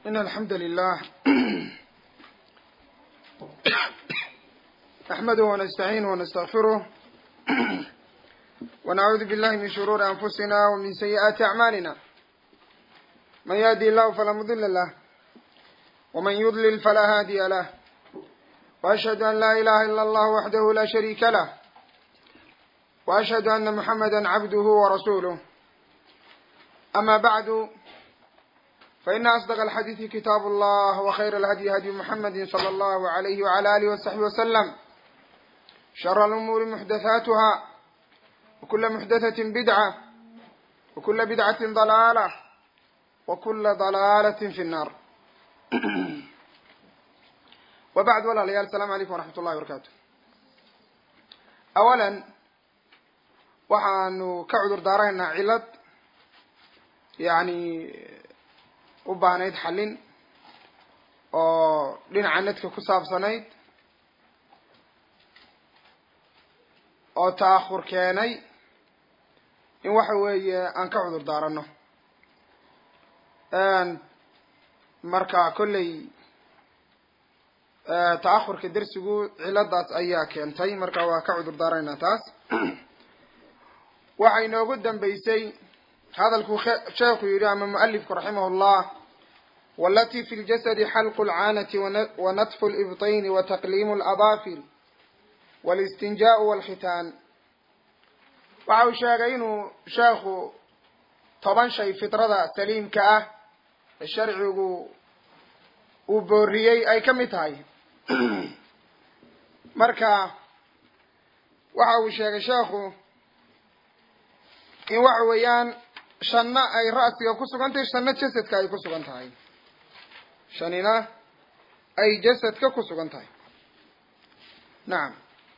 إن الحمد لله نحمده ونستعينه ونستغفره ونعوذ بالله من شرور أنفسنا ومن سيئات أعمالنا من يهدي الله فلا مضل له ومن يضلل فلا هادي له وأشهد أن لا إله إلا الله وحده لا شريك له وأشهد أن محمدا عبده ورسوله أما بعد فإن أصدق الحديث كتاب الله وخير الهدي هدي محمد صلى الله عليه وعلى آله وصحبه وسلم شر الأمور محدثاتها وكل محدثة بدعة وكل بدعة ضلالة وكل ضلالة في النار وبعد ولا ليال السلام عليكم ورحمة الله وبركاته أولا waxaanu ka cudur daaraynaa cillad yacni u baahnayd xallin oo dhinaca nedka ku saabsanayd oo ta'ahur keenay in waxa weeye aan ka cudur daarano marka kolley ta'ahurka dersigu cilladaas ayaa keentay marka waa ka cudur daaraynaa taas waxaa inoogu dambeysay hadalkuu sheekhu yidhi ama mualifku raximah llah walatii fi ljasadi xalqu lcaanati wanatfu libطayni wataqliimu ladaafir walistinjaau walkhitaan waxa uu sheegay inuu sheekhu toban shay fitrada saliimka ah ee sharcigu uu booriyey ay ka mid tahay marka waxa uu sheegay sheekhu in waxa weeyaan shanna ay ra'siga ku sugan tahay shanna jasadka ay ku sugan tahay shanina ay jasadka ku sugan tahay nacam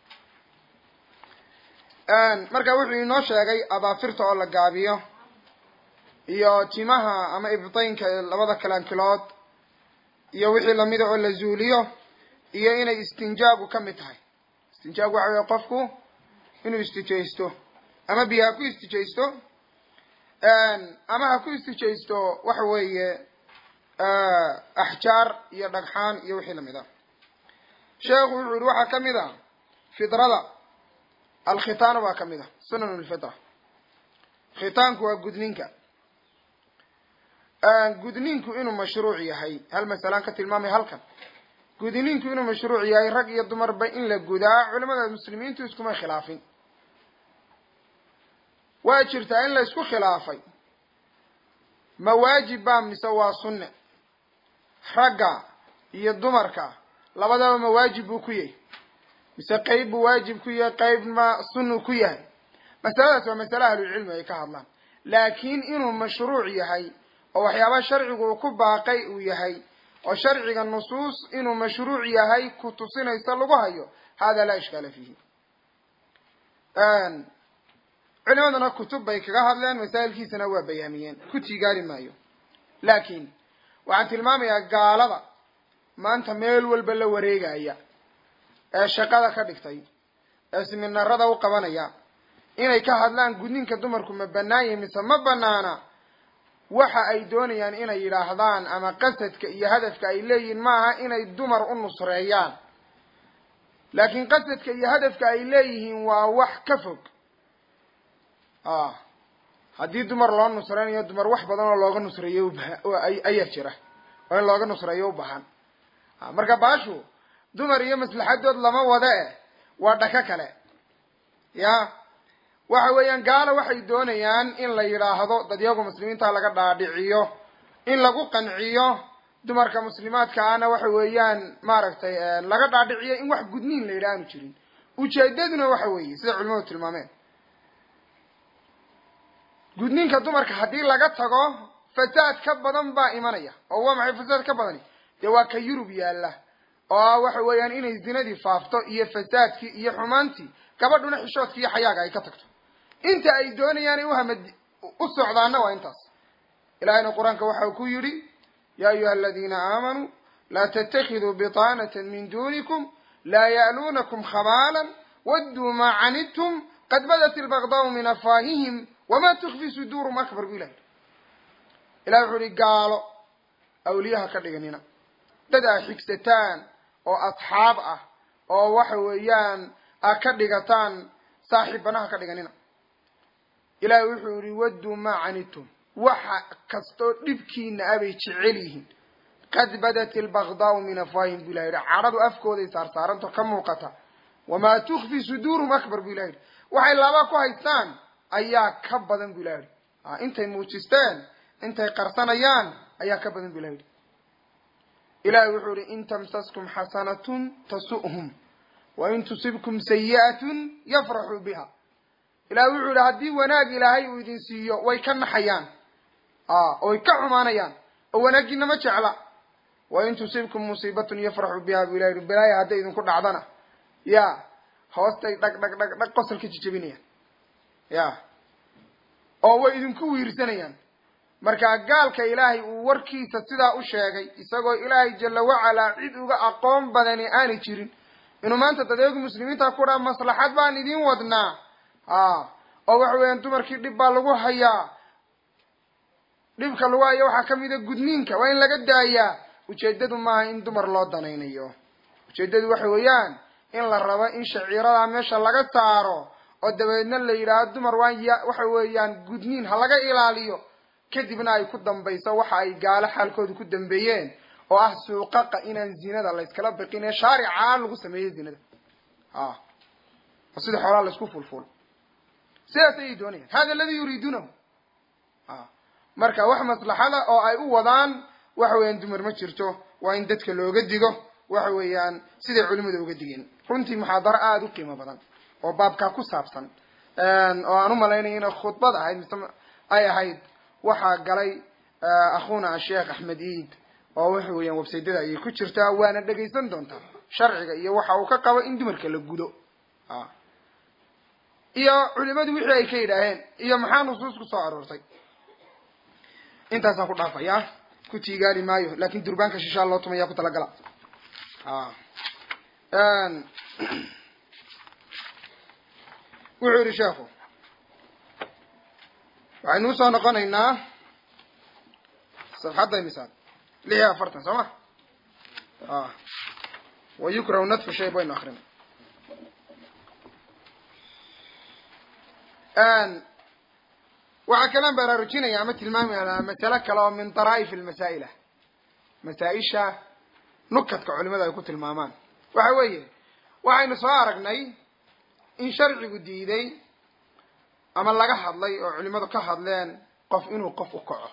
marka wuxuu inoo sheegay abaafirta oo la gaabiyo iyo timaha ama ibtaynka labada kalankilood iyo wixii lamida oo la zuuliyo iyo inay istinjaagu ka mid tahay istinjaagu waxa weye qofku inuu istijaysto ama biyo ha ku istijaysto ama ha ku istijaysto waxa weeye axjaar iyo dhagxaan iyo wixii lamid a sheekhu wuxuu yihi waxaa kamid a fidrada alkhitaanu baa kamid a sunan lfitra khitaanku waa gudninka gudninku inuu mashruuc yahay hal masalaan ka tilmaamay halkan gudninku inuu mashruuc yahay rag iyo dumarba in la gudaa culamada muslimiintu iskuma khilaafin waa jirtaa in la isku khilaafay ma waajib baa mise waa sunne ragga iyo dumarka labadaba ma waajib buu ku yahay mise qeyb buu waajib ku yahay qeybma sunnu ku yahay masaladaas waa masale ahlulcilmi ay ka hadlaan laakiin inuu mashruuc yahay oo waxyaaba sharcigu uu ku baaqay uu yahay oo sharciga nusuus inuu mashruuc yahay ku tusinaysa lagu hayo hada laa ishkaala fiihi culimaduna kutub bay kaga hadleen masaa'ilkiisana waa bayaamiyeen ku tiigaari maayo laakiin waxaan tilmaamayaa gaalada maanta meel walba la wareegaya ee shaqada ka dhigtay ee siminarada u qabanaya inay ka hadlaan gudninka dumarku ma bannaan yahi mise ma banaana waxa ay doonayaan inay yidhaahdaan ama qasadka iyo hadafka ay leeyihiin maaha inay dumar u nusreeyaan laakiin qasadka iyo hadafka ay leeyihiin waa wax ka fog haddii dumar loo nusreynayo dumar wax badan oo looga nusreeyo ubaha ayaa jira oo in looga nusreeyo u bahan marka baashu dumar iyo maslaxadood lama wada eh waa dhako kale ya waxa weeyaan gaalo waxay doonayaan in la yidhaahdo dadyagu muslimiinta laga dhaadhiciyo in lagu qanciyo dumarka muslimaadka ana waxa weeyaan maaragtay laga dhaadhiciyo in wax gudniin la yidhaha aanu jirin ujeedaduna waxa weeye sida culimadu tilmaameen gudniinka dumarka haddii laga tago fasaad ka badan baa imanaya oo waa maxay fasaad ka badani dee waa ka yurub yaalla oo waxa weeyaan inay zinadii faafto iyo fasaadkii iyo xumaantii gabadhuna xishoodkii iyo xayaaga ay ka tagto inta ay doonayaan uhamad u socdaana waa intaas ilahayna qur-aanka waxa ku yidhi ya ayuha aladiina aamanuu laa tatakiduu biطaanata min dunikum laa ya'luunakum khabaalan wadduu maa canidtum qad badat ilbagdaau min afaahihim wamaa tukfi suduurum akbar bu ilahi ilahi wuxuu ihi gaalo awliyaha ka dhiganina dad aa xigsataan oo asxaab ah oo waxa weeyaan a ka dhigataan saaxiibanaha ka dhiganina ilaahay wuxuu yihi wadduu maa canitum waxa kastoo dhibkiina abay jecel yihiin qad badat ilbagdaau min afwaahim bu ilah yidhi cadhadu afkooday saarsaaranto ka muuqata wamaa tukfi suduurum akbar bu ilah yidhi waxay laba ku haystaan ayaa ka badan bu ilah yidhi intay muujisteen intay qarsanayaan ayaa ka badan bu ilah yidhi ilahay wuxuu yihi in tamsaskum xasanatun tasu'hum wain tusibkum sayi'atun yafraxuu biha ilahay wuxuu yihi haddii wanaag ilaahay uu idin siiyo way ka naxayaan oy ka xumaanayaan oo wanaaggiina ma jecla wain tusibkum musiibatun yafraxuu biha bu ilah yihi balaaya hadday idinku dhacdana ya hoostay dhag dhag dhag dhag qosol ka jijabinayaan ya oo way idinku wiirsanayaan markaa gaalka ilaahay uu warkiisa sidaa u sheegay isagoo ilaahay jala wacalaa cid uga aqoon badani aanay jirin inuu maanta dadeegu muslimiinta ku dhaa maslaxad baan idin wadnaa oo waxa weeyaan dumarkii dhib baa lagu hayaa dhibka lagu haya waxaa kamida gudniinka waa in laga daayaa ujeedadu maaha in dumar loo danaynayo ujeedadu waxa weeyaan in la rabo in shaciiradaa meesha laga saaro oo dabeedna la yidhaahdo dumar waan ya waxa weeyaan gudniin ha laga ilaaliyo kadibna ay ku dambayso waxa ay gaalo xaalkooda ku dambeeyeen oo ah suuqaqa inaan zinada layskala biqin ee shaaricaan lagu sameeyo zinada a oo sida xoolaa laysku fulful sidaas ayay doonayaan hada aladi yuriiduunahu a marka wax maslaxada oo ay u wadaan waxa weeyaan dumar ma jirto waa in dadka looga digo waxa weeyaan siday culimadu uga digeen runtii muxaadaro aada u qiimo badan oo baabkaa ku saabsan oo aan u malaynaya inay khudbad ahayd mise ay ahayd waxaa galay akhuna asheekh axmed iid oo waxa weeyaan websaydyada ayay ku jirtaa waana dhegaysan doontaa sharciga iyo waxa uu ka qabo in dumarka la gudo iyo culimadu wixii ay ka yidhaaheen iyo maxaa nusuus ku soo aroortay intaasaan ku dhaafayaa ku tiigaali maayo lakin durbaanka shishaa loo tumaya ku talagala wuxuu yihi sheekhu waxaynu usoo noqonaynaa safxadda imisaad lix iyo afartan soo ma wa yukrahu nadfu shayb waynu akrina waxaa kalaan baraarujinaya ama tilmaamaynaa masale kale oo min daraa'if almasaa'ila masaa-isha nukadka culimada ay ku tilmaamaan waxa weeye waxaynu soo aragnay in sharcigu diiday ama laga hadlay oo culimadu ka hadleen qof inuu qof u kaco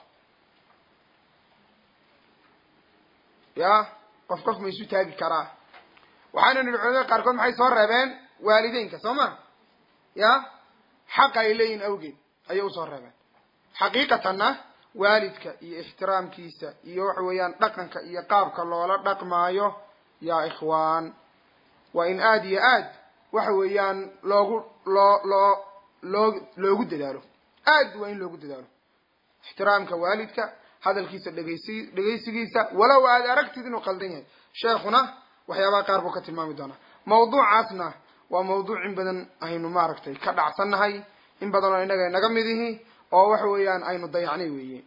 ya qof qof ma isu taagi karaa waxaynu nidhi culimada qaarkood maxay soo reebeen waalideynka soo ma ya xaqa ay leeyihin awgeed ayay usoo reebeen xaqiiqatanna waalidka iyo ixtiraamkiisa iyo waxa weeyaan dhaqanka iyo qaabka loola dhaqmaayo yaa ikhwaan waa in aada iyo aad waxa weeyaan loogu loo loo loo loogu dadaalo aad waa in loogu dadaalo ixtiraamka waalidka hadalkiisa dhegeysi dhegeysigiisa walow aad aragtid inuu qaldan yahay sheekhuna waxyaabaha qaar buu ka tilmaami doonaa mawduucaasna waa mawduuc in badan aynu maaragtay ka dhacsannahay in badan oo innaga inaga mid ihi oo waxa weeyaan aynu dayacnay weeye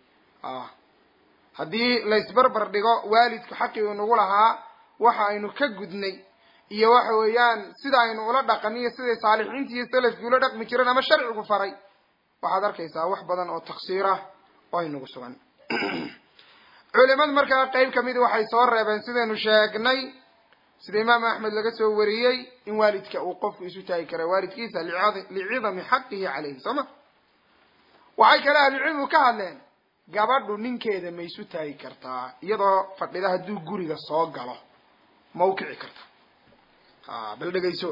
haddii laysbarbar dhigo waalidku xaqii uu nagu lahaa waxa aynu ka gudnay iyo waxa weeyaan sida aynu ula dhaqan iyo siday saalixiintii iyo salafkii ula dhaqmi jireen ama sharcigu faray waxaad arkaysaa wax badan oo taksiir ah oo aynagu sugan culimadu markaa qeyb kamidi waxay soo reebeen sidaynu sheegnay sida imaam axmed laga soo wariyey in waalidka uu qofku isu taagi kara waalidkiisa licidami xaqihi caleyhi soo ma waxay kale ahlucilmigu ka hadleen gabadhu ninkeeda ma isu taagi kartaa iyadoo fadhida hadduu guriga soo galo ma u kici karta ha bal dhegayso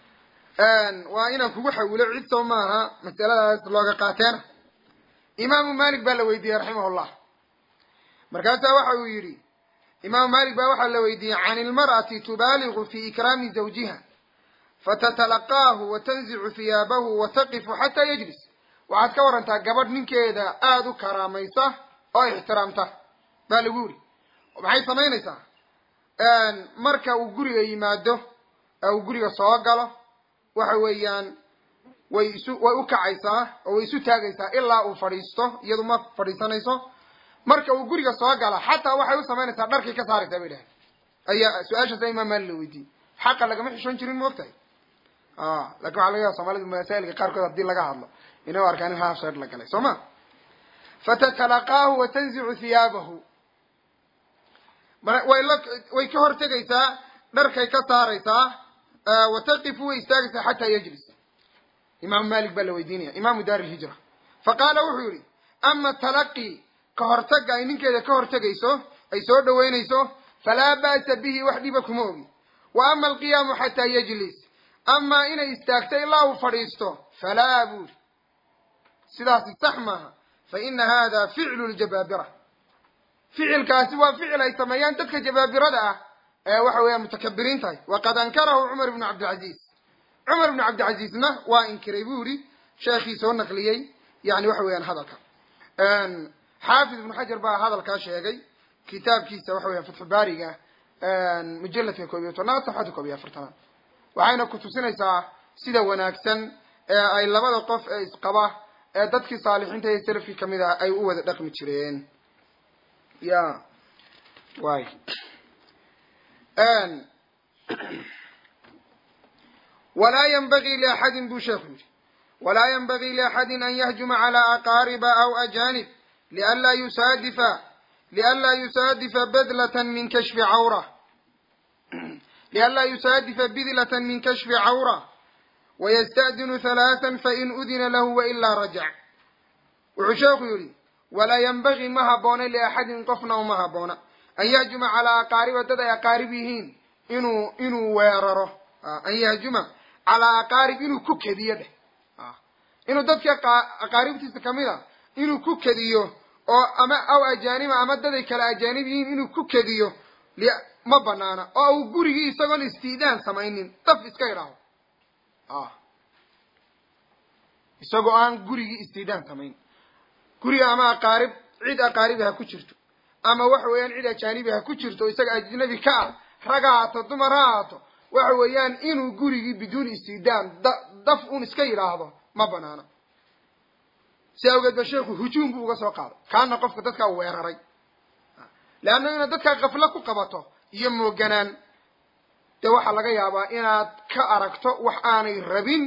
waa inaan kugu xawilo cid soo maaha masaladaas looga qaateena imaamu malik baa la weydiiyey raximahullah markaasaa waxa uu yidhi imaamu malik baa waxaa la weydiiyey can ilmar'ati tubaaligu fi ikraami zawjiha fatatalaqaahu watanzicu hiyaabahu wataqifu xataa yajlis waxaad ka warantaa gabadh ninkeeda aada u karaamaysa oo ixtiraamta baa lagu yidhi maxay samaynaysaa marka uu guriga yimaado ee uu guriga soo galo waxa weeyaan way isu way u kacaysaa oo way isu taagaysaa ilaa uu fadhiisto iyadu ma fadhiisanayso marka uu guriga soo gala xataa waxay u samaynaysaa dharkay ka saaraysaa bay dhahay ayaa su-aashaasa imaam maali la weydiiyey xaqa lagama xishoon jirin ma ogtahay lakin waxa laga yaaba soomaalida masaa'ilka qaarkood hadii laga hadlo inay u arkaan in haaf sheer la galay soo ma fatatalaqaahu wa tanzicu hiyaabahu way la way ka hortegaysaa dharkay ka saaraysaa wa taqifu way istaagaysaa xataa yajlis imaamu malik baa la weydiinaya imaamu daar ilhijra faqaala wuxuu yihi ama talaqi ka hortaga ay ninkeeda ka hortegayso ay soo dhaweynayso falaa ba'sa bihi wax dhiba kuma ogi wa ama alqiyaamu xataa yajlis amaa inay istaagto ilaa uu fadhiisto falaa buuri sidaasi sax maaha fa ina hada ficlu ljabaabira ficilkaasi waa ficil ay sameeyaan dadka jabaabirada ah ee waxa weeyaan mutakabiriin tahay waqad ankarahu cumar ibnu cabdilcaziiz cumar ibnu cabdilcaziizna waa inkiray bu yihi sheekhii soo naqliyey yani waxa weeyaan hadalka xaafid ibnu xajar baa hadalkaa sheegay kitaabkiisa waxa weyan fatxu baariga mujaladka koob iyo tobnaad safxadda koob iyo afartanaad waxayna kutusinaysaa sida wanaagsan ee ay labada qof ee isqaba ee dadkii saalixiinta iyo salafkii kamid ah ay u wada dhaqmi jireen ya way walaa ynbagii liaxadin buu sheekhu yihi walaa ynbagii liaxadin an yahjuma calaa aqaariba aw ajanib lianlaa yusaadifa lianlaa yusaadifa badlatan min kashfi cawra lianlaa yusaadifa bidlatan min kashfi cawra wayasta'dinu halaathan fain udina lahu wailaa rajac wuxuu sheekhu yihi walaa ynbagii ma haboona liaxadin qofna uma haboona an yahjuma calaa aqaariba dad ay aqaarib yihiin inuu inuu weeraro an yahjuma calaa aqaarib inuu ku kediyo dheh inuu dadkii aqaaribtiisa kamid a inuu ku kediyo oo ama aw ajaaniba ama daday kale ajaanib yihiin inuu ku kediyo ma banaana oo uu gurigii isagoon istiidaan samaynin daf iska idhaaho isagoo aan gurigii istiidaan samayn guriga ama aqaarib cid aqaaribi ha ku jirto ama waxa weeyaan cid ajaanibi ha ku jirto isaga ajnabi ka ah rag ha haato dumar ha haato waxa weeyaan inuu gurigii biduun istidaan daf un iska yidhaahdo ma banaana si awgeed ba sheekhu hujuum buu uga soo qaaday kaana qofka dadkaa weeraray leanna inaad dadkaa kaflo ku qabato iyo mooganaan dee waxaa laga yaabaa inaad ka aragto wax aanay rabin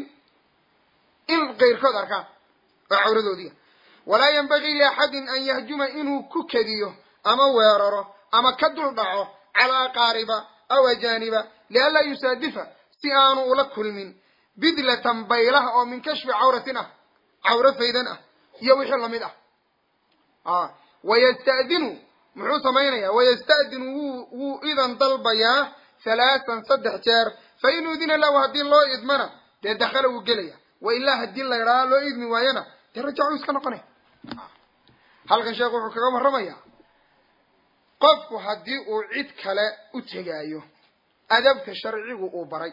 in keyrkood arkaan oo cawradoodiia walaa yanbagii liaxadin an yahjuma inuu ku kediyo ama weeraro ama ka dul dhaco calaa aqaariba aw ajaaniba lianlaa yusaadifa si aanu ula kulmin bidlatan baylaha oo min kashfi cawratin ah cawro faydan ah iyo wixii lamid ah wayasta'dinu muxuu samaynayaa wayasta'dinu wuu wuu idan dalbayaa halaatan saddex jeer fa in udina lahu haddii loo idmana dee dakhala wuu gelaya wa ilaa haddii la idhaha loo idmi waayana dee rajacuu iska noqonaya halkan sheekhu wuxuu kaga warramayaa qofku haddii uu cid kale u tegaayo adabta sharcigu uu baray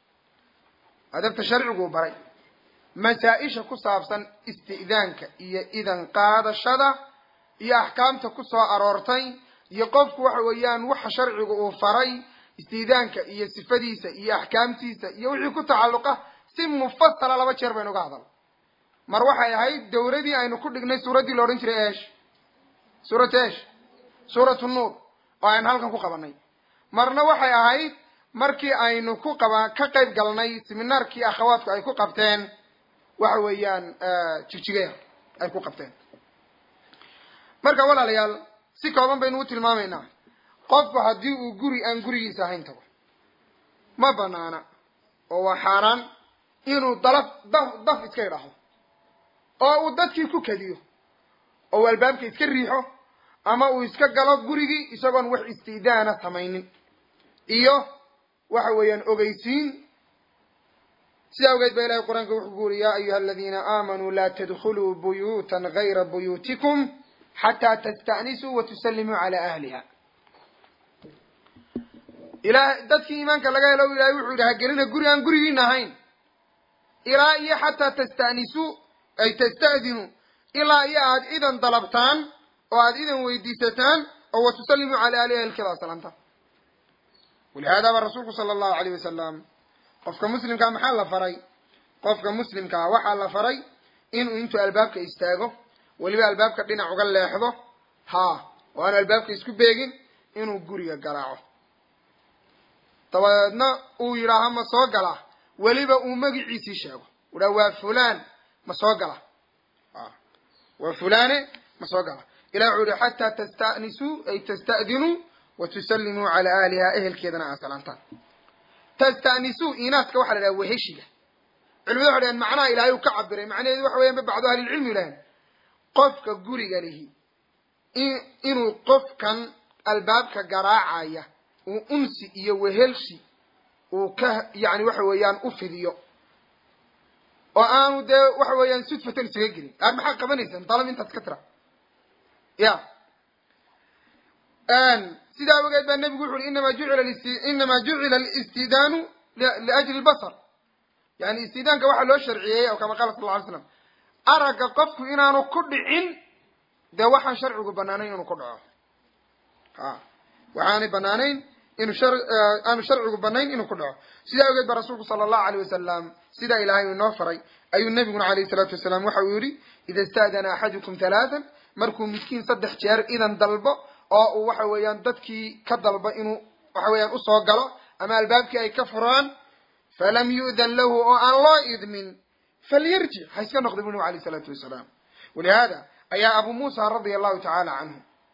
adabta sharcigu uu baray masaa-isha ku saabsan isti'daanka iyo idan qaadashada iyo axkaamta ku soo aroortay iyo qofku waxa weeyaan waxa sharcigu uu faray isti'daanka iyo sifadiisa iyo axkaamtiisa iyo wixii ku tacalluqa si mufasala laba jeer baynu uga hadal mar waxay ahayd dawladii aynu ku dhignay suuraddii la odhan jiray esh suurat esh suuratu nuur oo aynu halkan ku qabanay marna waxay ahayd markii aynu ku qaba ka qayb galnay seminaarkii akhawaadku ay ku qabteen waxa weeyaan jigjigeer ay ku qabteen marka walaalayaal si kooban baynu u tilmaamaynaa qofku haddii uu guri aan gurigiisa ahayn tago ma banaana oo waa xaaraan inuu dalaf daf daf iska idhaaho oo uu dadkii ku kadiyo oo uu albaabka iska riixo ama uu iska galo gurigii isagoon wax istiidaana samaynin iyo waxa weeyaan ogeysiin sida awgeed ba ilahay qur-aanka wuxuu ku uri ya ayuha aladiina aamanuu laa tadkuluu buyuutan gayra buyuutikum xataa tasta'nisuu wa tusallimuu calaa ahliha ilaah dadkii iimaanka laga helo ilahay wuxuu yidhi hagelina guri aan gurigiina ahayn ilaa iyo xataa tasta'nisuu ay tasta'dinuu ilaa iyo aad idan dalabtaan oo aad idan weydiisataan oo wa tusallimuu calaa ahliha ilkada salaamtaan walihada ba rasuulku sala allahu alayh wasalam qofka muslimkaa maxaa la faray qofka muslimkaa waxaa la faray inuu intuu albaabka istaago weliba albaabka dhinac uga leexdo ha oo aan albaabka isku beegin inuu guriga garaaco dabadeedna uu yidhaaha ma soo gala weliba uu magiciisii sheego uhaa waa fulan ma soo gala waa fulane ma soo gala ilah wuxuu yihi xataa tasta'nisuu ay tasta'dinuu wa tusallimuu calaa ahliha ehelkeedana aa salaantaan tasta'nisuu inaaska waxa la dhaha weheshiga culimada waxay dhahen macnaha ilaahay uu ka cabiray macnaheedu waxa weyan ba bacdu ahlilcilmi yidhaaheen qofka guriga lihi inuu qofkan albaabka garaacaya uu unsi iyo wehelshi uu ka yani waxa weeyaan u fidiyo oo aanu dee waxa weeyaan sudfatan isaga gelin aar maxaa qabanaysaan dalab intaas ka tira ya sidaa ogeed baa nebigu wuxu uhi inama jucila inama jucila alistidaanu liajli lbasar yani istidaanka waxaa loo sharciyeeyey oo kama qaala sal lla alay slam aragga qofku inaanu ku dhicin dee waxaan sharcigu banaanayn inuu ku dhaco ha waxaanay banaanayn inu shar aanu sharcigu banayn inuu ku dhaco sidaa ogeed ba rasuulku sala allahu alayh wasalam sidaa ilaahay uu inoo faray ayuu nabiguna alayhi salaatu wasalaam waxa uu yihi ida ista'dana axadukum halaatan markuu midkiin saddex jeer idan dalbo oo uu waxa weeyaan dadkii ka dalbo inuu waxa weeyaan usoo galo ama albaabkii ay ka furaan falam yu'dan lahu oo aan loo idmin falyarjic ha iska noqda bu nabig alayh isalaatu wasalaam walihada ayaa abu muusa radia allahu tacaala canhu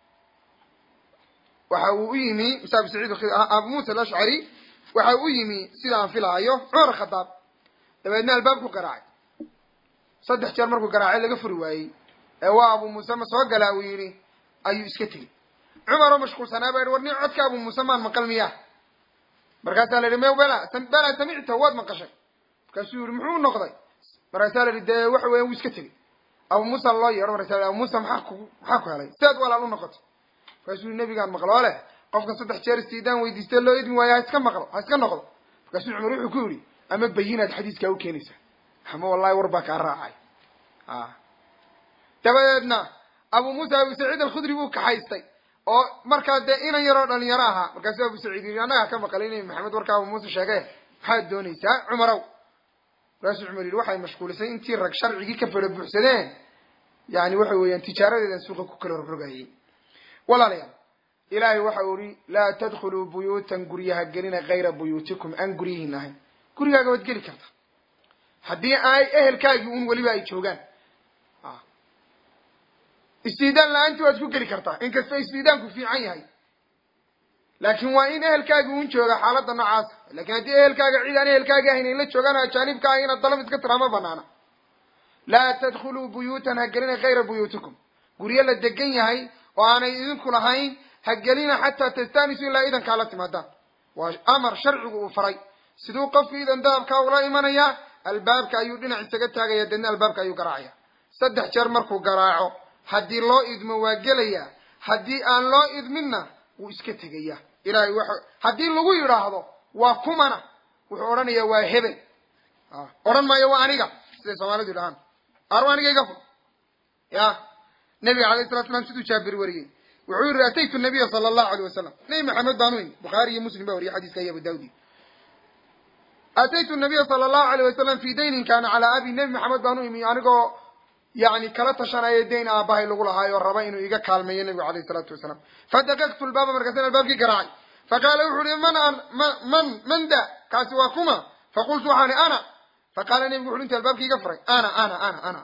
waxa uu u yimi msa abu saciid abu muusa alashcari waxa u yimi sida aan filaayo cumar khadaab dabeedna albaabku garaacay saddex jeer markuu garaacay laga furi waayey ee waa abu muuse ma soo galaa uu yidhi ayuu iska tegey cumar oo mashquulsanaa baa yihi war nin codka abu muuse maan maqal miya markaasaa la yihi me bela bela samicta waad maqashay markaasuu yihi muxuu noqday markaasaa la yihi dee waxa weyan wuu iska tegey abu muusa loo yeedho markaasa abu muusa maxaa ku maxaa ku helay siaad walaal u noqotay markaasuu yihi nabigaan maqlo oo leh qofkan saddex jeer istiidaan weydiistee loo idmi waayo ha iska maqlo ha iska noqdo markaasuu cumar wuxuu ku yidhi ama bayinaad xadiiskaa u keenaysaa ama wallahi war baa kaa raacay a dabadeedna abu muusa abu saciid alkhudri buu kaxaystay oo markaa dee inan yaroo dhalinyaro ahaa markaasuu abu saciid yidhi annagaa ka maqalay nabi maxamed warkaa abu muuse sheege maxaad doonaysaa cumarow markaasuu cumar yidhi waxay mashquulisay intii rag sharcigii ka fara buuxsadeen yani waxa weeyaan tijaaradeedan suuqa ku kala rogrogayay walaalayaal ilaahay waxa uu yihi laa tadkhuluu buyuutan guryaha gelina kayra buyuutikum aan guryihiin ahayn gurigaaga waad geli karta haddii ay ehelkaagii un weliba ay joogaan istiidaan la-aanti waad ku geli kartaa inkastoo istiidaanku fiican yahay laakin waa in ehelkaagi un jooga xaaladda noocaasa lakin haddii ehelkaaga cid aan ehelkaagi ahayn ay la joogaan ajaanibka ah inaad dalab iska tiraa ma banaana laa tadkhuluu buyuutan ha gelina kayra buyuutikum guryo la degan yahay oo aanay idinku lahayn ha gelina xataa tastanisu ilaa idankaa la timaadaan waa amar sharcigu uu faray siduu qofku idan dalabkaa ula imanayaa albaabka ayuu dhinac isaga taagaya deedna albaabka ayuu garaacaya saddex jeer markuu garaaco haddii loo idmo waa gelayaa haddii aan loo idminna wuu iska tegaya ilahay wa haddii lagu yidhaahdo waa kumana wuxuu odhanayaa waa hebel odhan maayo waa aniga siday soomaalidu yidhahaan ar aniga iga fur ya nabiga alayh salatu slam siduu jaabir wariyey wuxuu yihi ataytu nabiya sala allahu alayh wasalam nabi maxamed baan u imi bukhaari iyo muslim ba wariyay xadiiska iyo abu daawudi ataytu nabiya sala allahu alayh wasalam fi daynin kaana calaa abi nebi maxamed baan u imi anigoo yani kala tashanaya dayn aabahay lagu lahaayo raba inuu iga kaalmeeyo nabigu alayh salaatu wasalaam fadaqaqtu lbaaba markaasan albaabkii garaacay faqaala wuxu uhi man man man da kaasi waa kuma faqultu waxaan i ana faqaala nebigu wuxu inta albaabkii iga furay ana ana ana ana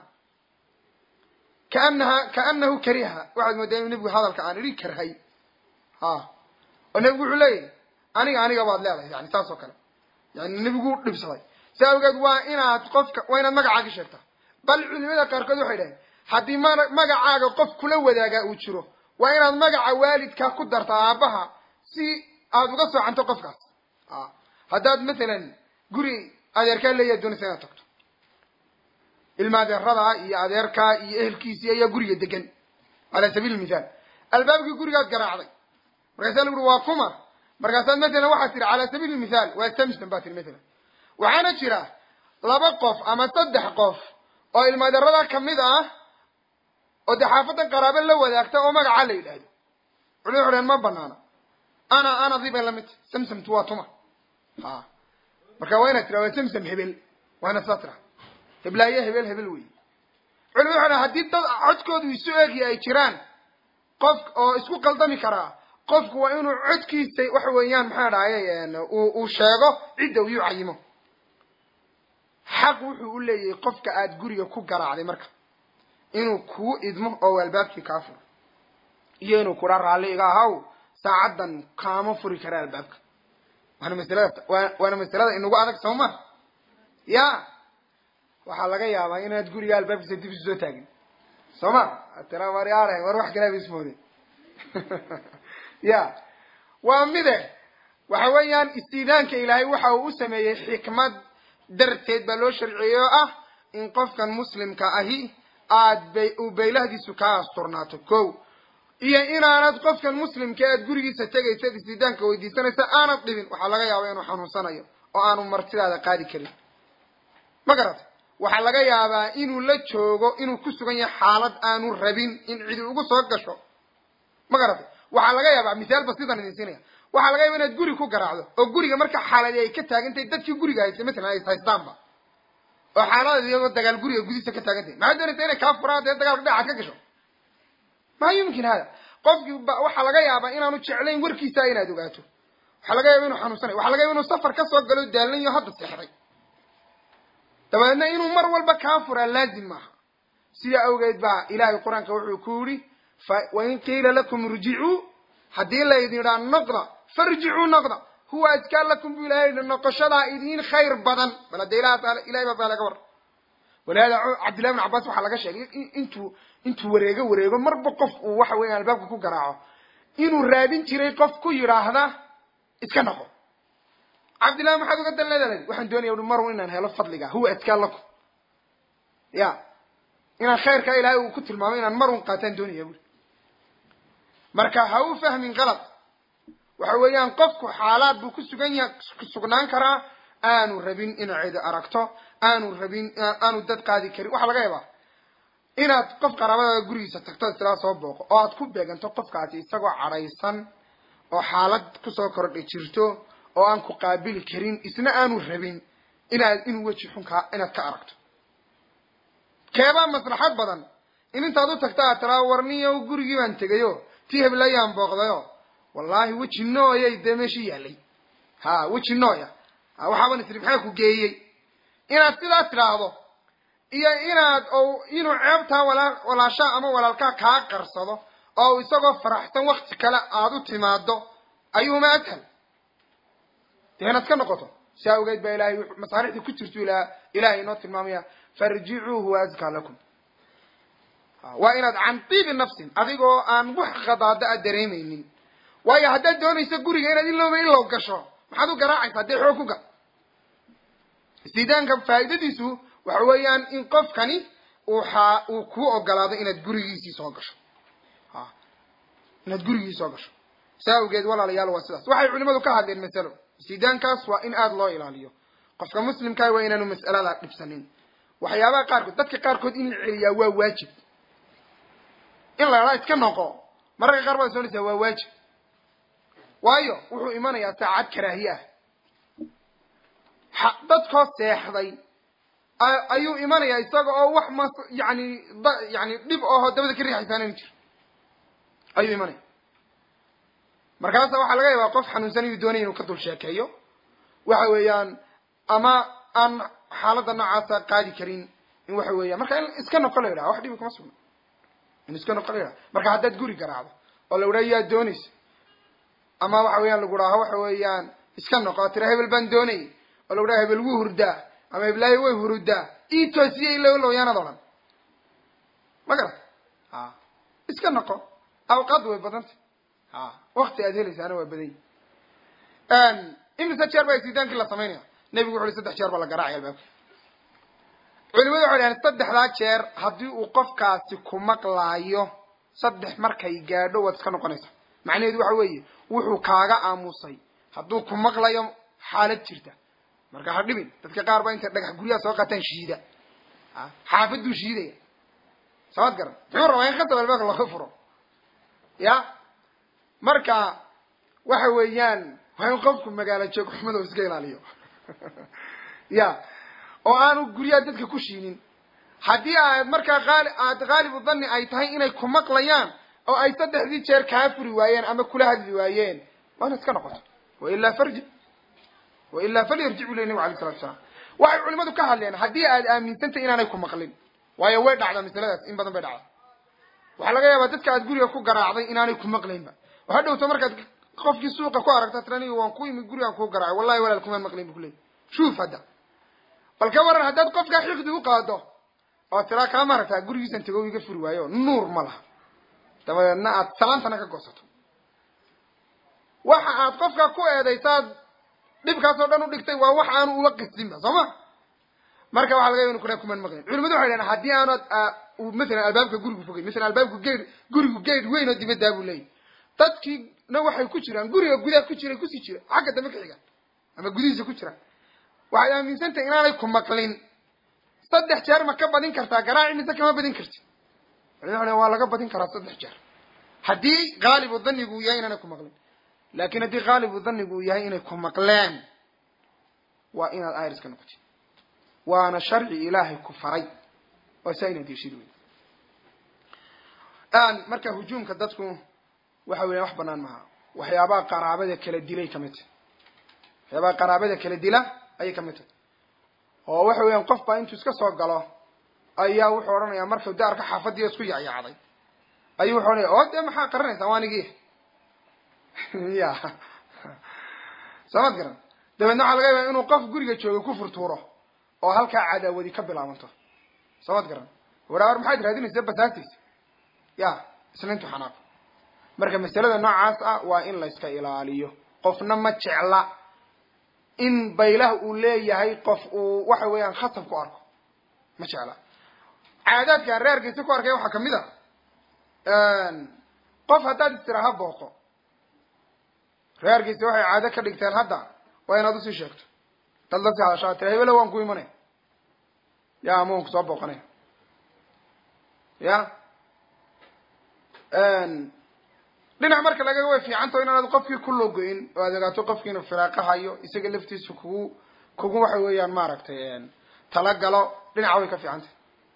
kaanaha kaanahu kariha waxaad moodaa inuu nebigu hadalka aan idhi karhay ha oo nebigu wuxuu leeyahy aniga aniga baad leedahay yani saas oo kale yani nebigu dhibsaday saa awgeed waa inaad qofka waa inaad magacaaga sheegtaa bal culimada qaarkood waxay dhaheen haddii ma magacaaga qof kula wadaagaa uu jiro waa inaad magaca waalidkaa ku darta aabbaha si aada uga soocanto qofkaas a haddaad mathalan guri adeerkaa leeyahay doonaysa inaad tagto ilma adeerada iyo adeerkaa iyo ehelkiisii ayaa guriga degan cala sabiili mithaal albaabkii gurigaad garaacday markaasaa lagu uri waa kuma markaasaad mathalan waxaad tihi cala sabiili mithaal waa samson baa tihi mathalan waxaana jira laba qof ama saddex qof oo ilmaadeerada kamid ah oo dee xaafadan qaraabo la wadaagta oo magacaa la yidhaahdo culimadu waxu dhaheen ma banaana ana ana di bay lamid tahy samsamtu waa tuma ha marka waa inaad tira waa samsam hebel waa inaad saa tira heblaayo hebel hebel wey culimadu waxu dhahen haddii dad codkoodu isu eegya ay jiraan qof oo isku qaldami karaa qofku waa inuu codkiisa waxa weeyaan maxaa dhahaye uu sheego cidda uu cayimo xaq wuxuu u leeyahay qofka aada guriga ku garaacday marka inuu kuu idmo oo albaabkii kaa furo iyo inuu kudha raalli iga ahaw saacaddan kaama furi kara albaabka waana masalada waana masalada inagu adag soo ma ya waxaa laga yaabaa inaad guriga albaabkiisa dib isu soo taagin soo ma tira war yaare war wax kalaaba ismoode ya waa mide waxa weeyaan istiidaanka ilaahay waxa uu u sameeyey xikmad darteed baa loo sharciyey oo ah in qofkan muslimka ahi aad bay uu baylahdiisu kaa asturnaato ko iyo inaanad qofkan muslimka aad gurigiisa tegaysa istiidaanka weydiisanaysa aanad dhibin waxaa laga yaaba inuu xanuunsanayo oo aanu martidaada qaadi karin ma garata waxaa laga yaabaa inuu la joogo inuu ku sugan yahay xaalad aanu rabin in cidi ugu soo gasho ma garatay waxaa laga yaabaa misaalba sidan idin siinaya waxaa laga yaaba inaad guri ku garaacdo oo guriga marka xaaladi ay ka taagantahay dadkii guriga haystay matalan ay haystaanba oo xaalada iyagoo dagaal guriga gudihiisa ka taagantahay maxaad doonaysa inay kaa furaan dee dagaalka dhinacaad ka gasho maa yumkin hada qofkii waxaa laga yaabaa inaanu jeclayn warkiisa inaad ogaato waxaa laga yaaba inuu xanuunsanayo waxaa laga yaba inuu safar ka soo galo daalanayo hadda seexday dabadeedna inuu mar walba kaa furaa laazim maaha sidaa awgeed baa ilaahay qur-aanka wuxuu ku yidhi wain qiila lakum irjicuu haddii laydin idhaa noqda farjicuu noqda huwa askaa lakum buu ilahay yihi noqoshadaa idiin khayr badan bal hadda ilahay baa baa laga war walihaada cabdillahi bn cabbaas waxaa laga sheegay intuu intuu wareego wareego marba qof uu waxa weeyaan albaabka ku garaaco inuu raadin jiray qof ku yidhaahda iska noqo cabdillahi maxaad uga dan leedahay waxaan doonaya ui marun inaan helo fadliga huwa askaa lakum ya inaan khayrkaa ilahay uu ku tilmaamay inaan marun qaataan doonaya bui marka ha u fahmin qalad waxa weeyaan qofku xaalaad buu ku sugan yaha sugnaan karaa aanu rabin inuu cidi aragto aanu rabin aanu dad qaadi karin waxaa laga yaabaa inaad qof qaraabadaada gurigiisa tagto islaa soo booqo oo aad ku beeganto qofkaasi isagoo cadhaysan oo xaalad kusoo kordha jirto oo aan ku qaabili karin isna aanu rabin inaad inuu weji xunkaa inaad ka aragto keebaa maslaxad badan in intaad u tagta aad tiraa warniyo gurigii baan tegayo tii heblayaan booqdayo wallaahi weji nooyay dee meeshii yaalay ha weji nooya waxaaban isri maxaa ku geeyey inaad sidaa tidhaahdo iyo inaad inuu ceebtaa walaa walaashaa ama walaalkaa kaa qarsado oo isagoo faraxsan wakti kale aada u timaado ayuuma ashal dee inaad ka noqoto si awgeed baa ilahay masaalixdii ku jirtu ilahay inoo tilmaamaya farjicuuhu wa askaa lakum waa inaad can tiibi nafsin adigoo aan wax khadaada a dareemaynin waayo haddaad doonayso guriga inaad ilowba ilow gasho maxaad u garaacaysaa dee xoog ku gal istiidaanka faa'iidadiisu waxa weeyaan in qofkani uu xaa uu kuu ogolaado inaad gurigiisii soo gasho a inaad gurigii soo gasho saa awgeed walaalayaal waa sidaas waxay culimadu ka hadleen masalo istiidaankaas waa in aada loo ilaaliyo qofka muslimkaa waa inaanu mas'alada dhibsanin waxyaabaha qaarkood dadka qaarkood in la celiyaa waa waajib in la idhaa iska noqo mararka qaar baad soonaysaa waa waajib waayo wuxuu imanayaa saacad karaahiye ah dadkoo seexday ayuu imanayaa isaga oo wax mas yani da yani dhib ahoo dabada ka riixaysaanani jiro ayuu imanaya markaasa waxaa laga yaabaa qof xanuunsan inuu doonaya inuu ka dul sheekeeyo waxa weeyaan ama aan xaaladda noocaasa qaadi karin in waxa weeyaan marka in iska noqo la yidhaha wax dhibi kuma sugna in iska noqo la yidhaha marka haddaad guri garaacdo oo la idhaha yaa doonaysa ama waxa weeyaan lagu dhaho waxa weeyaan iska noqo tira hebel baan doonayay oo lagu dhaha hebel wuu hurdaa ama heblaayo way hurudaa ii toosiye ilo lowyaanad o dhan ma garat a iska noqo awqaad way badantay a wakti aad helaysaana waa badan yi imise jeer baa istidaankii la samaynaya nebigu wuxu uhi saddex jeer baa la garaacaya albaabka culimadu waxay dhahen saddexdaa jeer haddii uu qofkaasi ku maqlaayo saddex markay gaadho waad iska noqonaysaa macnaheedu waxa weeye wuxuu kaaga aamusay hadduu ku maqlayo xaalad jirta marka ha dhibin dadka qaar baa intay dhagax guryaha soo qaataan shiida xaafaduu shiidaya samad garan muxuu rabaa in khasab albaabka laga furo ya marka waxa weeyaan waa in qofku magaalo joog xumada iska ilaaliyo ya oo aanu guryaha dadka ku shiinin haddii aad markaa aali aad haalibu dhanni ay tahay inay ku maqlayaan oo ay saddexdii jeer kaa furi waayeen ama kula hadli waayeen waa inaad iska noqoto wailaa farji wailaa falyarjic bu ley nabig alay salatu salaam waxay culimadu ka hadleen haddii aad aaminsantay inaanay ku maqlin waayo way dhacdaa masaladaas in badan bay dhacdaa waxaa laga yaabaa dadka aad guriga ku garaacday inaanay ku maqlaynba oo hadhowto markaad qofkii suuqa ku aragta tiraniga waan ku imid gurigaan kuu garaacay wallahi walaal kumaan maqlayn bu kuleeyay shuuf hadda bal ka waran haddaad qofkaa xiqdi u qaado oo tiraa kaa maaragtaa gurigiisan tago iga furi waayo nuur ma laha dabadeedna aad salaantana ka goosato waxa aad qofka ku eedaysaad dhibkaasoo dhan u dhigtay waa wax aanu uba qistinba soo ma marka waxa laga yaba inu kuna kuman maqlin culimadu waxay dhahen haddii aanu masalan albaabka gurigu fogay masalan albaabka geed gurigu geed weyn oo dibaddaa buu leeyahy dadkiina waxay ku jiraan guriga gudaha ku jira kusii jira xagga dambe ka xiga ama gudihiisa ku jiraan waxaad aaminsantahay inaanay ku maqlin saddex jeer ma ka badin kartaa garaaci mise kama badin karti culimadu waa laga badin karaa saddex jeer haddii haalibu danigu uu yahay inaanay ku maqlin laakin haddii haalibu danigu uu yahay inay ku maqleen waa inaad iriska noqotid waana sharci ilaahay ku faray waa saa inaad yeeshid wey marka hujuumka dadku waxa weya wax banaan maha waxyaabaha qaraabada kala dilay kamid tahy waxyaabaha qaraabada kala dila ayay kamid tahay oo waxa weeyaan qof baa intuu iska soo galo ayaa wuxuu odhanayaa markuu daarka xaafadiya isku yacyacday ayuu wuxuu odhanaya oo dee maxaa qaranaysaa waanigi ya samad garan dabeedna waxaa laga yaaba inuu qof guriga jooga ku furtuuro oo halkaa cadaawadi ka bilaabanto samad garan waraawar maxaad raadinaysa basaastaysa ya isna intuu xanaaqo marka masalada noocaas ah waa in la iska ilaaliyo qofna ma jecla in baylah uu leeyahay qof uu waxa weeyaan khatab ku arko ma jecla caadaadkaan reerkiisa ku arkaya waxaa kamid a qof haddaad istiraaha booqo reerkiisa waxay caado ka dhigteen hadda waa inaad usii sheegto dad la sii hadashaa tira hebelo waan ku imanaya ya ama waan kusoo booqanaya ya dhinac marka laga way fiicantaho inaanad qofkii ku logoyn oo aad ogaato qofkii inuu firaaqa hayo isaga laftiisa kugu kugu waxa weeyaan maaragtay talagalo dhinaca way ka fiicantay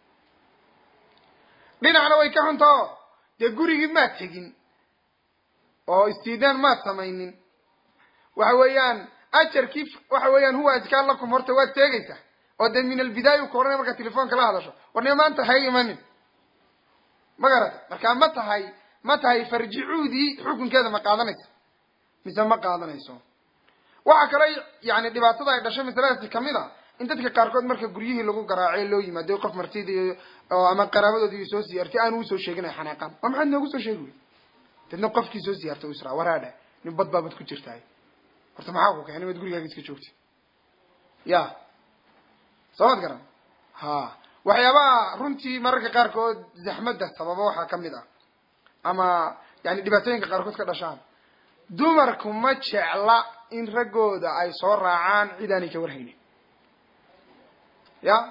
dhinacna way ka xuntao dee gurigii maad tegin oo istiidaan maad samaynin waxa weeyaan ajarkii waxa weeyaan huwa adkaan lakum horta waad teegaysaa oo dee min albidaaya u ka ohanaya markaad telefoonka la hadasho warnima maanta hay imanin ma garata markaa ma tahay ma tahay farjicuudii xukunkeeda ma qaadanayso mise ma qaadanayso waxa kale yani dhibaatada ay dhashay masaladaasi kamid a in dadka qaarkood marka guryihii lagu garaace loo yimaado qof martida oo ama qaraabadoodii soo siyaartay aanu usoo sheegin ay xanaaqaan oo maxaad noogu soo sheegi wey dadna qofkii soo siyaartay u israa waraadha nin bad baabad ku jirtaay horta maxaa ku keenay maad gurigaaga iska joogtay ya soo mad garan ha waxyaabaha runtii mararka qaarkood zaxmadda sababa waxaa kamid ah ama yani dhibaatooyinka qaarkood ka dhashaan dumarku ma jecla in raggooda ay soo raacaan cid aanay ka warhaynin ya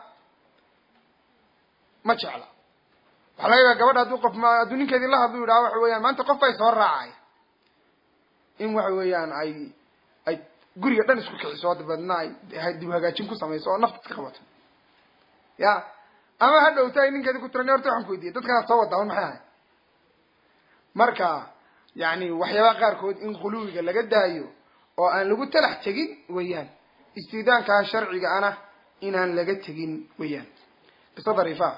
ma jecla waxaa laga yaaba gabadha hadduu qof hadduu ninkeedii la hadlu yidhaha waxa weeyaan maanta qof ay soo raacay in waxa weeyaan ay ay guriga dhan isku kiciso dabeedna ay dib hagaajin ku samayso oo nafta iska qabato ya ama ha dhowta ay ninkeedi ku tiran horta waxaan ku weydiiyay dadkanaad soo wadaa un maxay ahay marka yani waxyaabaha qaarkood in khuluwiga laga daayo oo aan lagu talax tegin weeyaan istiidaankaa sharciga ana inaan laga tegin weeyaan qisa dariifa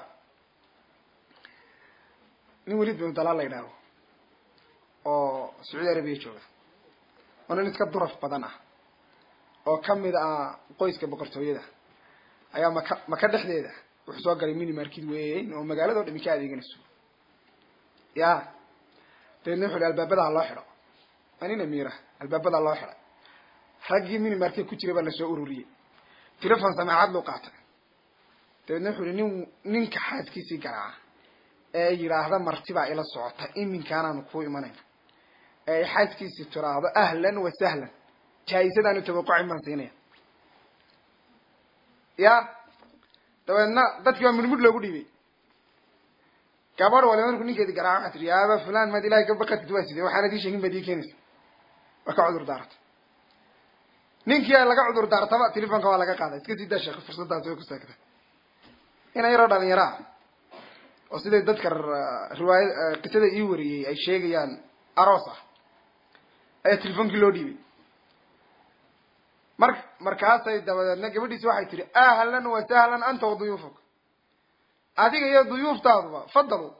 nin welid binu dalaal la yidhaaho oo sacuudi arabiya jooga oo nin iska duraf badan ah oo kamid ah qoyska boqortooyada ayaa maka maka dhexdeeda wuxuu soo galay mini markid weyn oo magaalado dhami ka adeeganayso ya dabeedna wuxu hi albaabadaha loo xidho waa nin amiira albaabadaa loo xidhay raggii mini market ku jiray baa lasoo ururiyey telefon samaacad loo qaatay dabeedna wuxu hi nin ninka xaaskiisii garaaca ee yidhaahda martibaa ila socota iminkaanaanu kuu imanayna ee xaaskiisii tiraahdo ahlan wa sahlan jaa-isadaanu tabaqucin baan siinaya ya dabeedna dadkii baa mudmud loogu dhiibay gabadh waliba markuu ninkeedi garaaca waxaa tii yaaba fulan maad ilahay ka baqatid waa sidee waxaanad ii sheegin baad ii keenaysa waa ka cudur daarata ninkii laga cudur daartaba telefonka waa laga qaaday iska sii daa sheekh fursadaas way ku saagta ina yaroo dhalinyaraa oo siday dadka riwaaya qisada ii wariyey ay sheegayaan aroos ah ayaa telefoonkii loo dhiibay mar markaasay dabadeedna gabadhiisi waxay tihi ahlan wa sahlan anta wa duyuufuk adiga iyo duyuuftaaduba fadalo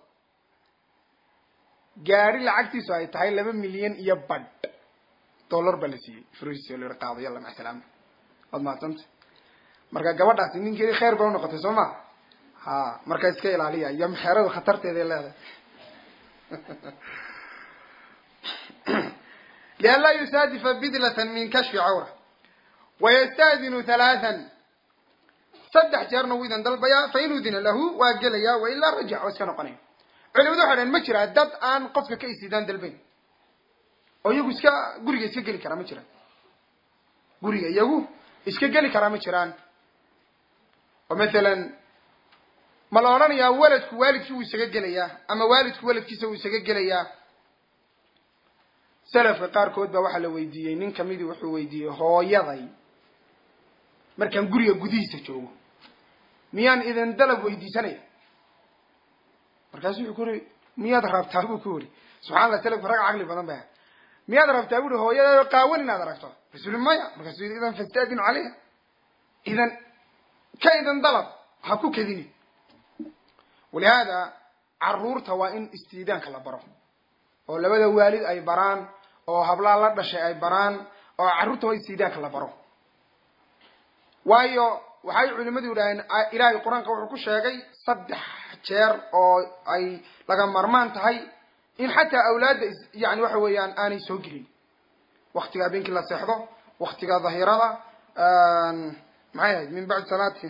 gaari lacagtiisu ay tahay laba milyan iyo badh dollar baa la siiyey frois la qaado yalla maca salaama waad mahadsanta marka gabadhaasi ninkeedii khayr bay unoqotay soo ma ha marka iska ilaaliya iyo mexeradu khatarteeday leedahay lianlaa yusaadifa bidlatan min kashfi cawra wayastadinu halaathan saddex jeerna wuu idan dalbayaa fain udina lahu waa gelaya wailaa rajac waa iska noqonaya culimadu waxay dhaheen ma jiraa dad aan qofka ka isidaan dalbayn oo iyagu iska guriga iska geli karaa ma jiraan guriga iyagu iska geli karaa ma jiraan oo mathalan ma la odhanayaa waladku waalidkii wuu isaga gelayaa ama waalidku waladkiisa wuu isaga gelayaa salafka qaarkood baa waxaa la weydiiyey nin kamidii wuxuu weydiiyey hooyaday markaan guriga gudihiisa joogo miyaan idin dalab weydiisanaya markaasu wuxuu ku uri miyaad rabtaa buu ku uri subxana allah salafku rag caqli badan ba miyaad rabtaa buuri hooyadaado qaawan inaad aragto rasuuli maya markaasu yii idan fastaadinu caleyha idan ka idan dalab ha ku kadini walihaada caruurta waa in istiidaanka la baro oo labada waalid ay baraan oo hablaa la dhashay ay baraan oo carruurta waa istiidaanka la baro waayo waxay culimadu yidhaaheen ilaahay qur-aanka wuxuu ku sheegay saddex jeer oo ay laga marmaan tahay in xataa awlaadda yani waxa weeyaan aanay soo gelin waktiga habeenkii la seexdo waktiga dhahirada maxay ahayd min bacdi salaati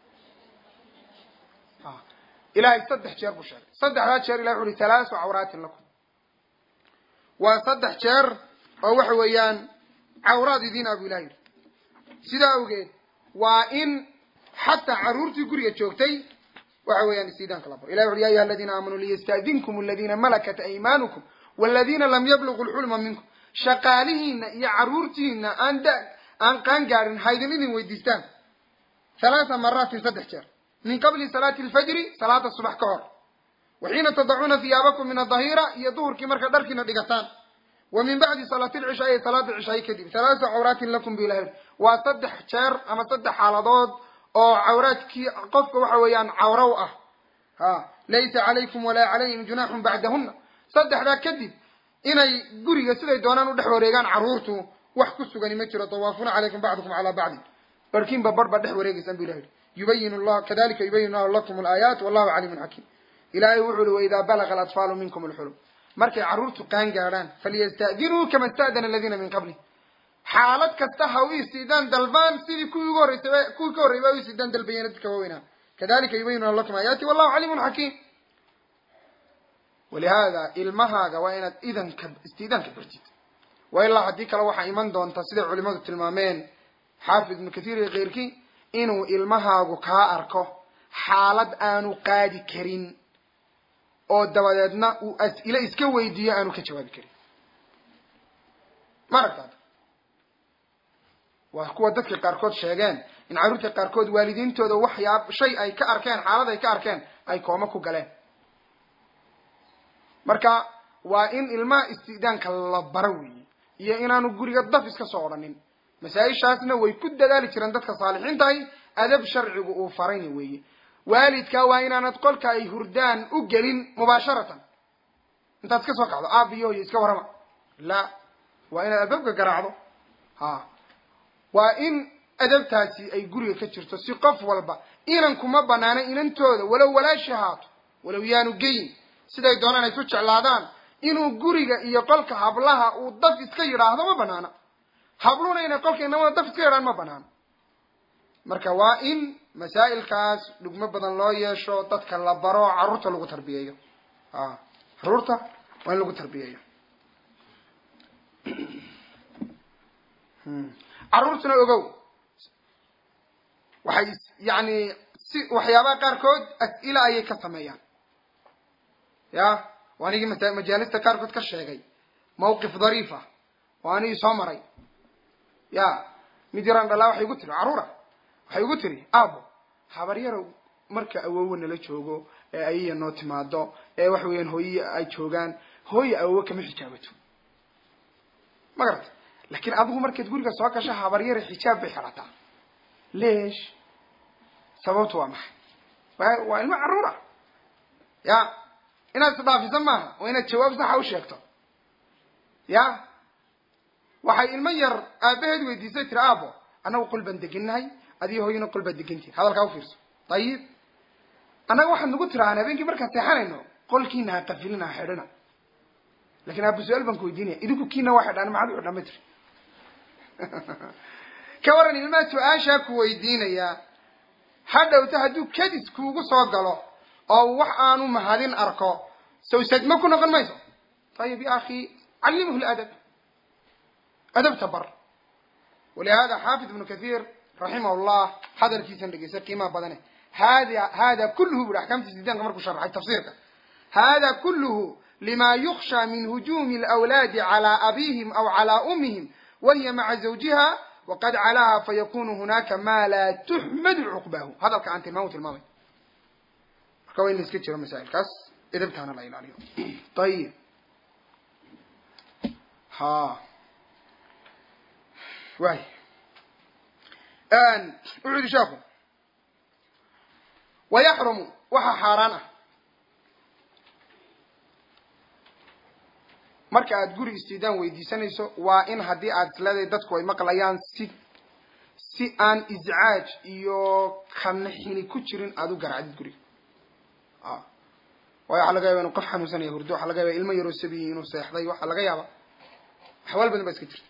ilahay saddex jeer buu sheegay saddexdaa jeer ilahay wuxu uhi halaasu cawraatin lakum waa saddex jeer oo waxa weeyaan cawraad idiin abu ilahi yidhi sidaa awgeed waa in xataa carruurtii guriga joogtay waxa weeyaan istiidaanka la baro ilahi wuxu ya ayuha aladiina aamanuu liyasta'dinkum aladiina malakat aymaanukum waladiina lam yablugu lxulma minkum shaqaalihiina iyo carruurtiina aan da aan qaan gaadhin haydin idin weydiistaan halaatha maraatin saddex jeer min qabli salaati alfajri salaada subax ka hor wa xiina tadacuuna hiyaabakum min adahira iyo duhurkii marka dharkiina dhigataan wa min bacdi salaati lcishaai salaada cishaay kadib halaathu cawraatin lakum bu ilahi waa saddex jeer ama saddex xaaladood oo cawraadkii qofka waxa weeyaan cawrow ah ha laysa calaykum walaa calayhim junaaxun bacdahuna saddexdaa kadib inay guriga siday doonaan u dhex wareegaan carruurtu wax ku sugani ma jiro tawaafuna calaykum bacdukum calaa bacdin barhkiinba bar baa dhex wareegaysaan bu ilah yihi yubayin llah kadalika yubayin llahu lakum alaayaat wallahu caliimun xakiim ilahay wuxu uhi waidaa balaga alatfaalu minkum alxulum markay carruurtu qaan gaadhaan falyasta'dinuu kama sta'dana aladiina min qabli xaalad kasta ha u istiidaan dalbaan sidii kuwii ugu horreysay kuwii ka horreyay ba u istiidaan dalbayeen dadka waaweynaa kadalika yubayinu lakum aayaati wallahu caliimun xakiim walihaada ilmahaaga waa inaad idanka istiidaanka bartid waa ilaa haddii kale waxaa iman doonta siday culimadu tilmaameen xaafid ibnu kathiir iyo keyrkii inuu ilmahaagu kaa arko xaalad aanu qaadi karin oo dabadeedna uu as-ilo iska weydiiyo aanu ka jawaabi karin ma aragtaad waa kuwa dadka qaarkood sheegeen in carruurta qaarkood waalidiintooda waxyaab shay ay ka arkeen xaalad ay ka arkeen ay kooma ku galeen marka waa in ilmaha istidaanka la baro weeye iyo inaanu guriga daf iska soo odhanin masaa-ishaasna way ku dadaali jireen dadka saalixiintahay adab sharcigu uu farayna weeye waalidka waa inaanad qolka ay hurdaan u gelin mubaasharatan intaad iska soo kacdo aab iyo hoyo iska warrama la waa inaad adabka garaacdo ha waa in adabtaasi ay guriga ka jirto si qof walba inan kuma banaana inantooda walow walaashi haato walow yaanu geyin siday doonaan ay ku jeclaadaan inuu guriga iyo qolka hablaha uu daf iska yidhaahdo ma banaana habluna inay qolka inamada daf iska yidhahan ma banaana marka waa in masaa'ilkaas dhugmo badan loo yeesho dadka la baro carruurta lagu tarbiyeeyo a carruurta waa in lagu tarbiyeeyo carruurtuna ogow waxay yani si waxyaabaha qaarkood as-ila ayay ka sameeyaan ya waa anigii mata majaalista qaarkood ka sheegay mawqif dhariifa oo anigii soo maray ya mid yaraan dhalaa waxay igu tiri carruura waxay igu tiri aabo habaryarow marka awowa nala joogo ee ayaya noo timaado ee waxa weeyaan hooye ay joogaan hooye awowe kama xijaabato ma garata laakiin adigu markaad guriga soo gasho habaryare xijaab bay xirataa leesh sababtu waa maxay wa waa ilmo carruura ya inaad isdhaafiso maaha waa inaad jawaab saxa u sheegto ya waxay ilmo yar aabaheed weydiisay tiri aabo annagu qol baan degannahay adiyo hooyana qol baad degantihin hadalkaa ufiirso dayib annaga waxaad nagu tirahaan habeenkii markaan seexanayno qolkiina ha qafilina ha xidhina lakin aaba su-aal baan ku weydiinaya idinku kiina waa xidhaan maxaad u xidhaan ma tiri ka waran ilmaha su-aashaa ku weydiinaya hadhowta hadduu kadis kuugu soo galo oo wax aanu mahadin arko sawsadma ku noqon mayso ayib ya akhi callimhu ladab adabta bar walihada xaafid ibnu kathir raximah llah hadalkiisan dhegeysa qiimaha badane hada hada kulluhu buri axkaamta sidaanka markuu sharxay tafsiirka hada kulluhu lima yuksha min hujumi alawlaadi cala abihim aw cala umihim wahiya maca zawjiha waqad calaha fayakunu hunaka ma laa tuxmadu cuqbahu hadalka aan tilmaam tilmaamay marka waa in la iska jiro masaa'ilkaas edabtaana la ilaaliyo ayib ha waay wuxuu yihi sheeku wayaxrumu waxaa xaaraan ah marka aad guri istidaan weydiisanayso waa in haddii aad isleedahay dadku ay maqlayaan si si aan iscaaj iyo kanxini ku jirin aada u garacdid guriga waayo waxaa laga yaba inu qof xanuunsanaya hurdo waxaa laga yaba ilmo yaroo sabiyi inuu seexday waxaa laga yaaba axwaal badan baa iska jirta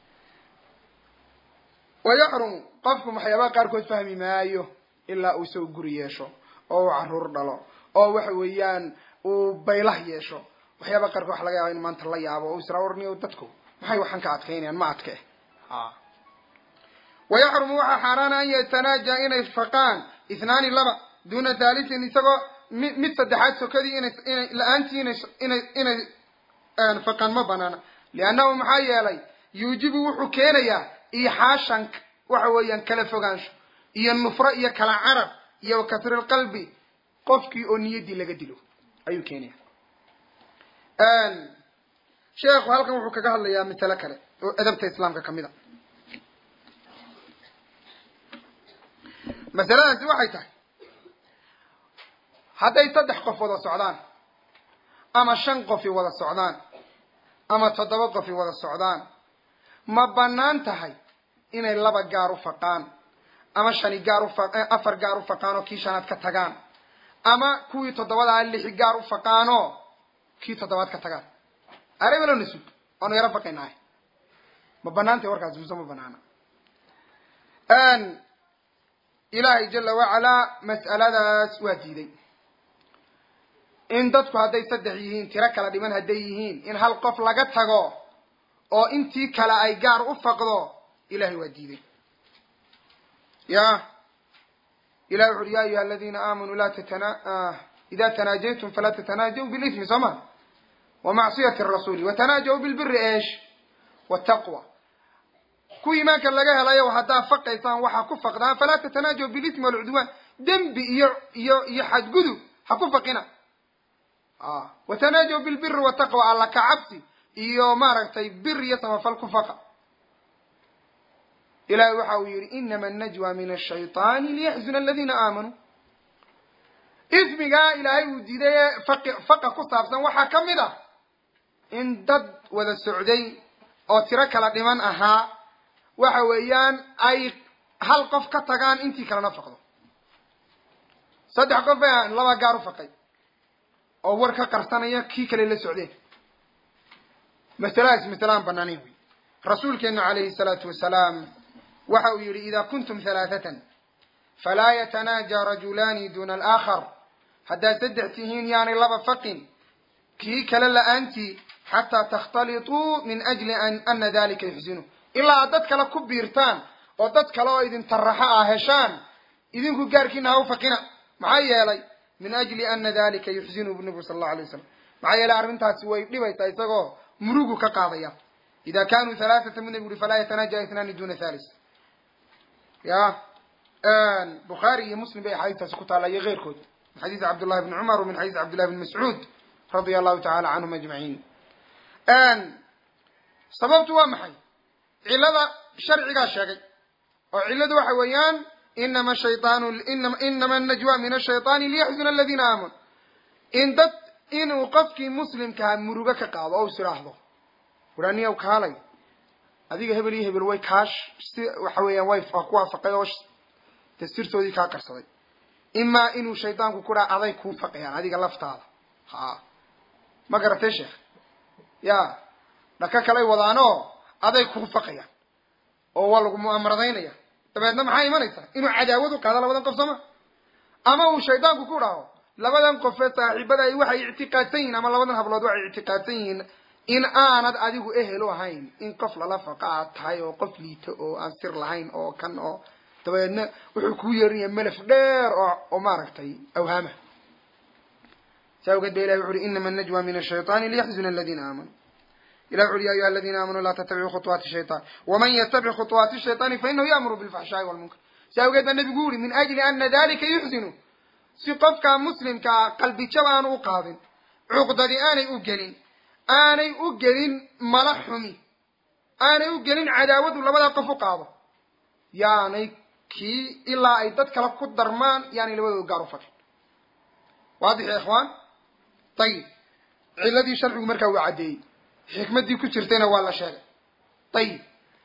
wayaxrumu qofku waxyaabaha qaarkood fahmi maayo ilaa uu isago guri yeesho oo uu caruur dhalo oo waxa weeyaan uu baylah yeesho waxyaaba qaarkood waxa laga yaaba in maanta la yaabo o israa orniyo dadku maxay waxan ka adkaynayaan ma adke a wayaxrumu waxaa xaaraana an yatanaaja inay faqaan ithnaani laba duna thalithin isagoo mi mid saddexaad sokadii inay inay la-aantii inay inay inay faqaan ma banaana liannahu maxaa yeelay yuujibu wuxuu keenayaa ixaashan waxa weeyaan kala fogaansho iyo nufro iyo kala carab iyo kasri lqalbi qofkii oo niyaddii laga dilo ayuu keenaya sheekhu halkan wuxuu kaga hadlayaa masale kale oo adabta islaamka kamid a masaladaasi waxay tahay hadday saddex qof wada socdaan ama shan qofi wada socdaan ama toddoba qofi wada socdaan ma banaan tahay inay laba gaar u faqaan ama shani gaar u afar gaar u faqaan oo kii shanaad ka tagaan ama kuwii toddobadaa lixi gaar u faqaanoo kii toddobaad ka tagaan arebelo nasug oonu yaro faqaynahay ma banaantay warkaas muse ma banaana ilaahay jala wacalaa mas'aladaas waa diiday in dadku hadday saddex yihiin tiro kala dhiman hadday yihiin in hal qof laga tago oo intii kale ay gaar u faqdo ilahay waa diiday ya ilahi wuxu uri ya ayuha aladina aamanuu la tatana ida tanaajaytum falaa tatanaajaw bilismi soo ma wamacsiyati rasuli watanaajaw bilbiri esh wataqwa ku iimaanka laga helayo haddaa faqaysaan waxaa ku faqdaan falaa tatanaajaw bilismi walcudwaan dembi iyo iyo iyo xadgudub ha ku faqina watanaajaw bilbiri wataqwa alla ka cabsi iyo maaragtay bir iyo samafal ku faqa ilahi waxa uu yihi inama najwa min ashayطani liyaxzuna aladina aamanuu ismigaa ilaahay uu diiday ee faqi faqa ku saabsan waxaa ka mid ah in dad wada socday oo tiro kala dhiman ahaa waxa weeyaan ay hal qof ka tagaan intii kalena faqdo saddex qof bay ahaan laba gaar u faqay oo war ka qarsanaya kii kale la socdeen masaladaas masale aan banaanayn wey rasuulkeenu calayhi salaatu wasalaam waxa uu yihi ida kuntum halaathatan falaa yatanaaja rajulaani duna alaakhar haddaad saddex tihiin yaanay laba faqin kii kale la-aantii xataa takhtalituu min ajli ana dalika yuxsinu ilaa aad dad kale ku biirtaan oo dad kale oo idin taraxo ah heshaan idinku gaarkiina ha u faqina maxaa yeelay min ajli ana dalika yuxsinu bu nabigu sala allahu alay wasalam maxaa yeelay arrintaasi way dhibaysaa isagoo murugu ka qaadaya ida kanuu halaathatan bu nabigu uri falaa yatanaaja ithnaani duna thalis ya bukhaari iyo muslim bay axaadiistaasi ku taalla iyo keyrkood min xadiisi cabdullahi bni cumar min xadiisi cabdillahi bni mascuud radia allahu tacala canhum ajmaciin sababtu waa maxay cilada sharcigaa sheegay oo ciladu waxa weeyaan inama shaytaanu inama anajwa min ashayطaani liyaxzuna aladiina aamanu in dad inuu qofkii muslimkaha murugo ka qaado o is idhaahdo waraniyaw kaalay adiga hebel iyo hebel way kaash si waxa weeyaan way ku waafaqay oo dastirtoodii kaa qarsaday imaa inuu shaydaanku ku dhaa aday kuu faqayaan adiga laftaada ha ma garatay sheekh ya dhaka kalay wadaanoo aday kuu faqayaan oo waa lagu mu'amaradaynaya dabeedna maxaa imanaysaa inuu cadaawad u qaado labadan qof sooma ama uu shaydaanku ku dhaho labadan qofee saaxiibada ay waxay ictiqaadsan yihiin ama labadan hablood waxay ictiqaadsan yihiin in aanad adigu ehel u ahayn in qof lala faqa aad tahay oo qof liito oo aan sir lahayn oo kan oo dabeedna wuxuu kuu yeerinaya melef dheer oo oo maaragtay awhaama saa awgeed ba ilahi wuxu uhi inama anajwa min ashayطani liyaxzuna aladiina aamanuu ilah wuxu uhi ya ayuha aladiina aamanuu laa tattabicuu khuطwaati shayطan waman yatabic khuطwaati shayطani fainahu ya'muru bilfaxshaa'i walmunkar saa awgeed baa nabigu u yihi min ajli ana dalika yuxzinu si qofka muslimkaa qalbijab aanu u qaadin cuqdadi aanay u gelin aanay u gelin mala xumi aanay u gelin cadaawadu labadaa qof u qaado yaanay kii ilaa ay dad kale ku darmaan yaanay labadooda gaar u faqin waadix ya ikhwaan ayib ciladii sharcigu markaa waa caddeeyey xikmaddii ku jirtayna waa la sheegay ayib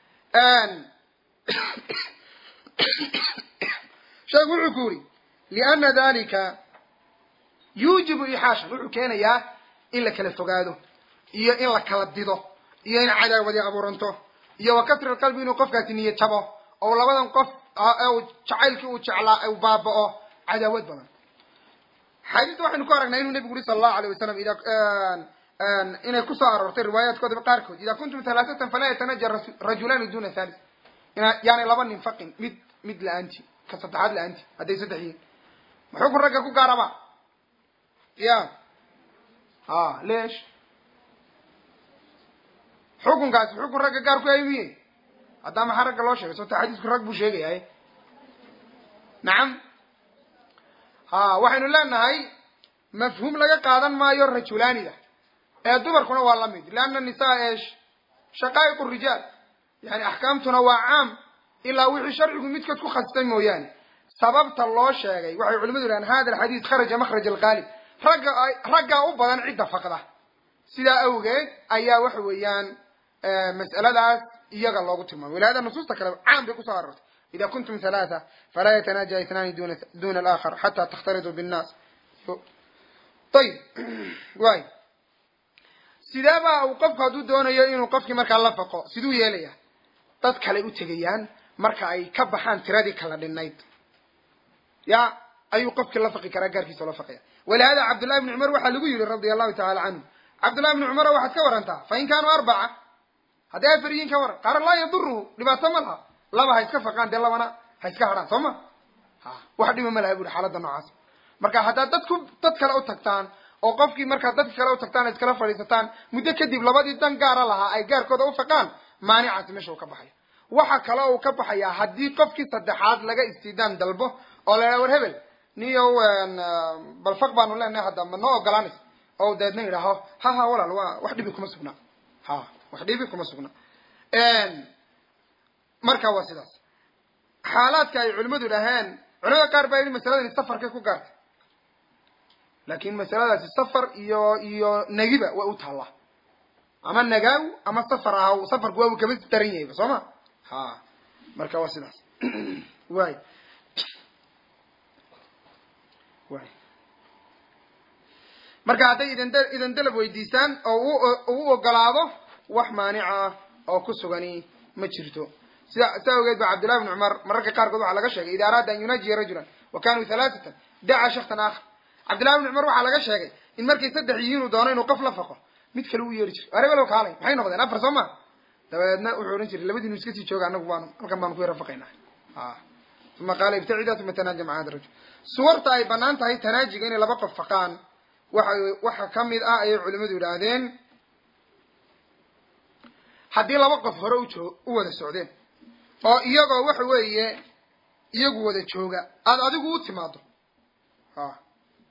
sheekhu wuxuu ku yuri liana dalika yuujibu ixaashan wuxuu keenayaa in la kala fogaado iyo in la kala dido iyo in cadaawadi abuuranto iyo wa kasri qalbi inuu qofkaasi niyad jabo oo labadan qof jacaylkii uu jeclaa u baaba'o cadaawad badan xadiista waxaynu ku aragnaa inuu nebigu uri sala allahu alayh wasalam ida inay kusoo aroortay riwaayaadkooda qaarkood ida kuntum halaasatan falaa yatanaja rajulaani duna thalis yaanay laba nin faqin mid mid la-aanti ka saddexaad la-aanti hadday saddex yihiin maxukun ragga ku gaaraba ya a leesh xukunkaasi xukun ragga gaar ku yahay miye haddaa maxaa ragga loo sheegay soota xadiisku rag buu sheegayahay nacam ha waxaynu leenahay mafhuum laga qaadan maayo rajulaanida ee dumarkuna waa lamid lianna nisaa eesh shaqaa'iqu rijaal yani axkaamtuna waa caam ilaa wixii sharcigu midkood ku khasistay mooyaane sababta loo sheegay waxay culimadu yidhahan hada alxadiis kharaja makhraj alqaalib ragga raggaa u badan cidda faqda sidaa awgeed ayaa waxa weeyaan mas'aladaas iyaga loogu tilmaamay walihada nusuusta kale caam bay kusoo aroortay ida kuntum halaatha falaa yatanaaja itnaani duna duna alaakhar xataa takhtariduu binnaas ayib waay sideeba uu qofku hadduu doonayo inuu qofkii markaa la faqo siduu yeelaya dad kale u tegayaan marka ay ka baxaan tiradii kala dhinayd ya ayuu qofkii la faqi karaa gaarkiisa la faqaya walihada cabdullahi bni cumar waxaa lagu yihi radia allahu tacala canhu cabdullahi bni cumar waxaad ka warantaa fain kaanuu arbaca hadday afar yihiin ka waran qaara laa yaduruhu dhibaato ma laha laba ha iska faqaan dee labana ha iska hadhaan soo ma ha wax dhiba ma laha buri xaaladda noocaas marka haddaad dad ku dad kale u tagtaan oo qofkii markaad dadka kale u tagtaan ay iskala fadhiisataan muddo kadib labadii dan gaara lahaa ay gaarkooda u faqaan maanicaasi meesha uu ka baxaya waxa kale uu ka baxayaa haddii qofkii saddexaad laga istidaan dalbo oo la war hebel niyo bal faq baanu leenahay hadda ma noo ogolaanaysa oo deedna yidhaaho ha ha walaal waa wax dhibi kuma sugnaa ha wax dhibi kuma sugna marka waa sidaas xaalaadka ay culimadu dhaheen culimada qaar baa yidhi masaladani safarkay ku gaartay laakin masaladaasi safar iyo iyo negiba way u taallaa ama nagaaw ama safar ahaw safarku waa uu kama daran yahayba soo ma ha marka waa sidaas way way marka hadday idan idan dalab weydiisaan oo u u ogolaado wax maanica oo ku sugani ma jirto sida saa ogeed ba cabdullahi bni cumar mararka qaarkood waxaa laga sheegay ida araada an yunaajiya rajulan wa kanuu halaatatan daca shaksan aakhar cabdillahi bni cumar waxaa laga sheegay in markay saddex yihiin uu doono inuu qof la faqo mid kale u yeeri jiray arebelow kaalay maxay noqdeen afar soo ma dabeedna wuxuu odhan jiray labadiinu iska sii jooga anagu baanu halkan baanu ku yara faqaynaa a uma qaala ibtacida uma tanaaja maca hada rajul suwarta ay banaan tahay tanaajiga inay laba qof faqaan waxa waxa kamid ah ayay culimadu yidhaahdeen haddii laba qof hore ujoo u wada socdeen oo iyagoo waxa weeye iyagu wada jooga aada adigu u timaado a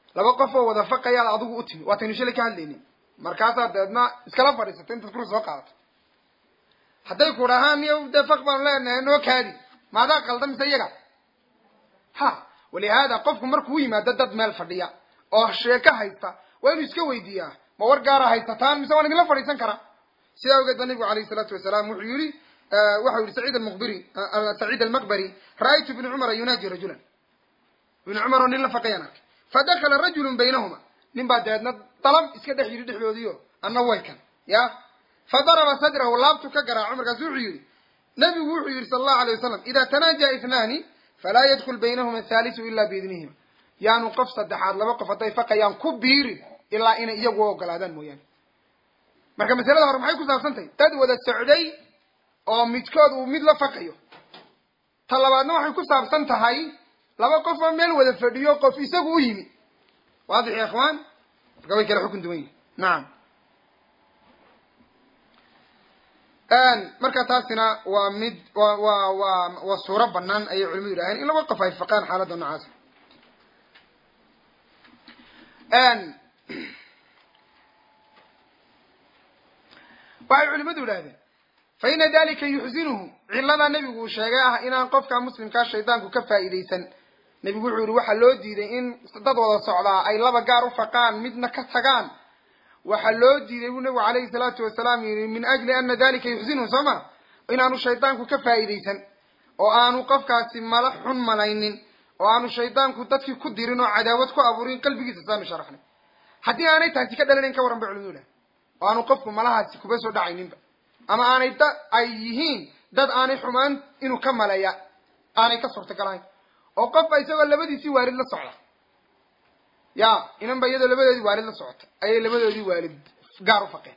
laba qof oo wada faqayaad adigu u timi waataynu shalay ka hadlaynin markaasaad dabeedna iskala fadhiisata intaad kursi soo qaadato hadday ku dhahaan miyo dee faq baanu leenahay noo kaadi maadaa qalda mise iyaga ha walihaada qofku markuu yimaado dad meel fadhiya oo sheeko haysta waa inuu iska weydiiyaa ma war gaara haysataan mise waan idinla fadhiisan karaa sidaa awgeed ba nabigu alayhi salaatu wasalaam wuxuu yihi waxau yihi saciid almuqbiri saciid almaqbari ra'aytu ibni cumara yunaaji rajulan ibni cumar oo nin la faqayaan arkay fadakala rajulun baynahuma nin baa dabeedna dalam iska dhex yidhi dhexdoodiio anna way kan ya fadaraba sadrahu laabtu ka garaaco markaasu wuxuu yihi nabigu wuxuu yihi sala allahu alay wasalam ida tanaaja itnaani falaa yadkul baynahuma athalisu ila biidnihima yaanu qof saddexaad laba qof hadday faqayaan ku biirin ilaa inay iyagu ogolaadaan mooyaane marka masalada hore maxay ku saabsan tahay dad wada socday oo midkood uu mid la faqayo ta labaadna waxay ku saabsan tahay laba qof oo meel wada fadhiyo qof isagu u yimi waadix ya ikhwaan marka way kala xukun duwan yihin nacam marka taasina waa mid wa wa wa waa suuro banaan ayay culimadu yidhaaheen in laba qof ay faqaan xaaladda noocaasa waxay culimadu yidhahdeen fa ina dalika yuxsinuhu ciladaa nebigu uu sheegay ah inaan qofka muslimkaa shaydaanku ka faa'iidaysan nebigu wuxuu yihi waxaa loo diiday in dad wada socdaa ay laba gaar u faqaan midna ka tagaan waxaa loo diiday buu nebigu calayhi salaatu wasalaam yihi min ajli ana dalika yuxsinuhu soo ma inaanu shaydaanku ka faa'iidaysan oo aanu qofkaasi mala xun malaynin oo aanu shaydaanku dadkii ku dirin oo cadaawad ku abuurin qalbigiisa saanu sharaxnay haddii aanay taasi ka dhalanayn ka waran bay culimadu dhahay oo aanu qofku malahaasi kuba soo dhacayninba ama aanay da ay yihiin dad aanay xumaan inuu ka maleeya aanay ka suurtagalahayn oo qofba isagoo labadiisii waalid la socda ya inanba iyadoo labadoodii waalid la socota ayay labadoodii waalid gaar u faqeen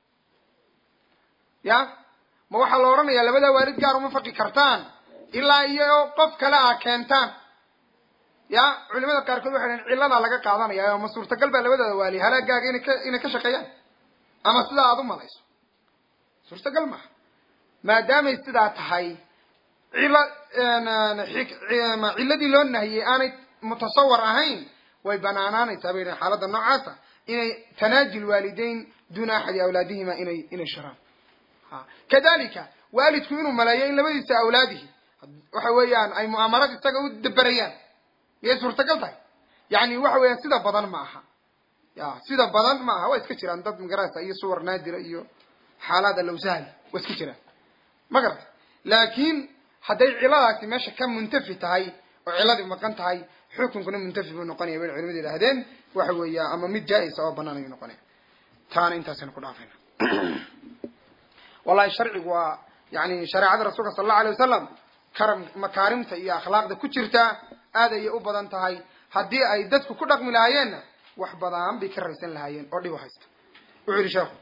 ya ma waxaa la odhanayaa labadaa waalid gaar uma faqi kartaan ilaa iyo qof kale a keentaan ya culimada qaarkood waxay dhahen cilladaa laga qaadanaya oo ma suurtagal baa labadooda waali halaagaaga inay ka inay ka shaqeeyaan ama sidaa aada u malayso suurtagal maha maadaamay sidaa tahay cilla cilladii loo nahiyey aanay mutasawar ahayn way banaanaanaysaa bay dhahen xaaladda noocaasa inay tanaaji lwaalideyn duuna axadi awlaadihima inay inay shiraan kadalika waalidku inuu maleeyo in labadiisa awlaadihi waxa weeyaan ay mu'aamarad isaga u daberayaan miyay suurtagal tahay yani waxa weeyaan sida badan ma aha ya sida badan ma aha waa iska jiraan dad magarasa iyo suwar naadira iyo xaalaad alawsahli waa iska jiraan ma garata laakiin hadday ciladaasi meesha ka muntafi tahay oo ciladii maqan tahay xukunkuna muntafi buu noqonaya bay culimadu yidhahdeen waxa weeya ama mid jaa-isa oo banaan ayuu noqonaya taana intaasaynu ku dhaafayna wallahi sharcigu waa yani shareecada rasuulka sala allahu alay wasalam karam makaarimta iyo akhlaaqda ku jirta aad ayay u badan tahay haddii ay dadku ku dhaqmi lahaayeenna wax badan bay ka raysan lahaayeen oo dhib u haysta wuxuu yihi sheekhu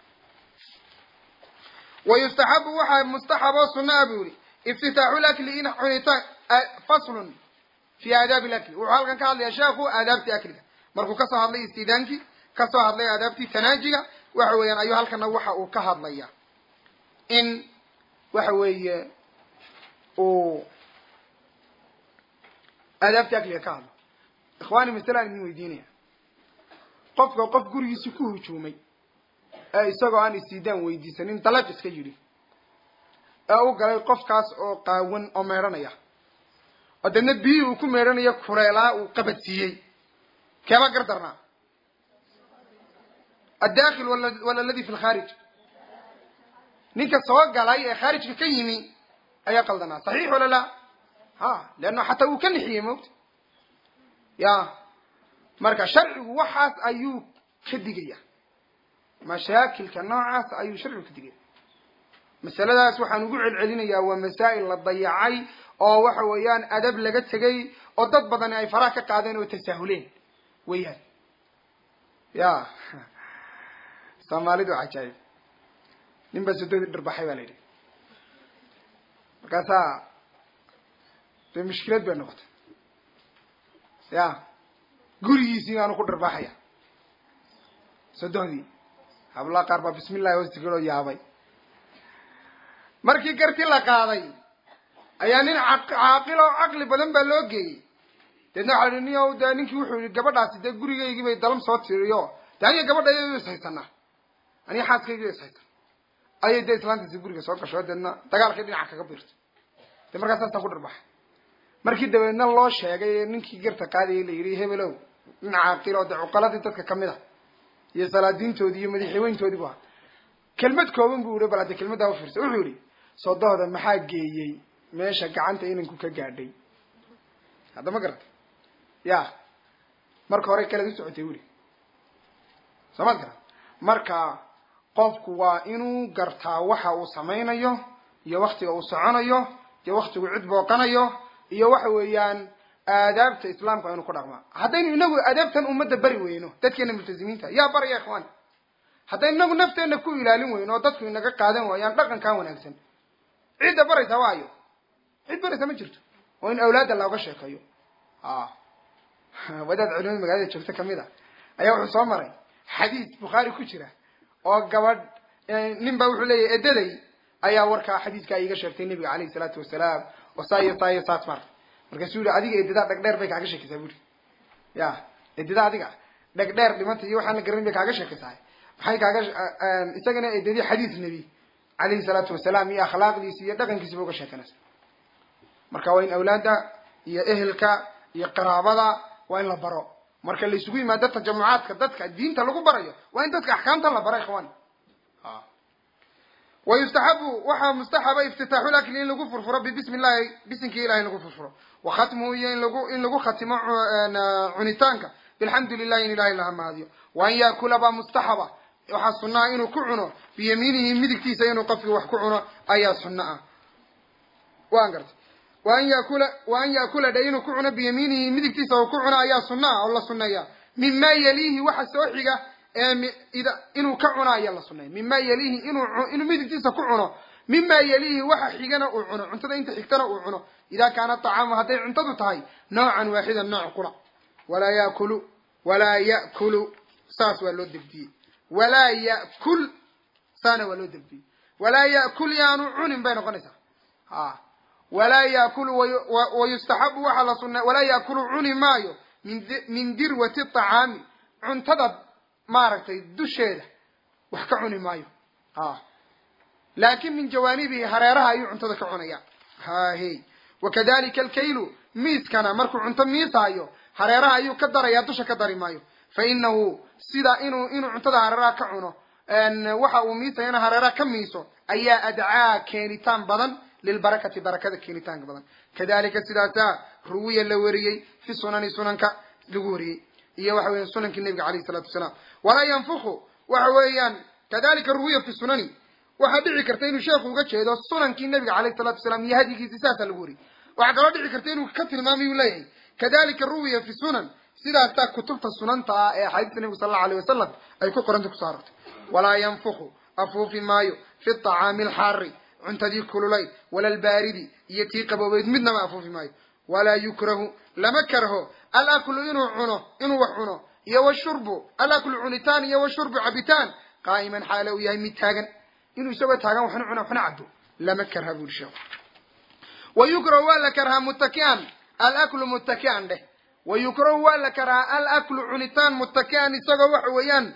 wa yustaxabu waxaa mustaxab oo sunaa buu yihi iftitaaxu lakli in cunitaan faslun fi aadaabi lakli wuxuu halkan ka hadlaya sheekhu aadaabtii akliga markuu kasoo hadlay istidaankii kasoo hadlay aadaabtii tanaajiga waxa weeyaan ayuu halkana waxa uu ka hadlaya in waxa weeye uu aadaabtii akliga ka hadlo ikhwaani masalaan idin weydiinaya qofka qof gurigiisi ku hujuumay ee isagoo aan istiidaan weydiisanin dalaq iska yidhi ee u galay qofkaas oo qaawan oo meedhanaya oo deedna biyihii uu ku meedhanaya kureelaa uu qabadsiiyey keebaa gardarnaa addakhil wala aladi fi lkhaarij ninka soo galay ee khaarijka ka yimi ayaa qaldanaa saxiix wala la ha leanna xataa uu ka nixiyey moogta ya marka sharcigu waxaas ayuu ka digaya mashaakilka noocaas ayuu sharcigu ka digaya masaladaas waxaan ugu celcelinayaa waa masaa'il la dayacay oo waxa weeyaan adab laga tegay oo dad badani ay faraha ka qaadeen oo tasaahuleen weeyaan ya soomaalidu cajaayib nin baa sododii dhirbaxay baa la yidhi markaasaa dee mushkilad bay noqotay ya gurigiisii baanu ku dhirbaxaya sodohdii hablaa qaar baa bismi illahi hoostigaloo yaabay markii garti la qaaday ayaa nin caaqil oo caqli badan baa loo geeyey deedna waxa la niyo de ninkii wuxuu yihi gabadhaasi dee gurigaygii bay dalam soo tiriyo de aniga gabadha iyado is haysanaa aniga xaaskaygiyo is haysan ayay dee islaantiisi guriga soo gasho deedna dagaalkii dhinaca kaga biirto de markaas saastaa ku dharbaxay markii dabeedna loo sheegay ninkii garta qaadayay la yidhi hebelow dhinaca aqilo de cuqaladii dadka kamid a iyo salaadiintoodii iyo madaxweyntoodii bu ahaa kelmad kooban bu yihi bal hadde kelmaddaa ufiirsa wuxuu yihi soodahooda maxaa geeyey meesha gacanta inanku ka gaadhay hadda ma garata ya marka hore kalead u socotay weli soo maad garat marka qofku waa inuu gartaa waxa uu samaynayo iyo waktiga uu soconayo iyo waktigu cid booqanayo iyo waxa weeyaan aadaabta islaamka inu ku dhaqmaa haddaynu inagu aadaabtan ummadda bari weyno dadkeena multazimiinta yaa baraya ikhwaan haddaynu inagu nafteena ku ilaalin weyno oo dadku inaga qaadan waayaan dhaqankan wanaagsan cidda baraysa waayo cid baraysa ma jirto oo in awlaadda looga sheekeeyo a wadaad culimada magaalada joogta kamid a ayaa wuxuu soo maray xadiis bukhaari ku jira oo gabadh nin ba wuxuu leeyahy edaday ayaa warkaa xadiiskaa iiga sheegtay nebiga alayhi salaatu wasalaam oo saa iyo saa iyo saas mar markaasuu yihi adiga edadaa dhegdheer bay kaaga sheekaysaa buri ya edada adiga dhegdheer dhimanta iyo waxaan la garanin bay kaaga sheekaysaa maxay kaaga isagana edadii xadiis nebi alayhi salaatu wasalaam iyo akhlaaqdiisi iyo dhaqankiisiba uga sheekanaysa marka waa in awlaadda iyo ehelka iyo qaraabada waa in la baro marka la isugu yimaado tajamucaadka dadka diinta lagu barayo waa in dadka axkaamta la baro ikhwan wa yustaxabu waxaa mustaxaba iftitaaxu lakli in lagu furfuro bibismi llahi bisimkii ilahay in lagu furfuro wa khatmuhu iyo in lagu in lagu khatimo cunitaanka bilxamdu lilahi in ilahay laha mahadiyo wa an yaakula baa mustaxaba waxaa sunnaha inuu ku cuno biyamiinihi midigtiisa inuu qofkii wax ku cuno ayaa sunno ah waan gartay wa an yakula wa an yaakula dhe inuu ku cuno biyamiinihi midigtiisa uu ku cuno ayaa sunna ah oo la sunneeya mima yaliihi waxa soo xiga inuu ka cuno ayaa la sunneeya mima yaliihi inuu inuu midigtiisa ku cuno mima yaliihi waxa xigana uu cuno cuntada inta xigtana uu cuno ida kaana طacaamu hadday cuntadu tahay noocan waaxida nooc qura walaa yakulu walaa ya'kulu saas waa loo degdiyey walaa ya'kul saana waa loo degdiyey walaa ya'kul yaanu cunin bay noqonaysaa a walaa yaakulu wayustaxabu waxaa la sunna walaa yaakulu cuni maayo min dirwati طacaami cuntada maaragtay dusheeda wax ka cuni maayo a laakin min jawaanibihi hareeraha ayuu cuntada ka cunaya hahe wakadalika alkaylu miiskana markuu cunto miisaayo hareeraha ayuu ka daraya dusha ka dari maayo fa inahu sida inuu inuu cuntada hareeraha ka cuno waxa uu miisayana hareeraha ka miiso ayaa adcaa keenitaan badan lilbarakati barakada keenitaanka badan kadalika sidaasaa ruwiya la wariyey fi sunani sunanka lagu wariyey iyo waxa weya sunankii nabiga alayhi salatu wasalaam walaa yanfuku waxa weeyaan kadalika ruwiya fi sunani waxaa dhici karta inuu sheekhu uga jeedo sunankii nabiga alayhi salatu wasalaam iyo hadyigiisi saasaa lagu wariyey waxaa kaloo dhici karta inuu ka tilmaamay uu leeyahay kadalika ruwiya fi sunan sidaasaa kutubta sunanta ah ee axaadiista nabigu sal allau alayh wasalam ay ku qoranta kusoo arortay walaa yanfuku afuufi maayo fi طacaami alxaari cuntadii kululay wala albaaridi iyo tii qaboobeyd midnaba afuufi maayo walaa yukrahu lama karho alaklu inuu cuno inuu wax cuno iyo washurbu alaklu cunitaan iyo washurbu cabitaan qaa'iman xaale uu yahay mid taagan inuu isagoo taagan waxna cuna waxna cabo lama karha buri sheekhu wa yukrahu waa la karhaa muttaki'an alaklu muttaki'an dheh wa yukrahu waa la karhaa alaklu cunitaan muttaki'an isagoo waxa weeyaan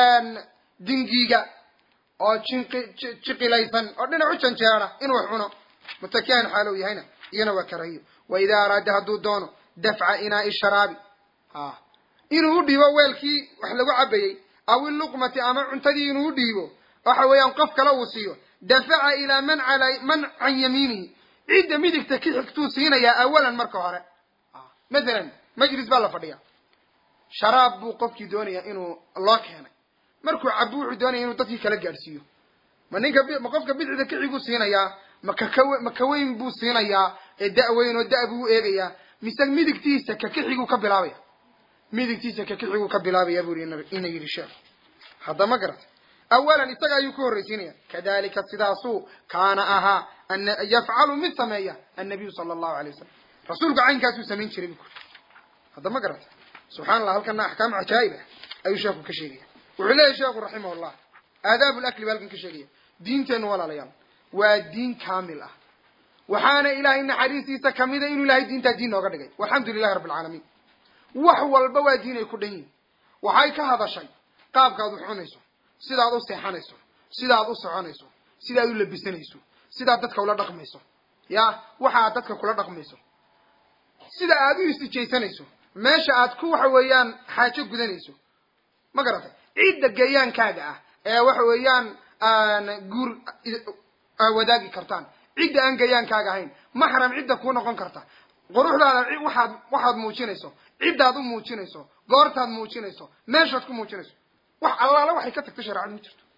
dingiiga oo jinqi jiqilaysan oo dhinac u janjeera inuu wax cuno muttaki'an xaalow yahayna iyana waa karahiyo wa idaa araada hadduu doono dafca inaa'i sharaabi a inuu u dhiibo weelkii wax lagu cabayey aw iluqmati ama cuntadii inuu u dhiibo waxa weeyaan qof kale uu siiyo dafaca ilaa man ala man can yamiinihi cidda midigta ka xigtuu siinayaa awalan marka hore mathalan majlis baa la fadhiya sharaab buu qofkii doonayaa inuu loo keenay markuu cabo wuxuu doonaya inuu dadkii kala gaadhsiiyo ma ninka ma qofka bidixda kixiguu siinayaa ma kakaw ma kaweyn buu siinayaa ee da-weyn oo da- buu u eegayaa mise midigtiisa ka kixiguu ka bilaabaya midigtiisa ka kixiguu ka bilaabaya buu ina yidhi sheekh hadda ma garata awalan isaga ayuu ku horraysiinaya kadalika sidaasuu kaana ahaa yafcalu mid sameeya annabiyu sala allahu alay wasalam rasuulku caynkaasuu samayn jiray bu kuri hadda ma garata subxana allah halkana axkaam cajaa'ib ah ayuu sheekhu ka sheegaya wuxuu leeyahy sheekhu raximah llah aadaabu lakli baa halkan ka sheegaya diinteennu walaalayaal waa diin kaamil ah waxaana ilaahay naxariistiisa kamida inuu ilahay diintaa diin nooga dhigay walxamdu lilahi rabbi alcaalamiin wax walba waa diin ay ku dhan yihin waxay ka hadashay qaabkaad u cunayso sidaad u seexanayso sidaad u soconayso sidaad u labisanayso sidaad dadka ula dhaqmayso ya waxa aad dadka kula dhaqmayso sida aad u istijaysanayso meesha aad ku waxa weeyaan xaajo gudanayso ma garatay cidda gayaankaaga ah ee waxa weeyaan guur wadaagi kartaan cidda aan gayaankaaga ahayn maxram cidda kuu noqon karta quruxdaada waxaad waxaad muujinayso ciddaad u muujinayso goortaad muujinayso meeshaad ku muujinayso wax allaala waxay ka tagtay shareecadu ma jirto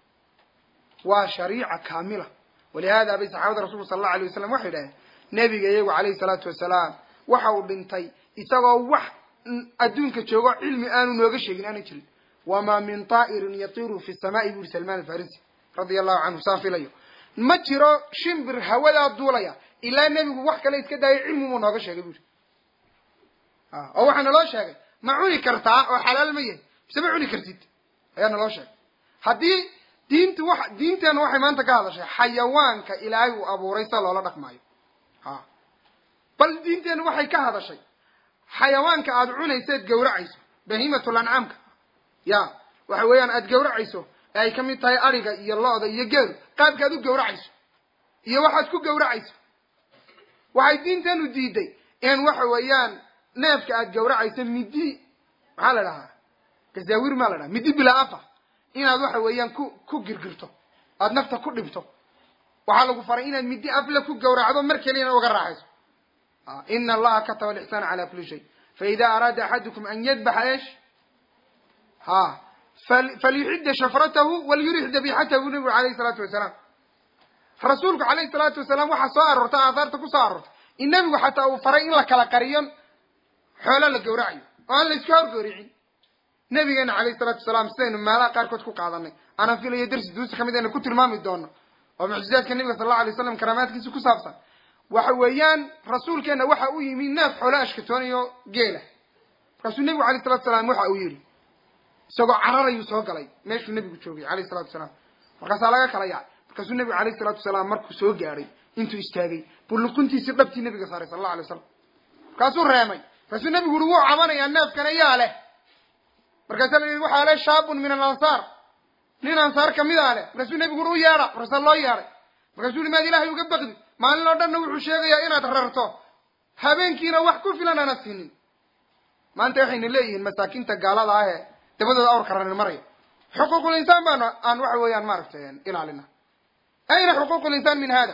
waa shariica kaamila walihada bay saxaabada rasulka sala allahu alay wasalam waxay idhaheen nebiga iyagu calayhi salaatu wasalaam waxa uu dhintay isagoo wax adduunka joogo cilmi aanu nooga sheegin aanan jirin wamaa min taa'irin yatiru fi samaa'i buri salman alfarisi radia allahu canhu saan filayo ma jiro shimbir hawadaa duulaya ilaa nebigu wax kale iska daayay cilmibuu nooga sheegay buri oo waxaa naloo sheegay ma cuni kartaa oo xalaal ma yahay mise ma cuni kartid ayaa naloo sheegay haddii diintu wa diinteenna waxay maanta ka hadashay xayawaanka ilaahay uu abuuray sida loola dhaqmaayo ha bal diinteenna waxay ka hadashay xayawaanka aada cunayseed gawracayso bahiimatul ancaamka ya waxa weeyaan aada gawracayso ee ay ka mid tahay ariga iyo lo-da iyo geelu qaabkaad u gawracayso iyo waxaad ku gawracayso waxay diinteenu diiday in waxa weeyaan neefka aada gawracayso midi maxaa la dhahaa gazaawir maa la dhaha midi bilaa afa inaad waxa weeyaan ku ku girgirto aada nafta ku dhibto waxaa lagu faray inaad midi afle ku gawracdo mar keliyana uga raaxayso ina allaha kataba alixsaana cala kuli shay faida araada axadukum an yadbaxa esh ha falyuxida shafratahu walyurix dabixatahu bu nabigu alayhi salaatu wasalaam rasuulku calayhi salaatu wasalaam waxaa soo aroorta aathaarta ku soo aroortay in nebigu xataa uu faray in la kala qariyo xoolo la gawracayo oo aan la iska horgooricin nabigeena calayhi salaatu wasalaam sidaynu meelaha qaarkood ku qaadanay aanan filayo darsi duusi kamid aynu ku tilmaami doono oo mucjizaadka nabiga sal allau alay waslam karaamaadkiisa ku saabsan waxa weeyaan rasuulkeena waxa u yimi neef xoolo ashkatoonayo geela markaasuu nebigu alayh salatu salaam waxa uu yidhi isagoo cararayuu soo galay meeshuu nebigu joogay alayh salatu wasalaam markaasaa laga kala yaacay markaasuu nebigu alayh salatu wasalaam markuu soo gaadhay intuu istaagay buu luquntiisii dhabtii nebiga saaray sala allau alay wasalam markaasuu reemay markaasuu nebigu uhi wuu cabanayaa neefkana yaa leh markaasaa la yidhi waxaa leh shaabun min alansaar nin ansaar kamidaa leh markaasuu nebigu uhi u yeedha markaasaa loo yeedhay markaasuu yihi maad ilaahay uga baqdi maalin oo dhanna wuxuu sheegayaa inaad rarto habeenkiina wax ku filan aana siinin maanta waxayna leeyihiin masaakiinta gaalada ah ee dabadooda awrka rarir maraya xuquuqul insaan baanu aan waxa weeyaan maaragtay ilaalina ayna xuquuqul insaan min hada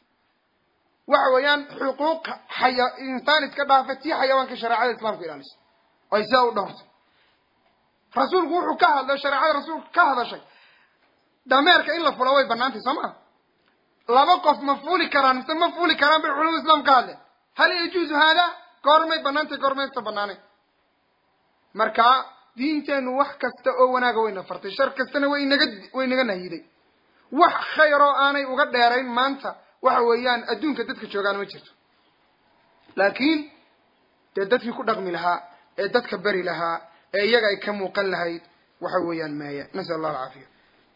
waxa weeyaan xuquuq xaya insaan iska dhaafa tii xayawaanka shareecada islaamku ilaaliso ay sidaa u dhowrto rasuulku wuxuu ka hadlay shareecada rasuulku ka hadashay dameerka in la fulo way banaantay soo maa laba qof ma fuuli karaan mise ma fuuli karaan bay culamada islam ka hadleen hal yajuuzu haada goormay banaantay goormaysta banaanay marka diinteenu wax kasta oo wanaaga wayna fartay shar kastana way inaga way inaga nahyiday wax khayr oo aanay uga dheerayn maanta waxa weeyaan adduunka dadka joogaan ma jirto laakiin dee dadkii ku dhaqmi lahaa ee dadka beri lahaa ee iyaga ay ka muuqan lahayd waxa weeyaan maaya nasal allah alcaafiya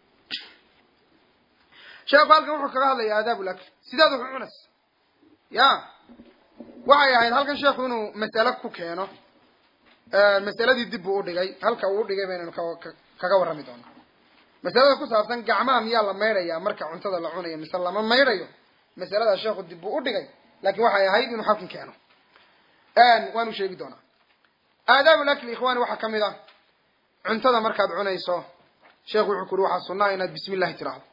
sheekhu halkan wuxuu kaga hadlaya aadaab lakl sidaad wax u cunas ya waxay ahayd halkan sheekhu inuu masale ku keeno masaladii dib buu udhigay halka uu udhigay baynanu kaga warrami doona masalada ku saabsan gacmaha miyaa la maydhayaa marka cuntada la cunayo mise lama maydhayo masalada sheekhu dib buu udhigay laakiin waxay ahayd inuu halkan keeno waanu sheegi doonaa aadaab lakli ikhwani waxaa kamid ah cuntada markaad cunayso sheekhu wuxuu ku uri waxaa sunaa inaad bismi illahi tiraahdo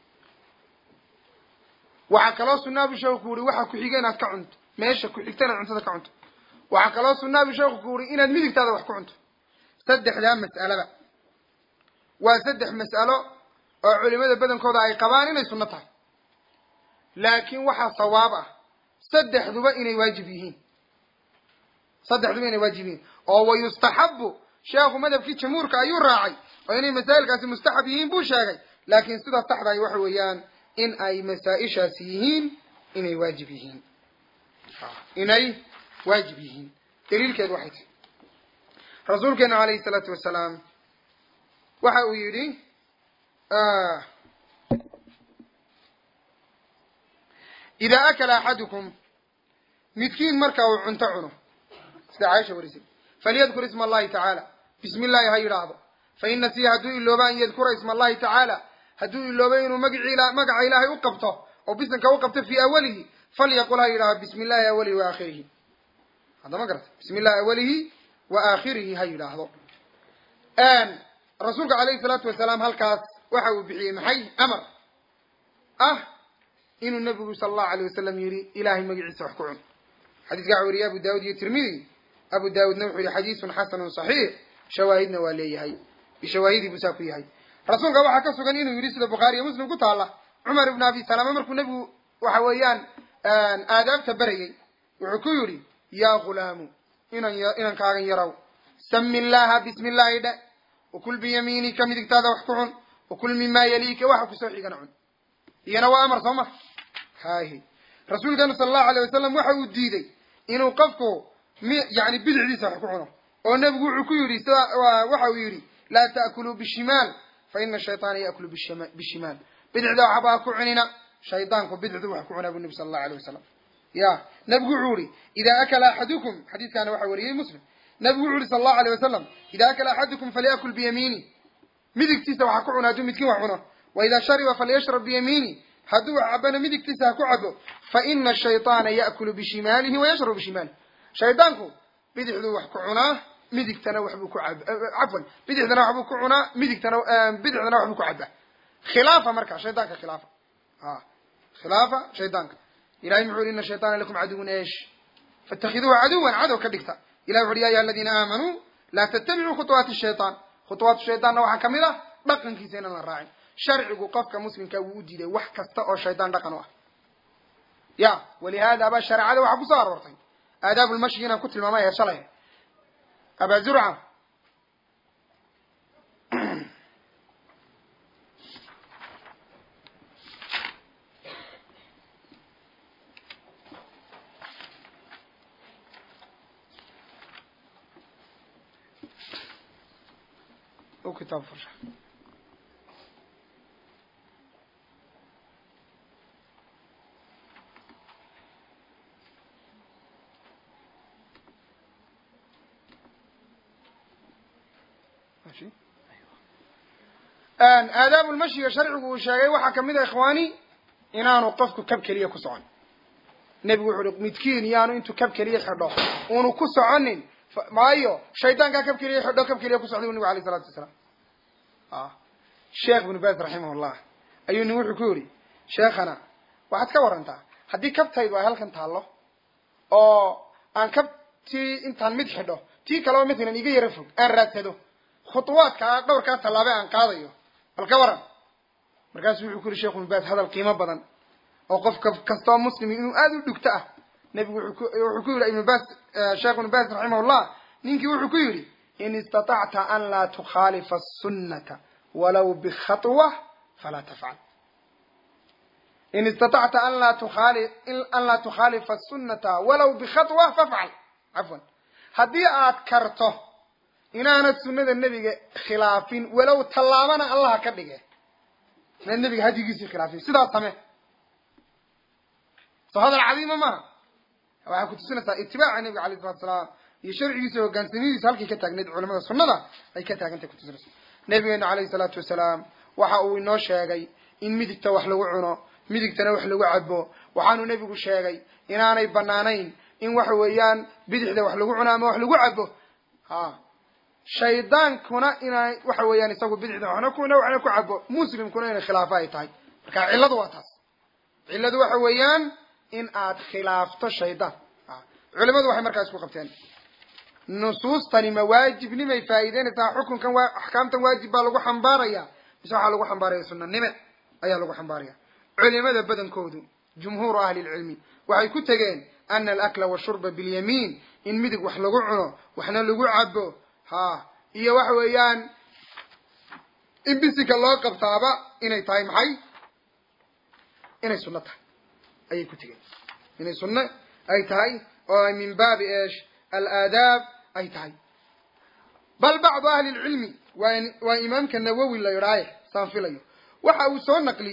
waxaa kaloo sunaa bu sheekhu ku uri waxaa ku-xiga inaad ka cunto meesha ku-xigta inaad cuntada ka cunto waxaa kaloo sunaa bu sheekhu ku uri inaad midigtaada wax ku cunto saddexdaa mas'alaba waa saddex mas'alo oo culimada badankooda ay qabaan inay sunno tahay laakiin waxaa sawaab ah saddexduba inay waajib yihiin saddexduba inay waajib yihiin oo wayustaxabu sheekhu madhabkii jamhuurka ayuu raacay oo inay masaa'ilkaasi mustaxab yihiin buu sheegay laakiin sida saxdahay waxa weeyaan in ay masaa-ishaasi yihiin inay waajib yihiin inay waajib yihiin daliilkeedu waxay tahay rasuulkeenu calayhi salaatu wasalaam waxa uu yidhi idaa akala axadukum midkiin marka uu cunto cuno sida caaisha warisay falyadkur isma allahi tacaala bismi illaahi ha yidhaahdo fain nasiya hadduu ilooba an yadkura isma allahi tacaala hadduu iloobo inuu magacii magaca ilaahay u qabto oo bisanka u qabto fii awalihi falyaqul ha yidhahdo bismi illahi awalihi wa aakhirihi hadda ma garata bismi illahi awalihi wa aakhirihi ha yidhaahdo rasuulka calayhi salaatu wasalaam halkaas waxa uu bixiyey maxay amar ah inuu nabigu sala allahu alayh wasalam yihi ilahay magaciisa wax ku cun xadiiska waxa weriyey abu daawud iyo tirmidi abu daawudna wuxuu yihi xadiisun xasanun saxiix shawaahidna waa leeyahay bishawaahidii buu saa ku yahay rasuulka waxaa ka sugan inuu yidhi sida bukhaari iyo muslim ku taalla cumar ibnu abi salama markuu nebigu waxa weeyaan aadaabta berayey wuxuu ku yidhi yaa ghulaamu inan inankaagan yarow sami illaha bismi illaahi dhe wakul biyamiinika midigtaada wax ku cun wakul mimaa yaliika waxa kusoo xigana cun iyana waa amar soo ma hahi rasuulkeenu sala allahu alayh wasalam waxa uu diiday inuu qofku mi yani bidixdiisa wax ku cuno oo nebigu wuxuu ku yidhi waxa uu yidhi laa ta'kuluu bishimaal fa ina shayطaana ya'kulu bishimaal bidixda waxbaa ku cunina shaydaanku bidixdu wax ku cunaa bu nebi sala allahu alayh wasalam ya nebigu wuxuu yihi idaa akala axadukum xadiiskaana waxaa wariyey muslim nebigu wuxu uhi sala allahu alayh wasalam idaa akala axadukum falyakul biyamiini midigtiisa waxa ku cuna hadduu midkiin wax cuno wa idaa shariba falyashrab biyamiini hadduu wax cabana midigtiisa ha ku cabo fa ina shayطaana ya'kulu bishimaalihi wa yashrabu bishimaalihi shaydaanku bidixduu wax ku cunaa midigtana waxbuu ku cab cafwan bidixdana waxbuu ku cunaa midigtana bidixdana waxbuu ku cabaa khilaafa marka shaydaanka khilaafa a khilaafa shaydaanka ilahay muxuu yihi ina shayطaana lakum caduwun eesh faاtakhiduuhu caduwan cadow ka dhigta ilahi wuxu uhi ya ayuha aladiina aamanuu laa tattabicuu khuطuwaati shayطaan khuطuwaatu shayطaanna waxaa kamid ah dhaqankiisa inaan la raacin sharcigu qofka muslimka wuu u diiday wax kasta oo shaydaan dhaqan u ah ya walihaada ba shareecada waxaa kusoo aroortay aadaabu lmashyi inaan ku tilmaamay ee shalay aba zurca kitaab farsha aadaabu lmashyiga sharcigu uu sheegay waxaa kamid a ikhwaani inaanu qofku kab keliya ku socon nebigu wuxu uhi midkiin yaanu intuu kab keliya xidho unu ku soconin maayo shaydaankaa kab keliya xidho kab keliya ku socday bu nebigu alayh isalatu wasalaam sheekh ibnu bas raximah llah ayuu nin wuxuu ku yidhi sheekhana waxaad ka warantaa haddii kabtaydu ay halkan taallo oo aan kabtii intaan mid xidho tii kaleo matalan iga yaro fog aan raadsado khutuwaadkaa dhowrkaa tallaabe aan qaadayo bal ka waran markaasuu wuxuu ku yihi shekh ibnu bas hadal qiimo badan oo qofka kastoo muslim inuu aada u dhugto ah nebigu wuxuu ku yidhi ibnu bas sheekh ibnu bas raximahullah ninkii wuxuu ku yidhi in istatacta an laa tukhaalifa sunnata walaw bikhatwa falaa tafcal in istatacta an laa tuaali an laa tukhaalifa sunnata walaw bikhatwa fafcal cafwan haddii aad karto inaanad sunnada nebiga khilaafin walow tallaabana allaha ka dhige inaad nebiga hadigiisii khilaafin sidaas same soo hadal cadiima maaha waxay kutusinaysaa itibaaca nebiga alayh salatu salaam iyo sharcigiisa hogaansamadiisa halkay ka taagneyd culamada sunnada ay ka taagantay kutusinaysa nabigeenu calayhi salaatu wasalaam waxa uu inoo sheegay in midigta wax lagu cuno midigtana wax lagu cabo waxaanu nebigu sheegay inaanay banaanayn in waxa weeyaan bidixda wax lagu cuno ama wax lagu cabo ha shaydaankuna inay waxa weeyaan isagu bidixda waxna kuna waxna ku cabo muslimkuna inay khilaafo ay tahay marka cilladu waa taas cilladu waxa weeyaan in aad khilaafto shaydaan culimadu waxay markaa isku qabteen nusuustani ma waajibnimay faa'iideynaysaa xukunkan waa axkaamtan waajib baa lagu xambaaraya mise waxaa lagu xambaaraya sunanime ayaa lagu xambaaraya culimada badankoodu jumhuuru ahli lcilmi waxay ku tegeen ana alakla washurba bilyamiin in midig wax lagu cuno waxna lagu cabo ha iyo waxa weeyaan in bisika loo qabtaaba inay tahay maxay inay sunno tahay ayay ku tegeen inay sunno ay tahay oo ay min baabi eesh alaadaab ay tahay bal bacdu ahli lcilmi waa waa imaamka nawowi la yidhaaye saan filayo waxa uu soo naqliyey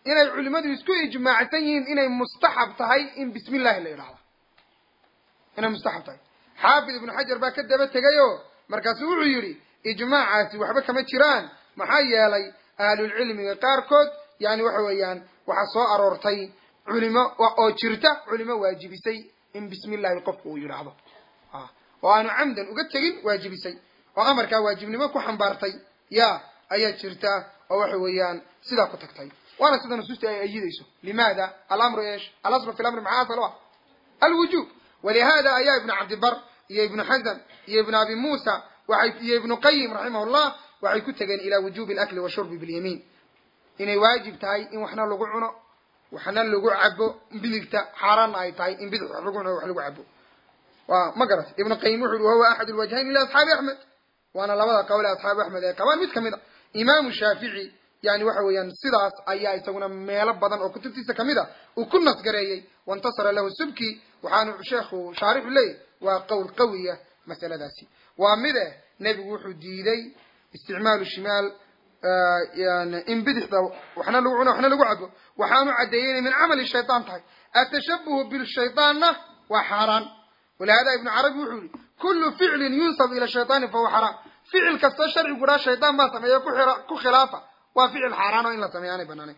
inay culimmadu isku ijmaacsan yihiin inay mustaxab tahay in bismi illahi la yidhahdo inay mustaxab tahay xaafid ibnu xajar baa ka daba tegayo markaasu wuxuu yidhi ijmaacaasi waxba kama jiraan maxaa yeelay ahlulcilmiga qaarkood yani waxa weeyaan waxaa soo aroortay culimo oo jirta culimo waajibisay in bismi illahi qofku uu yidhaahdo oo aanu camdan uga tegin waajibisay oo amarkaa waajibnimo ku xambaartay ya ayaa jirta oo waxa weeyaan sidaa ku tagtay waana sida nusuusta ay ayidayso limaada alamru esh alaslu fi lamri maxaa asal ah alwujub walihada ayaa ibnu cabdibar iyo ibnu xazm iyo ibnu abi muusa waxay iyo ibnu qayim raximah llah waxay ku tegeen ilaa wujubi alakli washurbi bilyamiin inay waajib tahay in waxna lagu cuno waxna lagu cabo bidigta xaaraanna ay tahay in bidix wax lagu cuno wax lagu cabo wa ma garat ibnu qayim wuxu uhi wahuwa axad lwajhayn ila asxaabi axmed waana labada qowle asxaabi axmed ay qabaan mid kamid a imaamu shaafici yani waxa weeyaan sidaas ayaa isaguna meelo badan oo kutubtiisa kamid a uu ku nasgareeyey waintasara lahu subki waxaanu sheekhu shaarixu leeyahy waa qowl qawiya masaladaasi waa mide nebigu wuxuu diiday isticmaalu shimaal in bidixda waxna lagu cuno waxna lagu cabo waxaanu caddeeyey inay min camali shaytaan tahay atashabuhu bishaytaanna waa xaaraan walihada ibnu carabi wuxuu yihi kullu ficlin yunsab ila shaytaani fahuwa xaraam ficil kastoo sharcigu dhaa shaytaan baa sameeya ku khilaafa waa ficil xaaraan oo in la sameeya aanay banaanayn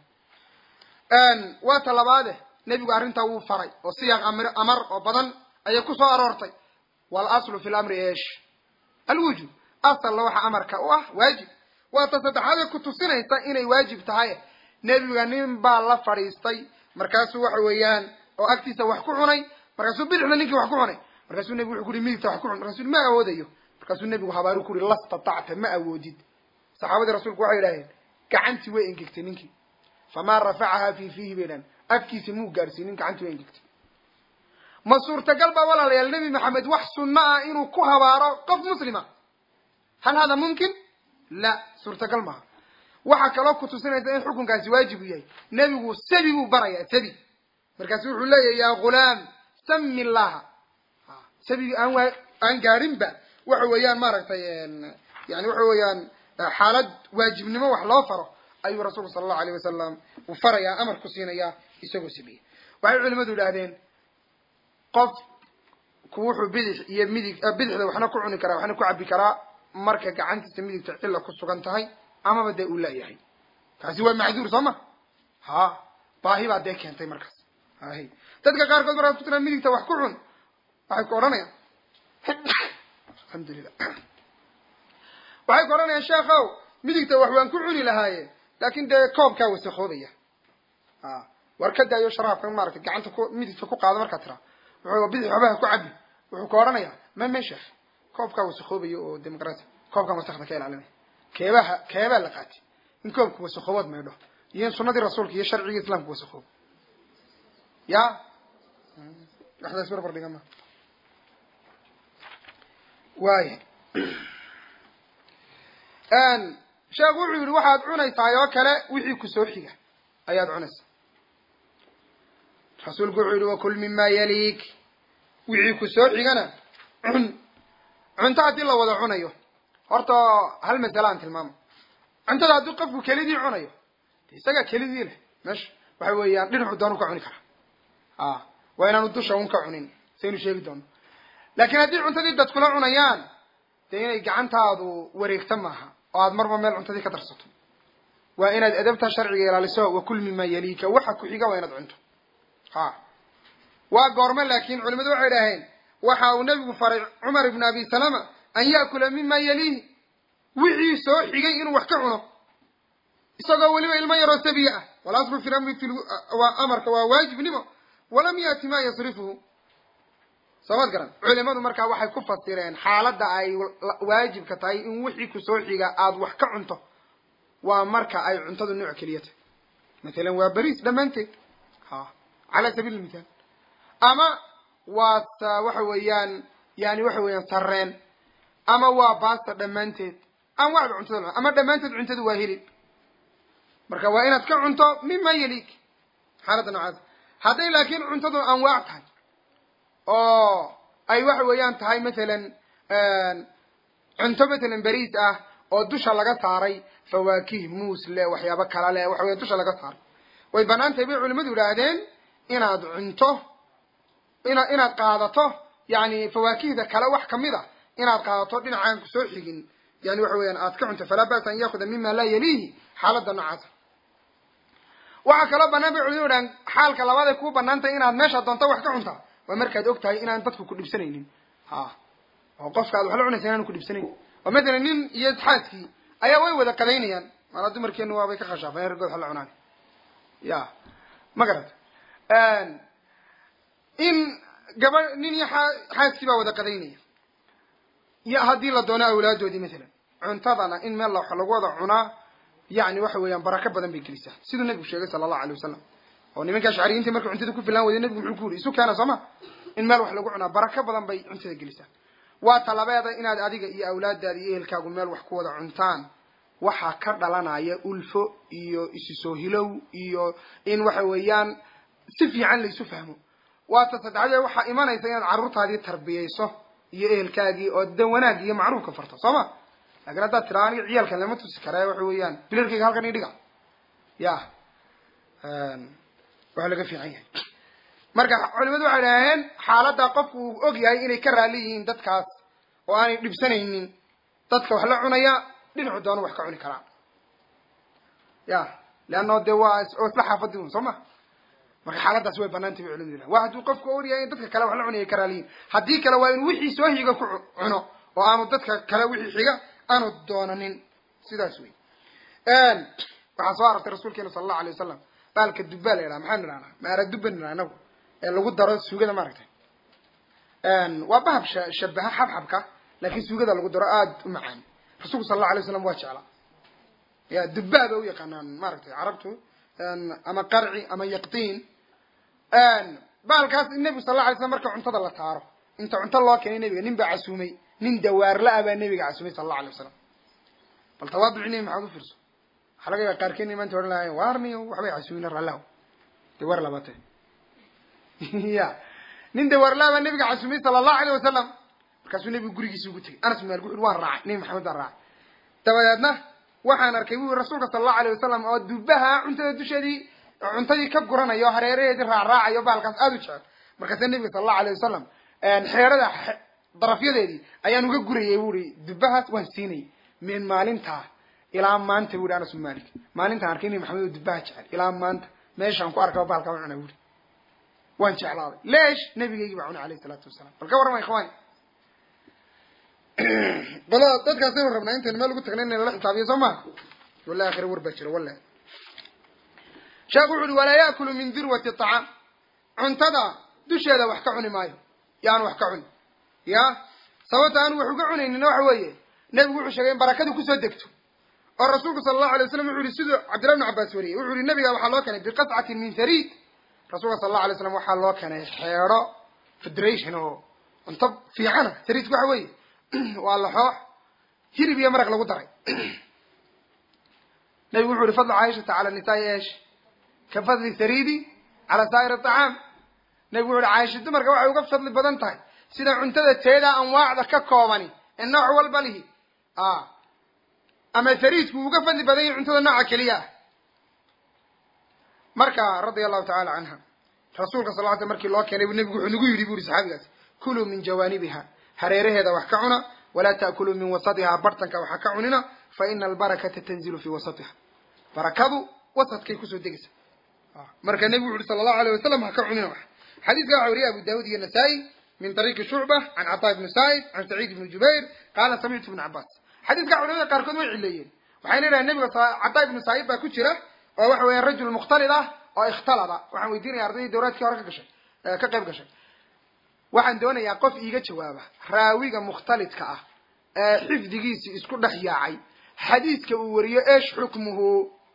waa ta labaade nebigu arrintaa wuu faray oo siyaaq amar oo badan ayay ku soo aroortay walaslu fi lamri esh alwujub asalna waxa amarka u ah waajib waa ta saddexaadee ku tusinaysa inay waajib tahay nebiga nin baa la fadhiistay markaasuu waxa weeyaan oo agtiisa wax ku cunay markaasuu bidixda ninkii wax ku cunay markaasuu nebigu wuxu ku uhi midigta wax ku cun markasu ma awoodayo markaasuu nebigu habaaru ku uhi lastatacta ma awoodid saxaabadii rasuulku waxay idhaaheen gacantii way engegtay ninkii famaa rafacahaa fi fiihi bay dhahen afkiisa muu gaarsiinin gacantii way engegtay ma suurtagal baa walaalayaal nebi maxamed wax sunno ah inuu ku habaaro qof muslima hal hada mumkin la suurtagal maaha waxaa kaloo ku tusinaysa in xukunkaasi waajib u yahay nebigu sabi buu barayaa sabi markaasu wuxuu leeyahy yaa ghulaam sami illaha sabigi aan waa aan gaarinba waxa weeyaan maaragtay yani waxa weeyaan xaalad waajibnimo wax loo faro ayuu rasuulku sala allahu alayh wasalam uu farayaa amar ku siinayaa isagoo sameeyey waxay culimadu idhahdeen qof ku wuxuu bidix iyo midig bidixda waxna ku cuni karaa waxna ku cabi karaa marka gacantiisa midigta cilla ku sugan tahay amaba dee uu laayahay kaasi waa macduur soo ma ha baahi baa dee keentay markaas hay dadka qaarkood markaad ku tiraa midigta wax ku cun waxay ku odhanayaan alxamdulilah waxay ku odhanayaan sheekhow midigta wax waan ku cuni lahaaye laakin dee koobkaa wasakoobaya a war ka daayo sharaabka maarata gacanta ku midigta ku qaado markaa tiraa wuxuu bidix waxbaha ku cabi wuxuu ku odhanayaa ma me sheekh koobkaa wasakoobayo oo demoqrati koobkan wasakda ka ilaalinaya keebaha keebaa la qaatay in koobka wasakoobood maydho iyo in sunadii rasuulka iyo sharcigii islamka wasakoobo ya waxdaas barbar dhiga ma waaya sheekhu wuxuu yihi waxaad cunaysaay oo kale wixii kusoo xiga ayaad cunaysaa rasuulku wuxuu yihi wakul mima yaliik wixii kusoo xigana cun cunto haddii la wada cunayo horta hal masale aan tilmaamo cuntada haddii qofku kelidii cunayo de isagaa kelidii leh meesha waxa weeyaan dhinacu doonu ka cuni karaa a waa inaanu dusha un ka cunin saynu sheegi doono laakiin haddii cuntadii dadkula cunayaan dee inay gacantaadu wareegta maaha oo aad marba meel cuntadii ka darsato waa inaad adabta sharciga ilaaliso wakul mima yaliika waxa ku xiga waa inaad cunto ha waa goorme laakiin culimadu waxay idhaaheen waxa uu nabigu faray cumar ibn abi salama an yaakula mima yaliihi wixii soo xigay inuu wax ka cuno isagoo weliba ilmo yaroo sabiya ah walaslu fi lamri waa amarka waa waajibnimo walam yaati ma yasrifuhu soomad garan culimadu markaa waxay ku fasireen xaaladda ay waajibka tahay in wixii kusoo xiga aada wax ka cunto waa marka ay cuntadu nooc keliya tahay mathalan waa beriis dhammaanteed ha cala sabiil mithaal ama waa waxa weeyaan yani waxa weeyaan sareen ama waa baasta dhammaanteed ama waxba cuntada ama dhammaanteed cuntadu waa hilib marka waa inaad ka cunto mima yaliik xaaladda noocaas hadday laakiin cuntadu anwaac tahay oo ay waxa weeyaan tahay mathalan cunto mathalan beriis ah oo dusha laga saaray fawaakih muus le waxyaabo kala le waxa weya dusha laga saaray way bannaan tahay bay culimadu yidhaahdeen inaad cunto ina inaad qaadato yani fawaakihda kale wax kamid a inaad qaadato dhinacaan ku soo xigin yani waxa weeyaan aad ka cunto falaa ba'sa an yaakuda mima laa yaliihi xaaladda noocaasa waxaa kaloo banaan bay culimadu yidhahdeen xaalka labaad ay kuu banaan tahay inaad meesha doonto wax ka cuntaa waa markaad og tahay inaan dadku ku dhibsanaynin ha oo qofka ad wax la cunaysa inaan ku dhibsanayn oo mathalan nin iyo xaaskii ayaa way wada qadaynayaan maala dumarkeenu waabay ka khashaafeen raggood wax la cunaan ya ma garat in gaba nin iyo aa xaaskii baa wada qadaynaya iyo haddii la doono awlaadoodii mathalan cuntadana in meel wax lagu wada cunaa yani waxa weeyaan barako badan bay gelisaa siduu nabigu sheegay sala allahu alay wasalam oo nimanka ashcariyiinta markay cuntada ku filaan weyday nabigu muxuu ku yidhi isu keena soo ma in meel wax lagu cunaa barako badan bay cuntada gelisaa waa talabeeda inaad adiga iyo awlaadaada iyo ehelkaagu meel wax ku wada cuntaan waxaa ka dhalanaya ulfo iyo isu soo hilow iyo in waxa weeyaan si fiican laysu fahmo waata saddexdee waxaa imanaysa inaad carruurtaadii tarbiyayso iyo ehelkaagii oo dan wanaag iyo macruufka farto soo ma lakin haddaad tiraa aniga ciyaalkan lama tusi kare waxa weeyaan bilarkayga halkan idhiga ya waa laga fiican yahay marka culimadu waxay idhaaheen xaaladda qofku uu og yahay inay ka raali yihiin dadkaas oo aanay dhibsanaynin dadka wax la cunaya dhinacu doona wax ka cuni karaa ya leanno dee waa oo isla xaafadi un soo ma marka xaaladaas way banaantay bay culimadu yidhahen waa hadduu qofku og yahay in dadka kale wax la cunaya ka raaliyihin haddii kale waa inuu wixii soo higa ku cuno oo aanu dadka kale wixii xiga aanu doonanin sidaas wey waxaa soo arortay rasuulkeena sala allahu alay wasalam baalka dubbaa la yidhaha maxaan idhahnaa maara dubba nidhaha anagu ee lagu daro suugada maaragtay waa bahab sha shabaha xabxabka laakiin suugada lagu daro aada u macaan rasuulku sala allahu alay waslam waa jeclaa ya dubbaa ba u yaqaanaan maaragtay carabtu ama qarci ama yaqtiin bahalkaas nebigu sal alla alay slam marka cuntada la taaro inta cunto loo keenay nebiga nin baa casuumay nin dawaarla-a baa nebiga casuumay sala allahu alay wasalam bal tawaaduci nebi maxaad u fiirso waxaa laga yaaba qaarkeena maanta odhan lahayen waarniyo waxbay casuumina raallahu dawaar labate ya nin dawaarla-a baa nebiga casuumay sala allahu alayh wasalam markaasuu nebigu gurigiisa ugu tegay anas bin malik wuxu waan raacay nebi maxamed baan raacay dabadeedna waxaan arkay bu rasuulka sala allahu alayh wasalam oo dubaha cuntada dusheedii cuntadii ka guranayo hareeraheedii raacraacayo bahalkaas aada u jecel markaasa nebiga sala allahu alayh wasalam xeerada darafyadeedii ayaan uga gurayay bu i dubahaas waan siinayay min maalintaa ilaa maanta bu i anas bin malik maalintaan arkay nebi maxamed oo dubaha jecel ilaa maanta meeshaan ku arkaba bahalkaa u cuna buri waan jeclaaday leesh nabigeygii baa cunay alayh isalaatu wasalaam bal ka warrama ikhwani qolada dadkaasaynu rabnaa intaynu meel ugu tagna in lala xisaabiyo soo maha wallahi akhira war baa jira wallahi sheekhu wuxu uhi walaa yaakulu min dirwati acaam cuntada dusheeda wax ka cuni maayo yaanu wax ka cuni ya sababta aanu wax uga cunaynina waxa weeye nebigu wuxuu sheegay in barakadu kusoo degto oo rasuulku sala allahu alay waslam wuxu yihi siduu cabdillahi bnu cabbaas wariyey wuxuu yihi nabiga waxaa loo keenay biqascatin min hariid rasuulka sala allahu alay slam waxaa loo keenay xeedho federation oo cunto fiicana hariidku waxa weeye waa laxoox hilib iyo maraq lagu daray nabigu wuxu yihi fadlu caaishata cala nisaai esh ka fadli saridi cala saa'ir aطacaam nabigu wuxu uhi caaisha dumarka waxay uga fadli badan tahay sida cuntada teeda anwaacda ka koobani ee nooc walba lihi ama sariidku uu uga fadli badan yahay cuntada nooca keliya ah marka radia allahu tacala canha rasuulka sal l sl markii loo keenay nebigu wuxuu nagu yidhi bu uri saxaabigaasi kuluu min jawaanibiha hareeraheeda wax ka cuna walaa ta'kuluu min wasatiha bartanka waxa ka cunina fa ina albarakata tanzilu fi wasatiha barakadu wasadkay kusoo degaysa marka nebigu wuxu uhi sala allahu alayh wasalam ha ka cunina wax xadiiska waxa wariyay abu daawud iyo nasaa-i min طariiqi shucba can caطaa ibni sa'id can saciid ibni jubayr qaala samictu ibn cabas xadiiska culamada qaarkood way cileeyeen waxayna idhahen nebiga caطaa ibnu sa'id baa ku jira oo waxa weeyaan rajul mukhtalid ah oo ikhtalada waxaan weydiinaya ardaydii dawraadkii hore ka gashay ka qayb gashay waxaan doonayaa qof iiga jawaaba raawiga mukhtalidka ah ee xifdigiisi isku dhex yaacay xadiiska uu wariyo esh xukmuhu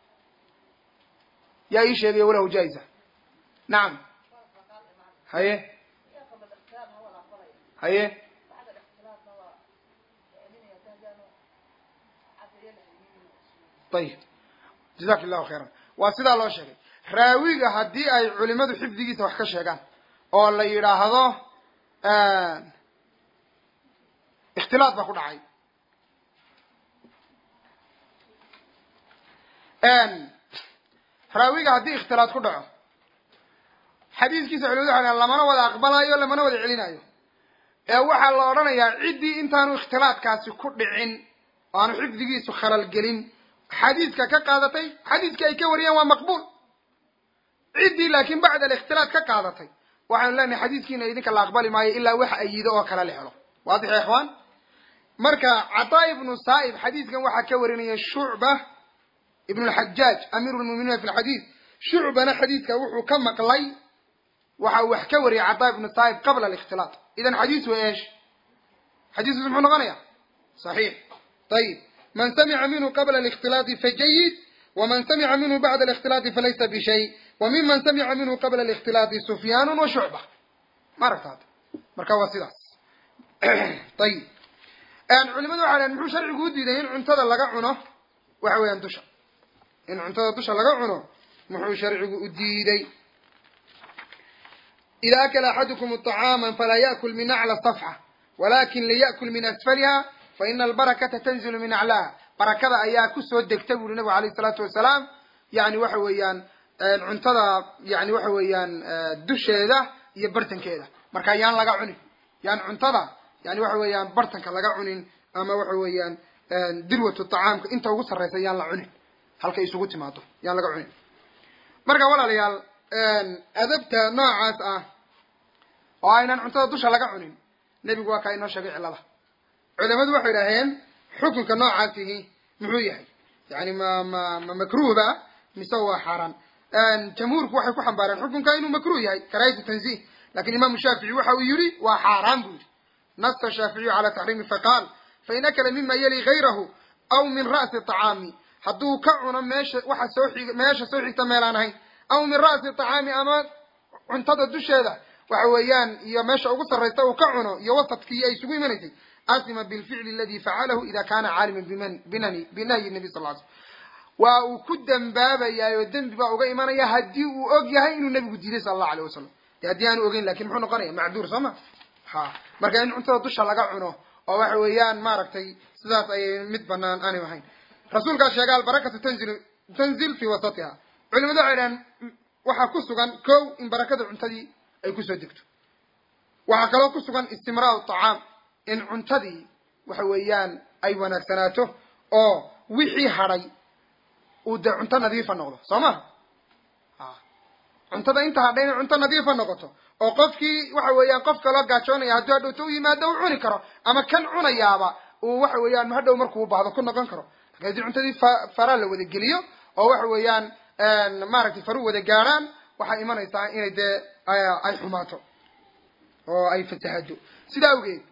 yaa ii sheegaya walahu jaa'iza nacam haye haye ayib jazaki llahu khayran waa sidaa loo sheegay raawiga haddii ay culimadu xifdigiisa wax ka sheegaan oo la yidhaahdo ikhtilaad baa ku dhacay raawiga haddii ikhtilaad ku dhaco xadiiskiisa culimadu waxay lamana wada aqbalayo lamana wada celinayo ee waxaa la odhanayaa ciddii intaanu ikhtilaadkaasi ku dhicin oo aanu xifdigiisu khalal gelin xadiiska ka qaadatay xadiiskii ay ka wariyeen waa maqbuul ciddii laakiin bacda alikhtilaad ka qaadatay waxaanu leenahay xadiiskiina idinka la aqbali maayo ilaa wax ayido oo kale la helo waadix ya ikhwaan marka cataa ibnu saa'ib xadiiskan waxaa ka warinaya shucba ibnu lxajaaj amiiru lmu'miniina fi lxadiid shucbana xadiidka wuxuu ka maqlay waxa uu wax ka wariyay cataa ibnu saa'ib qabla alikhtilaat idan xadiis wa eesh xadiiskus muxuu noqonaya saxiix ayib man samica minhu qabla alikhtilaati fajayid waman samica minhu bacda alikhtilaati falaysa bishay wa miman samica minhu qabla alikhtilaati sufyaanu wa shucba ma aragtaad marka waa sidaas ayib culimadu waxay dhahen muxuu sharcigu u diiday in cuntada laga cuno waxa weeyaan dusha in cuntada dusha laga cuno muxuu sharcigu u diiday ida akala axadukum طacaama falaa yaأkul min aclى صafxa walakin liyأkul min asfaliha faina albarakata tanzilu min aclaaha barakada ayaa kusoo degta bu uri nabigu alayh الsalaatu wasalaam yani waxa weeyaan cuntada yani waxa weeyaan dusheeda iyo bartankeeda marka yaan laga cunin yaan cuntada yani waxa weeyaan bartanka laga cunin ama waxa weeyaan dirwatu طacaamka inta ugu sarraysa yaan la cunin halkay isugu timaado yaan laga cunin marka walaalayaal adabta noocaas ah oo aynan cuntada dusha laga cunin nebigu waa kaa inoo sheegay cillada culamadu waxay idhaaheen xukunka noocaasihi muxuu yahay yani ma ma ma makruhba mise waa xaaraan jamhuurku waxay ku xambaareen xukunka inuu makruh yahay karaahiyatu tanzih lakin imaamu shaafici waxa uu yihi waa xaaraan buu yihi nasa shaaficiyu cala taxriimi faqaal fain akala mima yali gayrahu aw min ra'si طacaami hadduu ka cuno meesha waxa soo xig meesha soo xigta meelaan ahayn aw min ra'si طacaami ama cuntada dusheeda waxa weeyaan iyo meesha ugu sarraysta uu ka cuno iyo wasadkii ay isugu imanaysay asima bilficli aladi facalahu ida kana caaliman biman binani binahyi nabi sal l slam waa uu ku dembaabayaa oo dembi baa uga imanaya haddii uu og yahay inuu nebigu diiday sala allahu aleyh wasalam de haddii aanu ogeyn lakin muxuu noqonaya macduur soo ma ha marka in cuntada dusha laga cuno oo waxa weeyaan maaragtay sidaas ayay mid banaan aanay ahayn rasuulkaa sheega albarakatu tanzil tanzil fi wasatiha culimadu waxay dhahan waxaa ku sugan kow in barakada cuntadii ay kusoo degto waxaa kaloo ku sugan istimraar طacaam in cuntadii waxa weeyaan ay wanaagsanaato oo wixii hadhay uu dee cunto nadiifa noqdo soo maha cuntada inta hadhay inay cunto nadiifa noqoto oo qofkii waxa weeyaan qof kaloo gaajoonaya hadduu hadhowta u yimaado u cuni karo ama kan cunayaaba uu waxa weeyaan hadhow markuu baahdo ku noqon karo lakin haddii cuntadii fa faraa la wada geliyo oo waxa weeyaan maaragtay faru wada gaadhaan waxay imanaysaa inay dee ay xumaato oo ay fasahado sidaa awgeed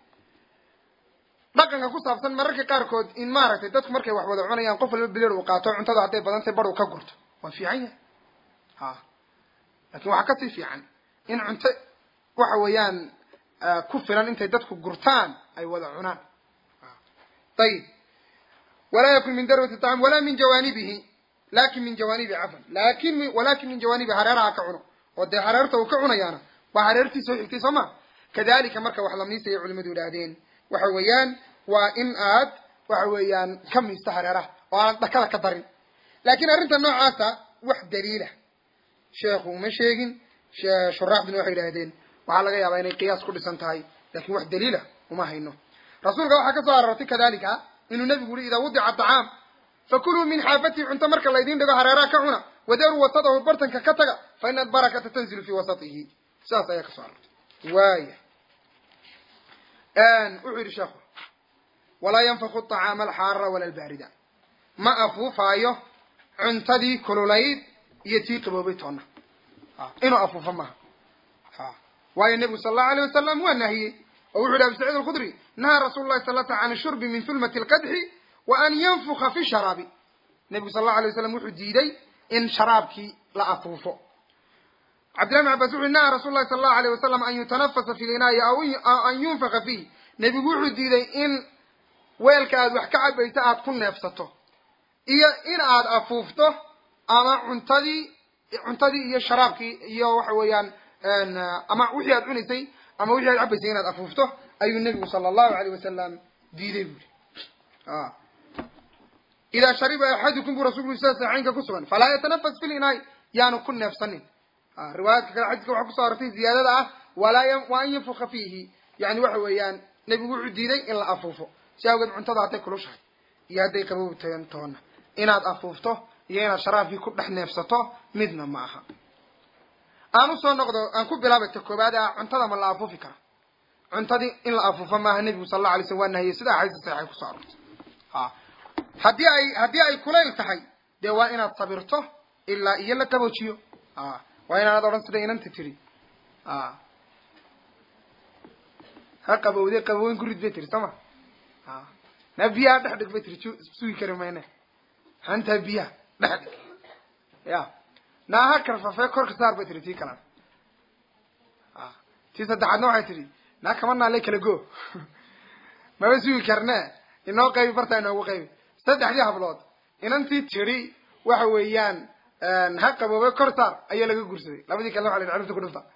dhaqanka ku saabsan mararka qaarkood in maaragtay dadku markay wax wada cunayaan qof walba bilir uu qaato cuntada hadday badantay bar uu ka gurto waa fiican yahay ha lakin waxaa kasii fiican in cunto waxa weeyaan ku filan intay dadku gurtaan ay wada cunaan ayib walaa yakun min darwati طacam walaa min jawaanibihi lakin min jawaanibi cafan lakin walakin min jawaanibi hareeraha ka cuno oo dee hareerta uu ka cunayaana waa hareertii soo xigtay soo ma kadalika marka wax la miisaya culimadu idhaahdeen waxa weeyaan waa in aad waxa weeyaan ka miisto hareeraha oo aanad dhakada ka darin lakin arrinta noocaasa wax daliila sheekhu uma sheegin shuraaxduna waxay idhahdeen waxaa laga yaabaa inay qiyaas ku dhisan tahay lakin wax daliila uma hayno rasuulka waxaa ka soo aroortay kadalika inuu nebigu yihi idaa wudica aطacaam fakuluu min xaafatihi cunto marka laydin dhigo hareeraha ka cuna wadaruu wasadahu bartanka ka taga fa ina albarakata tanzilu fi wasatihi sidaas ayaa ka soo aroortay waaya wuxuu yidhi sheekhu walaa yanfaku طacaama alxaarara wala albaarida ma afuufaayo cuntadii kululayd iyo tii qaboobay toonna inuu afuufo maaha waayo nebigu sala allahu alيyh wasalam waa nahiyey oo wuxu yidhi abu saciid alkhudri nahaa rasuulu lahi sal sl an shurbi min hulmati اlqadxi wa an yanfuka fi sharaabi nebigu sal allahu alay waslam wuxuu diiday in sharaabkii la afuufo cabdillahi bn cabas wuxu yhi nahaa rasul lahi sala allahu alayh wasalam an yutanafasa fi linaayi aw an yunfaka fiih nebigu wuxuu diiday in weelka aad wax ka cabayso aad ku neefsato iyo in aad afuufto ama cuntadii cuntadii iyo sharaabkii iyo waxa weeyaan ama wixii aad cunaysay ama wixii aad cabaysay inaad afuufto ayuu nebigu sala allahu alayh wasalam diiday buuri idaa shariba axadukum buu rasulku sida saxiixaynka ku sugan falaa yatanafas fi linaay yaanu ku neefsanin riwaayaadka kale xadiiska waxaa kusoo arortay ziyaadada ah walaa wa an yanfuka fiihi yani waxa weeyaan nebigu wuxuu diiday in la afuufo si awgeed cuntada hadday kulushahay iyo hadday qabowtayan toona inaad afuufto iyo inaad sharaabkii ku dhex neefsato midna ma aha aan usoo noqdo aan ku bilaabay ta koobaad ah cuntada ma la afuufi kara cuntadii in la afuufo maaha nebigu sala alla alay slm waa nahiyey sida axaadiis saxiixay kusoo arortay a haddii ay haddii ay kulayl tahay dee waa inaad sabirto ilaa iyo la qaboojiyo a waa inaanad odhan sida inanta tiri a ha qabowde qabooyn ku rid bay tiri soo ma a naa biyaha dhex dhig bay tiri sugi kari mayne hantaa biyaha dhex dhig ya naa ha karfafee korka saar bay tiri tii kalena a tii saddexaadna waxay tidhi naa kama naale kala go maba sugi karne inoo qaybi bartaa inoogu qaybi saddexdii hablood inantii tidhi waxa weeyaan ha qaboobe kor saar ayaa laga gursaday labadii kalena waxa la yidhi ciribta ku dhufta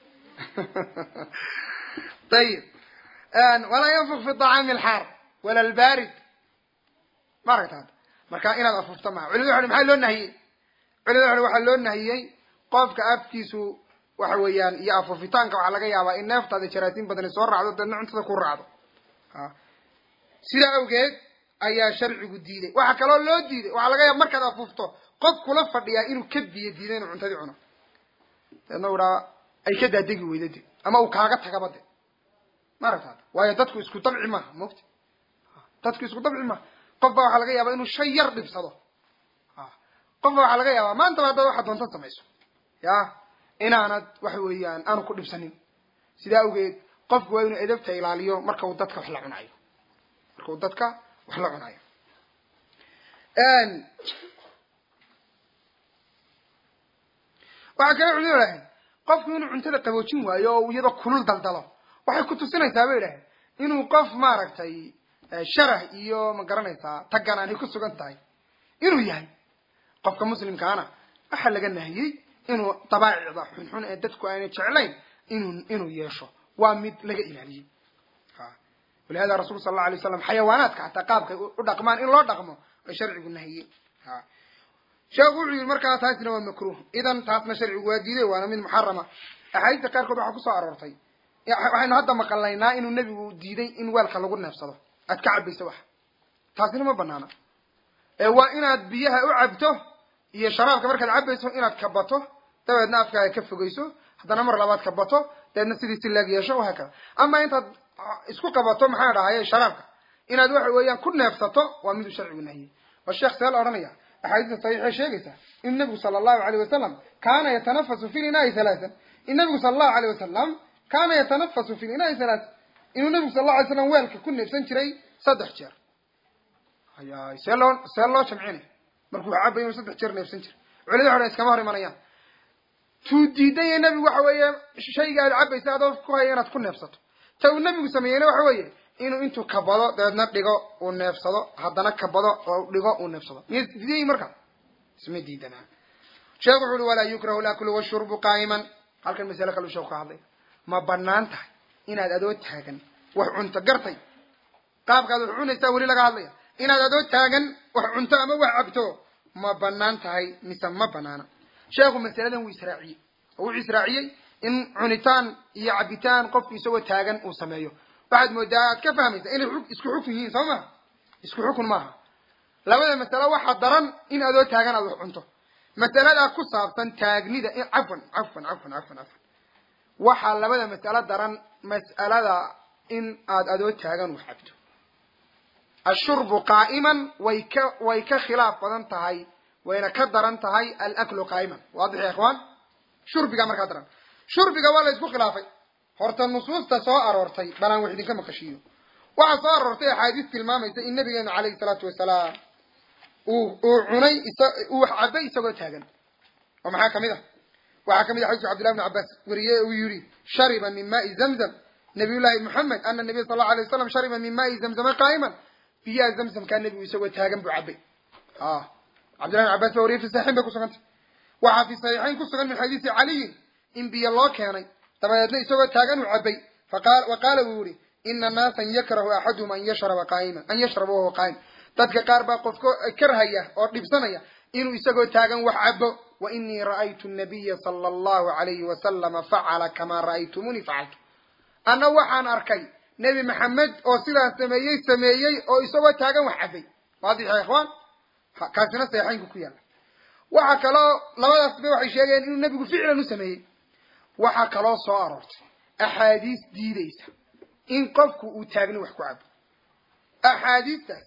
ayib walaa yanfuk fi طacaami alxaar wala albaarid ma aragta hadda marka inaad afuufto maha culimada waxa maxaa loo nahiyey culimada waxa waxaa loo nahiyey qofka afkiisu waxa weeyaan iyo afuufitaanka waxaa laga yaabaa in neeftaada jaraatiin badani soo raacdo deedna cuntada ku raacdo sidaa awgeed ayaa sharcigu diiday waxaa kaloo loo diiday waxaa laga yaaba markaad afuufto qof kula fadhiyaa inuu ka biyo diiday inuu cuntadii cuno deedna u idhaa ay ka daadegi weyda de ama uu kaaga tagaba de ma aragtaad waayo dadku isku dabci maaha mogta dadku isku dabci maaha qof baa waxaa laga yaabaa inuu shay yar dhibsado qof baa waxaa laga yaabaa maantaba haddaad waxaad doonta samayso ya inaanad waxa weeyaan aanu ku dhibsanin sidaa awgeed qofku waa inuu edabta ilaaliyo marka uu dadka wax la cunayo marka uu dadka wax la cunayo waxaa kale culimadu idhaaheen qofku inuu cuntada qaboojin waayo oo iyadoo kulul daldalo waxay ku tusinaysaa bay idhaaheen inuu qof maaragtay sharah iyo ma garanaysaa taggan aanay ku sugan tahay inuu yahay qofka muslimkaana waxaa laga nahiyey inuu dabaacicda xunxun ee dadku aanay jeclayn inuu inuu yeesho waa mid laga ilaaliyey walihada rasul sala alla alay waslam xayawaanaadka xataa qaabkay u dhaqmaan in loo dhaqmo ay sharcigu nahiyey sheekhu wuxuu yihi markaa taasina waa makruh idan taasna sharcigu waa diiday waana mid muxarama axaadiista qaarkood waxaa kusoo aroortay waxaynu hadda maqalaynaa inuu nebigu diiday in weelka lagu neefsado aad ka cabayso wax taasina ma banaana ee waa inaad biyaha u cabto iyo sharaabka markaad cabayso inaad kabato dabeedna afkaaga ka fogeyso haddana mar labaad kabato dabeedna sidii si laag yeesho wahaakada ama intaad isku qabato maxaa dhahaye sharaabka inaad waxa weeyaan ku neefsato waa miduu sharcigu nahiyey waa sheekh see la odhanaya axaadiista saxiixee sheegaysa in nabigu sala allahu alayh wasalam kaana yatanafasu fi linaai halaatan in nabigu sala allahu alayh wasalam kaana yatanafasu fi linaai halaatan inuu nabigu sal allahu alay slam weelka ku neefsan jiray saddex jeer hayay see loo see loo jamcinay markuu cabay inuu saddex jeer neefsan jiray culimada waxo dhan iskama hor imanayaan tuu diidaya nebigu waxa weeye shayga aad cabaysa adoo ku haya inaad ku neefsato ta uu nebigu sameeyeyna waxa weeye inuu intuu kabado dabeedna dhigo uu neefsado haddana kabado oo dhigo uu neefsado miya diiday marka isma diidanaa sheekhu wuxu uhi walaa yukrahu laklu washurbu qaa'iman halkan masale kale u sheeku ka hadlay ma banaan tahay inaad adoo taagan wax cunto gartay qaabkaad wax cunaysaa weli laga hadlaya inaad adoo taagan wax cunto ama wax cabto ma banaan tahay mise ma banaana sheekhu masaladan wuu israaciyey oo wuxuu israaciyey in cunitaan iyo cabitaan qofku isagoo taagan uu sameeyo waxaad moodaa aad ka fahmaysaa inay isku xukun yihiin soo maha isku xukun maaha labada masalo waxaa daran in adoo taagan aad wax cunto masaladaa ku saabsan taagnida cafwan cafwan cafwan cafwan cafwan waxaa labada masalo daran mas'alada in aad adoo taagan wax cabto ashurbu qaa'iman way ka way ka khilaaf badan tahay wayna ka daran tahay alaklu qaa'iman waadix ya ikhwaan shurbiga markaa daran shurbiga waa la isku khilaafay horta nusuusta soo aroortay balaan wax idinka maqashiiyo waxaa soo aroortay axaadiis tilmaamaysa in nabigeenu calayhi salaatu wasalaam uu uu cunay uu wax cabay isagoo taagan oo maxaa kamid ah waxaa kamid ah xadiiska cabdillahi bn cabbaas weriye uu yihi shariba min maai zamzam nabiy llahi moxamed ana nabiya sal allau alay wasalam shariba min maai zamzama qaa'iman biyaha zamzamkaa nebigu isagoo taagan buu cabay cabdillahi bn cabas ba wariye fi saxiixin bay kusugantay waxaa fi saxiixayn ku sugan min xadiisi caliyin in biyo loo keenay dabadeedna isagoo taagan uu cabay wa qaala wuu yihi ina naasan yakrahu axaduhum an yashraba qaaiman an yashraba wahuwa qaa'im dadka qaar baa qofko karhaya oo dhibsanaya inuu isagoo taagan wax cabo wa inii ra'aytu nabiya sala allahu alayhi wasalama facala kamaa ra'aytumuni facaltu anna waxaan arkay nebi maxamed oo sidaas sameeyey sameeyey oo isagoo taagan wax cabay waadix ya ikhwaan kaasina saxiixaynku ku yaalla waxaa kaloo labadaasba waxay sheegayaan inuu nebigu ficlan u sameeyey waxaa kaloo soo aroortay axaadiis diideysa in qofku uu taagni wax ku cabo axaadiistaas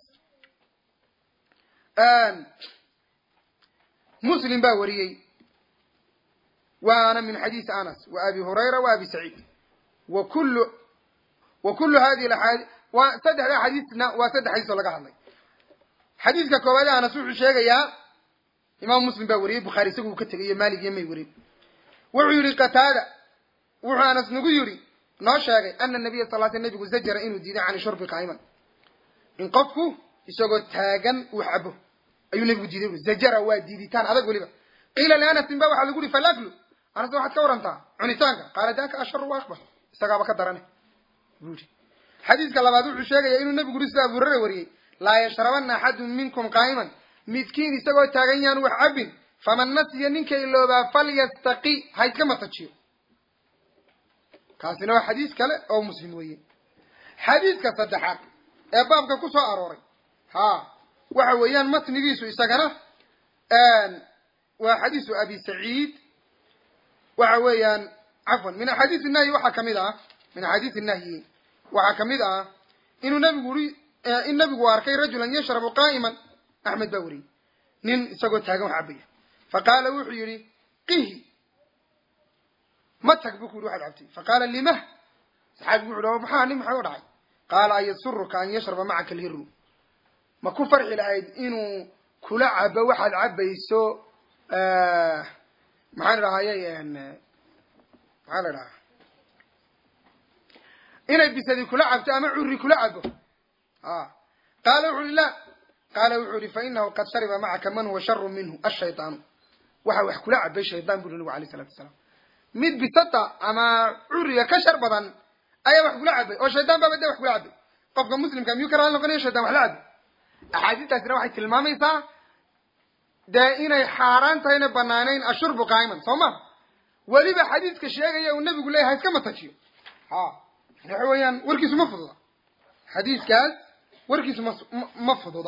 muslim baa wariyey waana min xadiisi anas wa abi hurayra wa abi saciid wa kullu wa kullu hadihi aaadi waa saddexda xadiisna waa saddex xadiis oo laga hadlay xadiiska koowaad anas wuxuu sheegayaa imaam muslim baa wariyey bukhaari isagu uu ka tegay iyo malig iyo may warin wuxuu yihi qataada wuxuu anas nagu yidhi noo sheegay ana nabiya sal sl nabigu zajara inuu diiday can shurbi qaa'iman in qofku isagoo taagan uu cabo ayuu nabigu diiday ui zajara waa diiditaan adag weliba qiila lianasin ba waxaa lagu yihi falaklu anas waxaad ka warantaa cunitaanka qaala daka asharu wa akbar isagaaba ka darane buu yihi xadiiska labaad wuxuu sheegaya inuu nabigu yuri sida abu hurare wariyey laa yashrabana axadun minkum qaa'iman midkiin isagoo taagan yaan wax cabin faman nasiya ninka iloobaa falyastaqi ha iska matajiyo kaasina waa xadiis kale oo muslim weeye xadiiska saddexaad ee baabka ku soo arooray ha waxa weeyaan matnigiisu isagana waa xadiisu abi saciid waxa weeyaan cafwan min axaadiis nahyi waxaa kamid ah min axaadiis nahyi waxaa kamid ah inuu nabigu uri in nabigu arkay rajulan yashrabu qaa'iman axmed baa weriyey nin isagoo taagan wax cabaya faqaala wuxuu yihi qihi ma tag bu ku yidhi waxaad cabtay faqaala limah saxaabigu wuxu uhi maxaa nin maxaa u dhacay qaala an yasuruka an yashraba macaka alhiru ma ku farxi lahayd inuu kula cabo waxaad cabayso maxaan idhahayay maxaa la idhahaa inay bisadi kula cabto ama curri kula cabo a qaala wuxu uhi la qaala wuxuu ihi fainahu qad shariba macaka man huwa sharu minhu ashayطaanu waxa wax kula cabay shaydaan bu nabigu alayh salatu wasalaam mid bisata ama curiga ka shar badan ayaa wax kula cabay oo shaydaan baaba de wax kula cabay qofka muslimka miyuu ka raali noqonaya shaydan wax la cabay axaadiistaasina waxay tilmaamaysaa dee inay xaaraan tahay inay banaanayn ashurbu qaa'iman soo ma weliba xadiiska sheegaya uu nabigu leeyahay iska matajiyo ha waxa weeyaan warkiisu ma fududa xadiiskaas warkiisu ma ma fududa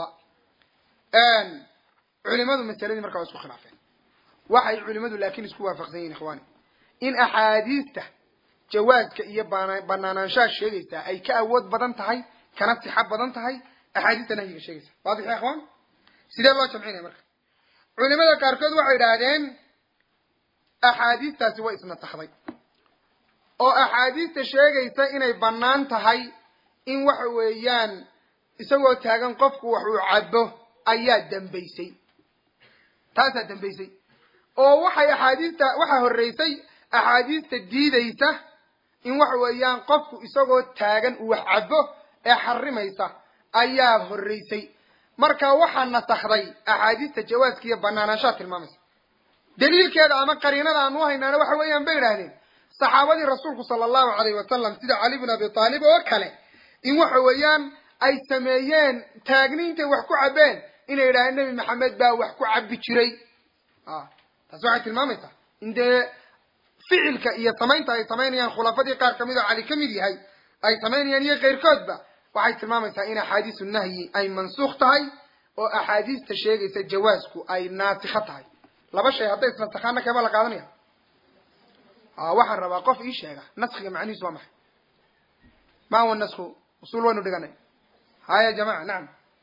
culimadu masaladii markaa waa isku khilaafeen waxay culimadu laakin isku waafaqsan yihin ikhwani in axaadiista jawaaska iyo banaanaanshaha sheegaysaa ay ka awood badan tahay kana sixo badan tahay axaadiista nahyiga sheegaysa waadix ya ikhwan sidee loo jamcinaya marka culimada qaarkood waxay idhaahdeen axaadiistaasi way isnasakhday oo axaadiista sheegaysa inay bannaan tahay in waxa weeyaan isagoo taagan qofku wax uu cabo ayaa dambaysay taasaa dambaysay oo waxay axaadiista waxaa horreysay axaadiista diidaysa in waxa weeyaan qofku isagoo taagan uu wax cabo ee xarimaysa ayaa horreysay marka waxaa nasakhday axaadiista jawaaska iyo banaanaanshaha tilmaamaysa daliilkeeda ama qariinada aan u haynaana waxa weeyaan bay idhahdeen saxaabadii rasuulku sala allahu alayhi wasalam sida cali bin abi taalib oo kale in waxa weeyaan ay sameeyeen taagniintay wax ku cabeen inay idhahdeen nebi maxamed baa wax ku cabi jiray taasi waxay tilmaamaysaa in dee ficilka iyo samaynta ay samaynayaan khulafadii qaar kamid oo cali ka mid yahay ay samaynayaan iyo keyrkoodba waxay tilmaamaysaa in axaadiisu nahyi ay mansuukh tahay oo axaadiista sheegaysa jawaasku ay naasikho tahay laba shay hadday isnasakhaana keebaa la qaadanaya waxaan rabaa qof ii sheega naskiga macnihiisu waa maxay ma huwa nasku usul waynu dhiganay haya jamaca nacam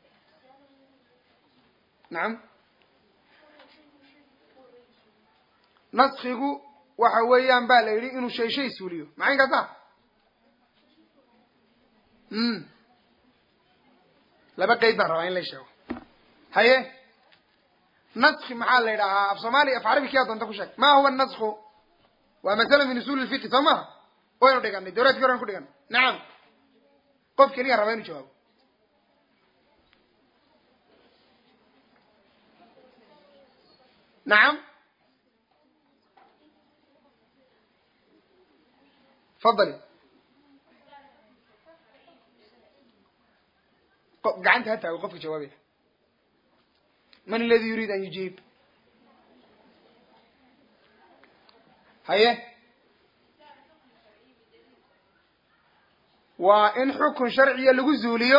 nacam naskigu waxa weeyaan ba la yidhi inuu shay shay suuliyo maxay kaasa mm laba qeyd baan rabaa in la sheego haye naski maxaa la yidhahaa af soomaaliya af carabi kia doonta ku sheeg ma huwa nasku waa masala min usul lfiqi soo maha waynu dhiganay dawlaadki horan ku dhiganay nacam qof keliya raba inu jawaabo nacam fadali gacanta ha taago qofka jawaabaya man aladi yuriid an yujiib haye waa in xukun sharciya lagu zuuliyo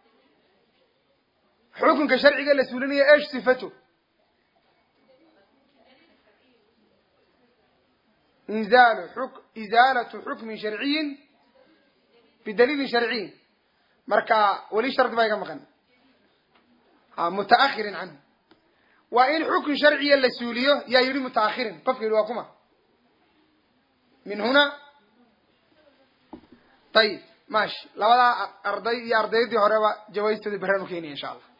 xukunka sharciga la suulinayo esh sifato inzaalu xuk izaalatu xukmin sharciyin bidaliilin sharciyin marka weli shardi baa iga maqan ha mutaahirin canhu waa in xukun sharciya la suuliyo yaa yidhi mutaahirin qofka yidhi waa kuma min huna ayib mashi labadaa arday iyo ardaydii horeba jawaystooda beraan u keenaya insha allah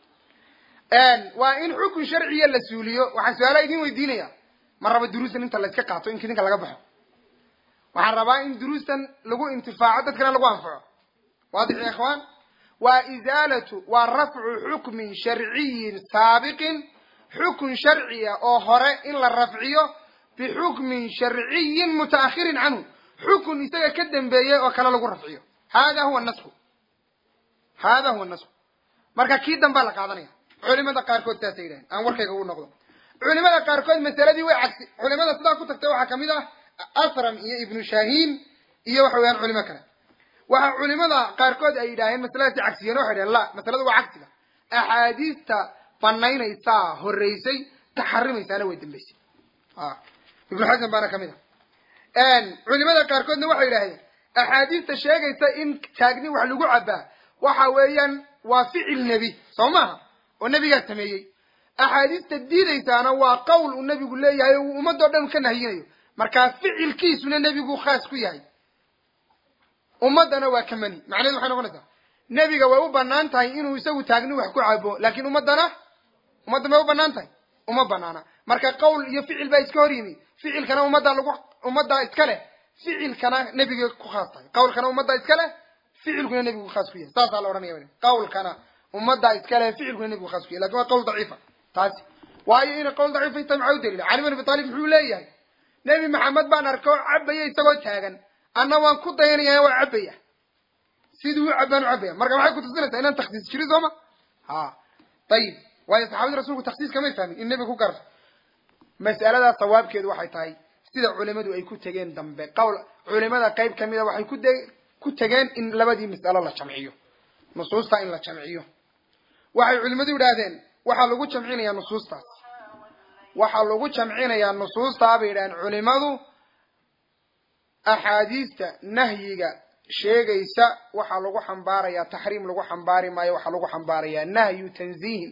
waa in xukun sharciya la suuliyo waxaan su-aalaha idin weydiinaya ma raba duruustan inta la iska qaato in idinka laga baxo waxaan rabaa in duruustan lagu intifaaco dadkana lagu anfaco waadix ya ikhwaan waa izaalatu waa rafcu xukmin sharciyin saabiqin xukun sharciya oo hore in la rafciyo bixukmin sharciyin mutaahirin canhu xukun isaga ka dambeeyey oo kale lagu rafciyo hada huwa nasku hada huwa nasku marka kii dambaa la qaadanaya culimada qaarkood saasay yidhahen aan warkayga u noqdo culimada qaarkood masaladii way cagsi culimada sidaa ku tagtay waxaa kamid ah asram iyo ibnu shahiin iyo waxa weyaan culimo kale waxa culimada qaarkood ay yidhaaheen masaladaasi cagsiyeen waxay dhaheen la masaladu waa cagsiga axaadiista banaynaysaa horeysay taxarimaysaana way dambeysay ibnu xasan baana kamid a culimada qaarkoodna waxay yidhahdeen axaadiista sheegaysa in taagni wax lagu cabaa waxa weeyaan waa ficil nebi soo maaha oo nebigaa sameeyey axaadiista diidaysaana waa qowl uu nebigu leeyahay oo uu ummadoo dhan ka nahiyinayo markaa ficilkiisuna nebigu khaas ku yahay ummaddana waa ka mani macnahedu waxay noqonaysaa nebiga way u banaan tahay inuu isagu taagni wax ku cabo laakin ummaddana ummadda may u banaan tahay uma banaana marka qowl iyo ficil baa iska hor yimi ficilkana ummadda lagu ummaddaa iska leh ficilkana nebiga ku khaas tahay qawlkana ummaddaa iska leh ficilkuna nebigu khaas ku yahay saasaa la odhanaya qawlkana ummaddaa iska leh ficilkuna nebigu khaas ku yahay lakin waa qawl daciifa taasi waayo inay qawl daciifa inta maxaa u daliila cali bin abi talib muxuu leeyahay nebi maxamed baan arko cabaya isagoo taagan anna waan ku dayanaya waa cabaya siduu u cabaan u cabaya marka maxay kutusinaysaa inaan taksiis jirin sooma ha ayib waayo saxaabadii rasulku taksiis kamay fahmin in nebiga ku garto mas'aladaas sawaabkeedu waxay tahay sida culimadu ay ku tegeen dambe qawl culimada qayb kamida waxay ku de ku tegeen in labadii mas'alo la jamciyo nusuusta in la jamciyo waxay culimadu yidhaahdeen waxaa lagu jamcinayaa nusuustaas waxaa lagu jamcinayaa nusuustaa bay yidhahdeen culimadu axaadiista nahyiga sheegaysa waxaa lagu xambaarayaa taxriim lagu xambaari maayo waxaa lagu xambaarayaa nahyu tanziihin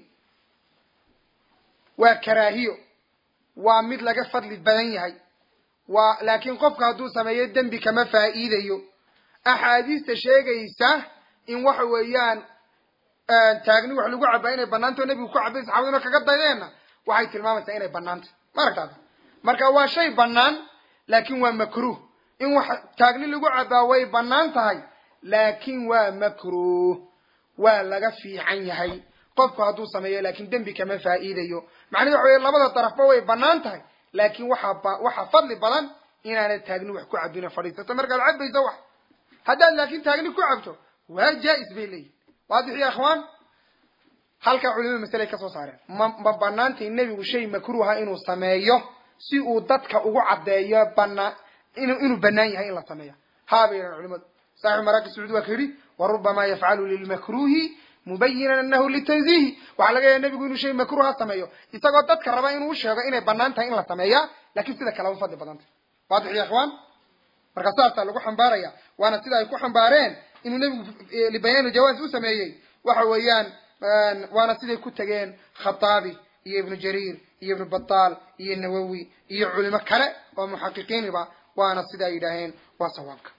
waa karaahiyo waa mid laga fadli badan yahay waa laakiin qofka hadduu sameeyo dembi kama faa'iidayo axaadiista sheegaysa in waxa weeyaan taagni wax lagu cabaa inay banaantao nebigu ku cabay saxaabaduna kaga dayeenna waxay tilmaamaysaa inay banaantay ma aragtaada marka waa shay banaan laakin waa makruh in wax taagni lagu cabaa way banaan tahay laakin waa makruh waa laga fiican yahay qofku hadduu sameeyo laakin dembi kama faa'iidayo macnahi waxa wey labada darafba way banaan tahay laakin waxaa waxaa fadli badan inaanad taagni wax ku cabino fadhiisato markaad cabayso wax haddaad laakin taagni ku cabto waa jaa-is bay leeyihin waadix ya ikhwaan halkaa culimada masale ay ka soo saareen ma ma banaantay nebigu shay makruuha inuu sameeyo si uu dadka ugu caddeeyo banaa inu inuu banaan yahay in la sameeya haa bay yidhahan culimadu saaxibu maraaki sacuudi waa ka yidhi wa rubama yafcalu lilmakruhi mubayinan anahu litanziihi waxaa laga yahay nebigu inuu shay makruuha sameeyo isagoo dadka raba inuu sheego inay banaan tahay in la sameeya lakin sida kaleba fadli badantay waadix ya ikhwaan marka saasaa lagu xambaaraya waana sida ay ku xambaareen inuu nebigu libayaani jawaaz u sameeyey waxa weeyaan waana siday ku tegeen khataabi iyo ibnu jariir iyo ibnu bataal iyo nawowi iyo culimo kale oo muxaqiqiiniba waana sida ay yidhaaheen waa sawaabka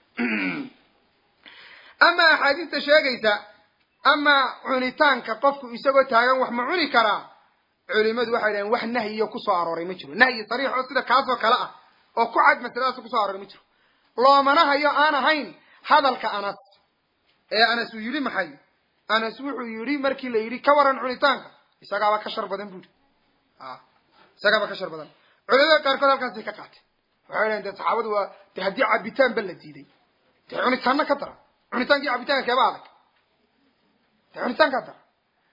ama axaadiista sheegaysa ama cunitaanka qofku isagoo taagan wax ma cuni karaa culimadu waxay yidhaheen wax nahyiyo kusoo arooray ma jiro nahyi sariix oo sida kaasoo kale ah oo ku cad masaladaas kusoo arooray ma jiro loomana hayo aan ahayn hadalka anas ee anas uu yidhi maxay anas wuxuu yidhi markii la yidhi ka waran cunitaanka isagaaba ka shar badan buuri isagaaba ka shar badan culimada qaarkood halkaasay ka qaateen waxay dhahen dee saxaabadu waa de haddii cabitaan ba la diiday dee cunitaanna ka dara cunitaankii cabitaanka keeba adag dee cunitaan ka dara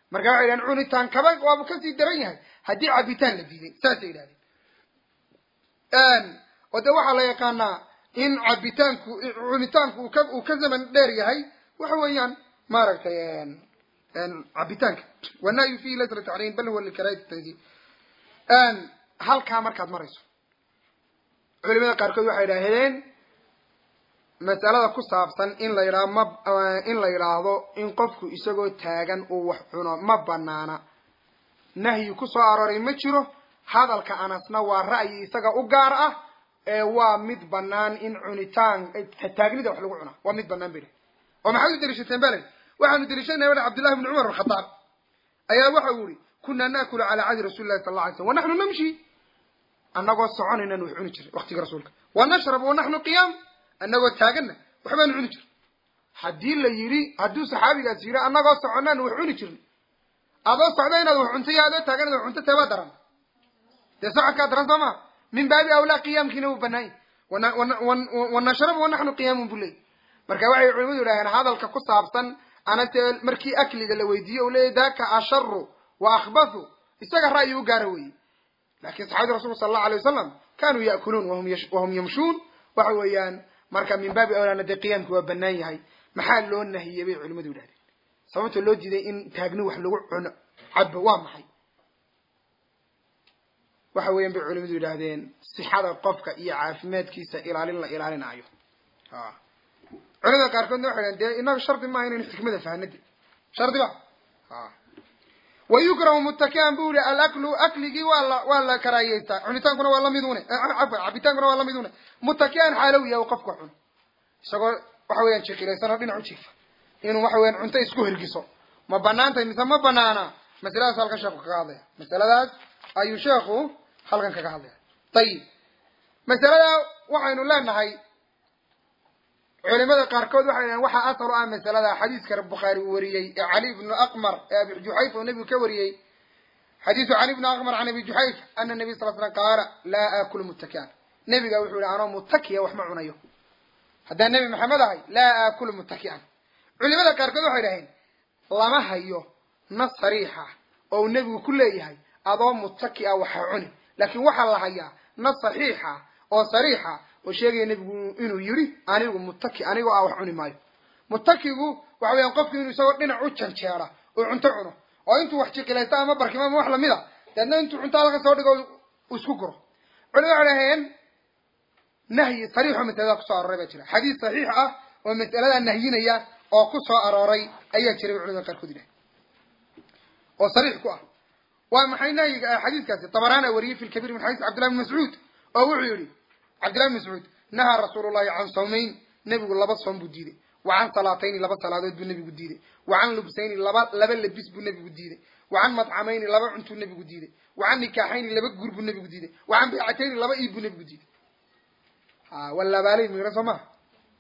marka waxay yidhahdeen cunitaan kaba waaba kasii daran yahay haddii cabitaan la diiday saasay yidhahdeen oo de waxaa la yaqaanaa in cabitaanku cunitaanku uu ka uu ka zaman dheer yahay waxa weeyaan maaragtay cabitaanka wanahyu fihi laysa litaxriim bal huwa likaraahati tanzih halkaa markaad marayso culimada qaarkood waxay idhahdeen masalada ku saabsan in la yidhahdo ma in la yidhaahdo in qofku isagoo taagan uu wax cuno ma banaana nahyi ku soo arooray ma jiro hadalka anasna waa ra'yi isaga u gaar ah ee waa mid banaan in cunitaan taagnida wax lagu cunaa waa mid banaan bay oo maxaad u daliishateen balen waxaanu daliishanaya wada cabdillahi bni cumar alkhadaab ayaa waxa uu yihi kunaa naakulu calaa cahdi rasuli llahi sala alla alay slam wa naxnu namshi annagoo soconaynan wax cuni jiray waktiga rasuulka wa nashrab wa naxnu qiyaam annagoo taaganna waxbaanu cuni jirin haddii la yidhi hadduu saxaabigaas yidhi annagoo soconaan wax cuni jirin adoo socda inaad wax cunto iyo adoo taagan inaad wax cunto teebaa daran dee socodkaa daran soo maa min baabi awlaa qiyaamkiina wuu banaanya wanashrabu wanaxnu qiyaamun bu leey marka waxay culimadu yidhahdeen hadalka ku saabsan anase markii akliga la weydiiye u leeyahy daka asharu wa akhbathu isaga ra'yi u gaara weeye lakin saxabadi rasulka sala allahu alay wasalam kanuu ya'kuluun wahum yamshuun waxa weeyaan marka min baabi awlaana dee qiyaamki waa banaan yahay maxaa loo nahiyey bay culimadu yidhahdeen sababta loo diiday in taagni wax lagu cuno cabo waa maxay waxa weeyaan bay culimadu yidhaahdeen sixada qofka iyo caafimaadkiisa ilaalin la ilaalinaayo culimada qaarkoodna waxay dhahen dee inaga shardi maaha inaynu xikmada fahnade shardi ba wa yukrahu mutakian bu yihi alaklu akligii waa la waa la karaayeystaa cunitaankuna waa lamid une cafwan cabitaankuna waa lamid une mutakian xaalow yahay qofka cuno isagoo waxa weeyaan jiqilaysan oo dhinac u jiifa inuu waxa weyan cunto isku hergiso ma banaantahay mise ma banaana masaladaas halkan sheeku kaga hadlaya masaladaas ayuu sheekhu halkan kaga hadlaya ayib masalada waxaynu leenahay culimada qaarkood waxay dhahen waxaa asal u ah masalada xadiiska bukhaari uu wariyey ee cali ibnu aqmar ee abi juxayfa uu nebigu ka wariyey xadiisu cali ibnu aqmar can abi juxayf ana nabiy sal slam qaala laa aakulu mutakian nebiga wuxuu yihi anoo mutakiya wax ma cunayo haddaan nebi maxamed ahay laa aakulu mutakian culimada qaarkood waxay dhaheen lama hayo nas sariixa oo uu nebigu ku leeyahay adoo mutaki a waxa cuni laakiin waxaa la hayaa nas saxiixa oo sariixa oo sheegaya nebigu inuu yidhi anigu mutaki anigoo ah wax cuni maayo mutakigu waxa weeyaan qofku inuu isagoo dhinac u janjeera oo cunto cuno oo intuu wax jiqilaysta ama barkimo ama wax lamid a deedna intuu cunto halka soo dhigo isku guro culimada waxay dhaheen nahyi sariixoo masalada kusoo arooray baa jira xadiis saxiix ah oo masaladaa nahyinaya oo ku soo arooray ayaa jiray bay culimada qaarkood yidhahen oo sariix ku ah waa maxay nahyiga xadiiskaasi tabaraana wariyey fi lkabiir min xadiis cabdillahi bn mascuud oo wuxuu yihi cabdillahi bn mascuud nahaa rasuulu llahi can sawmayn nebigu laba soom buu diiday wa can salaatayni laba salaadood buu nebigu diiday wa can lubsayni laba laba labis buu nebigu diiday wa can madcamayni laba cuntuu nebigu diiday wa can nikaaxayni laba guur buu nebigu diiday wa can baycatayni laba iib buu nebigu diiday ha walabaalay miran soo maha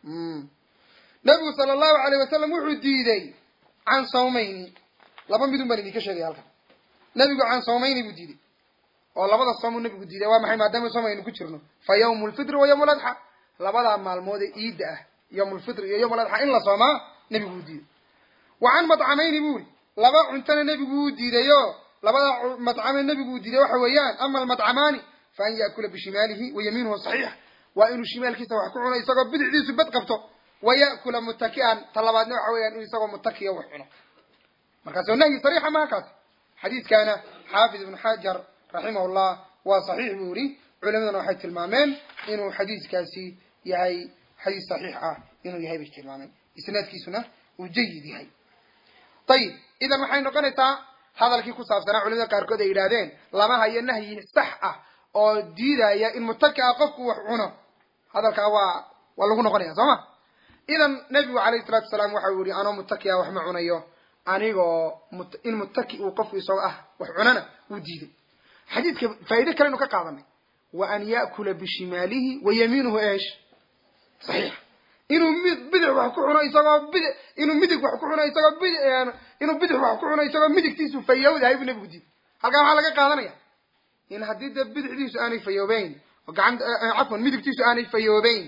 nebigu sala allahu alayh wasalam wuxuu diiday can sawmayni laba midun baan idinka sheegaya halkan nebigu can sawmayni buu diiday oo labada soomuu nebigu diiday waa maxay maadaama soom aynu ku jirno fa yawmu lfitri wa yawmu ladxa labadaa maalmood ee iidda ah yawm lfitri iyo yawm ladxa in la soomaa nebigu uu diiday wa can madcamayni buu uri laba cuntona nebigu uu diidayo labada madcame nebigu uu diiday waxa weeyaan ama almadcamaani fa an yaakula bishimaalihi wa yamiinuhu saxiix waa inuu shimaalkiisa wax ku cuno isagoo bidixdiisu bad qabto wa ya'kula mutaki'an ta labaadna waxa weeyaan inuu isagoo mutakiya wax cuno markaas oo nahyi sariixa maha kaas xadiiskaana xaafid ibnu xajar raximahullah waa saxiix buu yihi culimaduna waxay tilmaameen inuu xadiiskaasi yahay xadiis saxiix ah inuu yahay bay tilmaameen isnaadkiisuna uu jayid yahay ayib idan waxay noqonaysaa hadalkii ku saabsanaa culimada qaarkood ay yidhahdeen lama hayo nahyi sax ah oo diidaya in mutaki a qofku wax cuno hadalkaa waa waa lagu noqonaya soo ma idan nebigu calayhi salatu wasalaam waxa uu yihi anoo mutakia wax ma cunayo anigoo in mutaki uu qofku isagoo ah wax cunana wuu diiday xadiidka faa'iide kalenu ka qaadanay wa an ya'kula bishimaalihi wa yamiinuhu eesh saxiix inuu mi bidix wax ku cuno isagoo bid inuu midig wax ku cuno isagoo bid inuu bidix wax ku cuno isagoo midigtiisu fayowdahay buu nebigu diiday halkaa waxaa laga qaadanaya in haddii dee bidixdiisu aanay fayoobeyn oo gacanta cafwan midigtiisu aanay fayoobeyn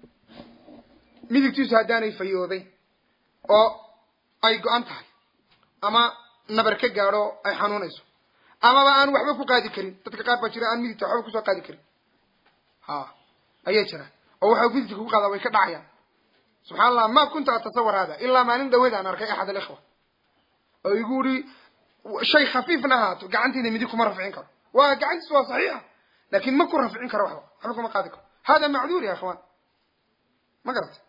midigtiisu haddaanay fayoobeyn oo ay go-an tahay ama nabar ka gaadho ay xanuunayso amaba aan waxba ku qaadi karin dadka qaar baa jira aan midigta waxba kusoo qaadi karin ha ayaa jira oo waxa midigta kugu qaadaa way ka dhacayaan subxana allah ma kunta atasawar hada ilaa maalin dhaweed aan arkay axad alikhwa oo igu uri shay khafiifna ahaato gacantiina midig kuma rafcin karo waa gacantiis waa saxiixa laakin ma ku rafcin karo waxba waxba kuma qaadi karo hada macduur ya ikhwaan ma garata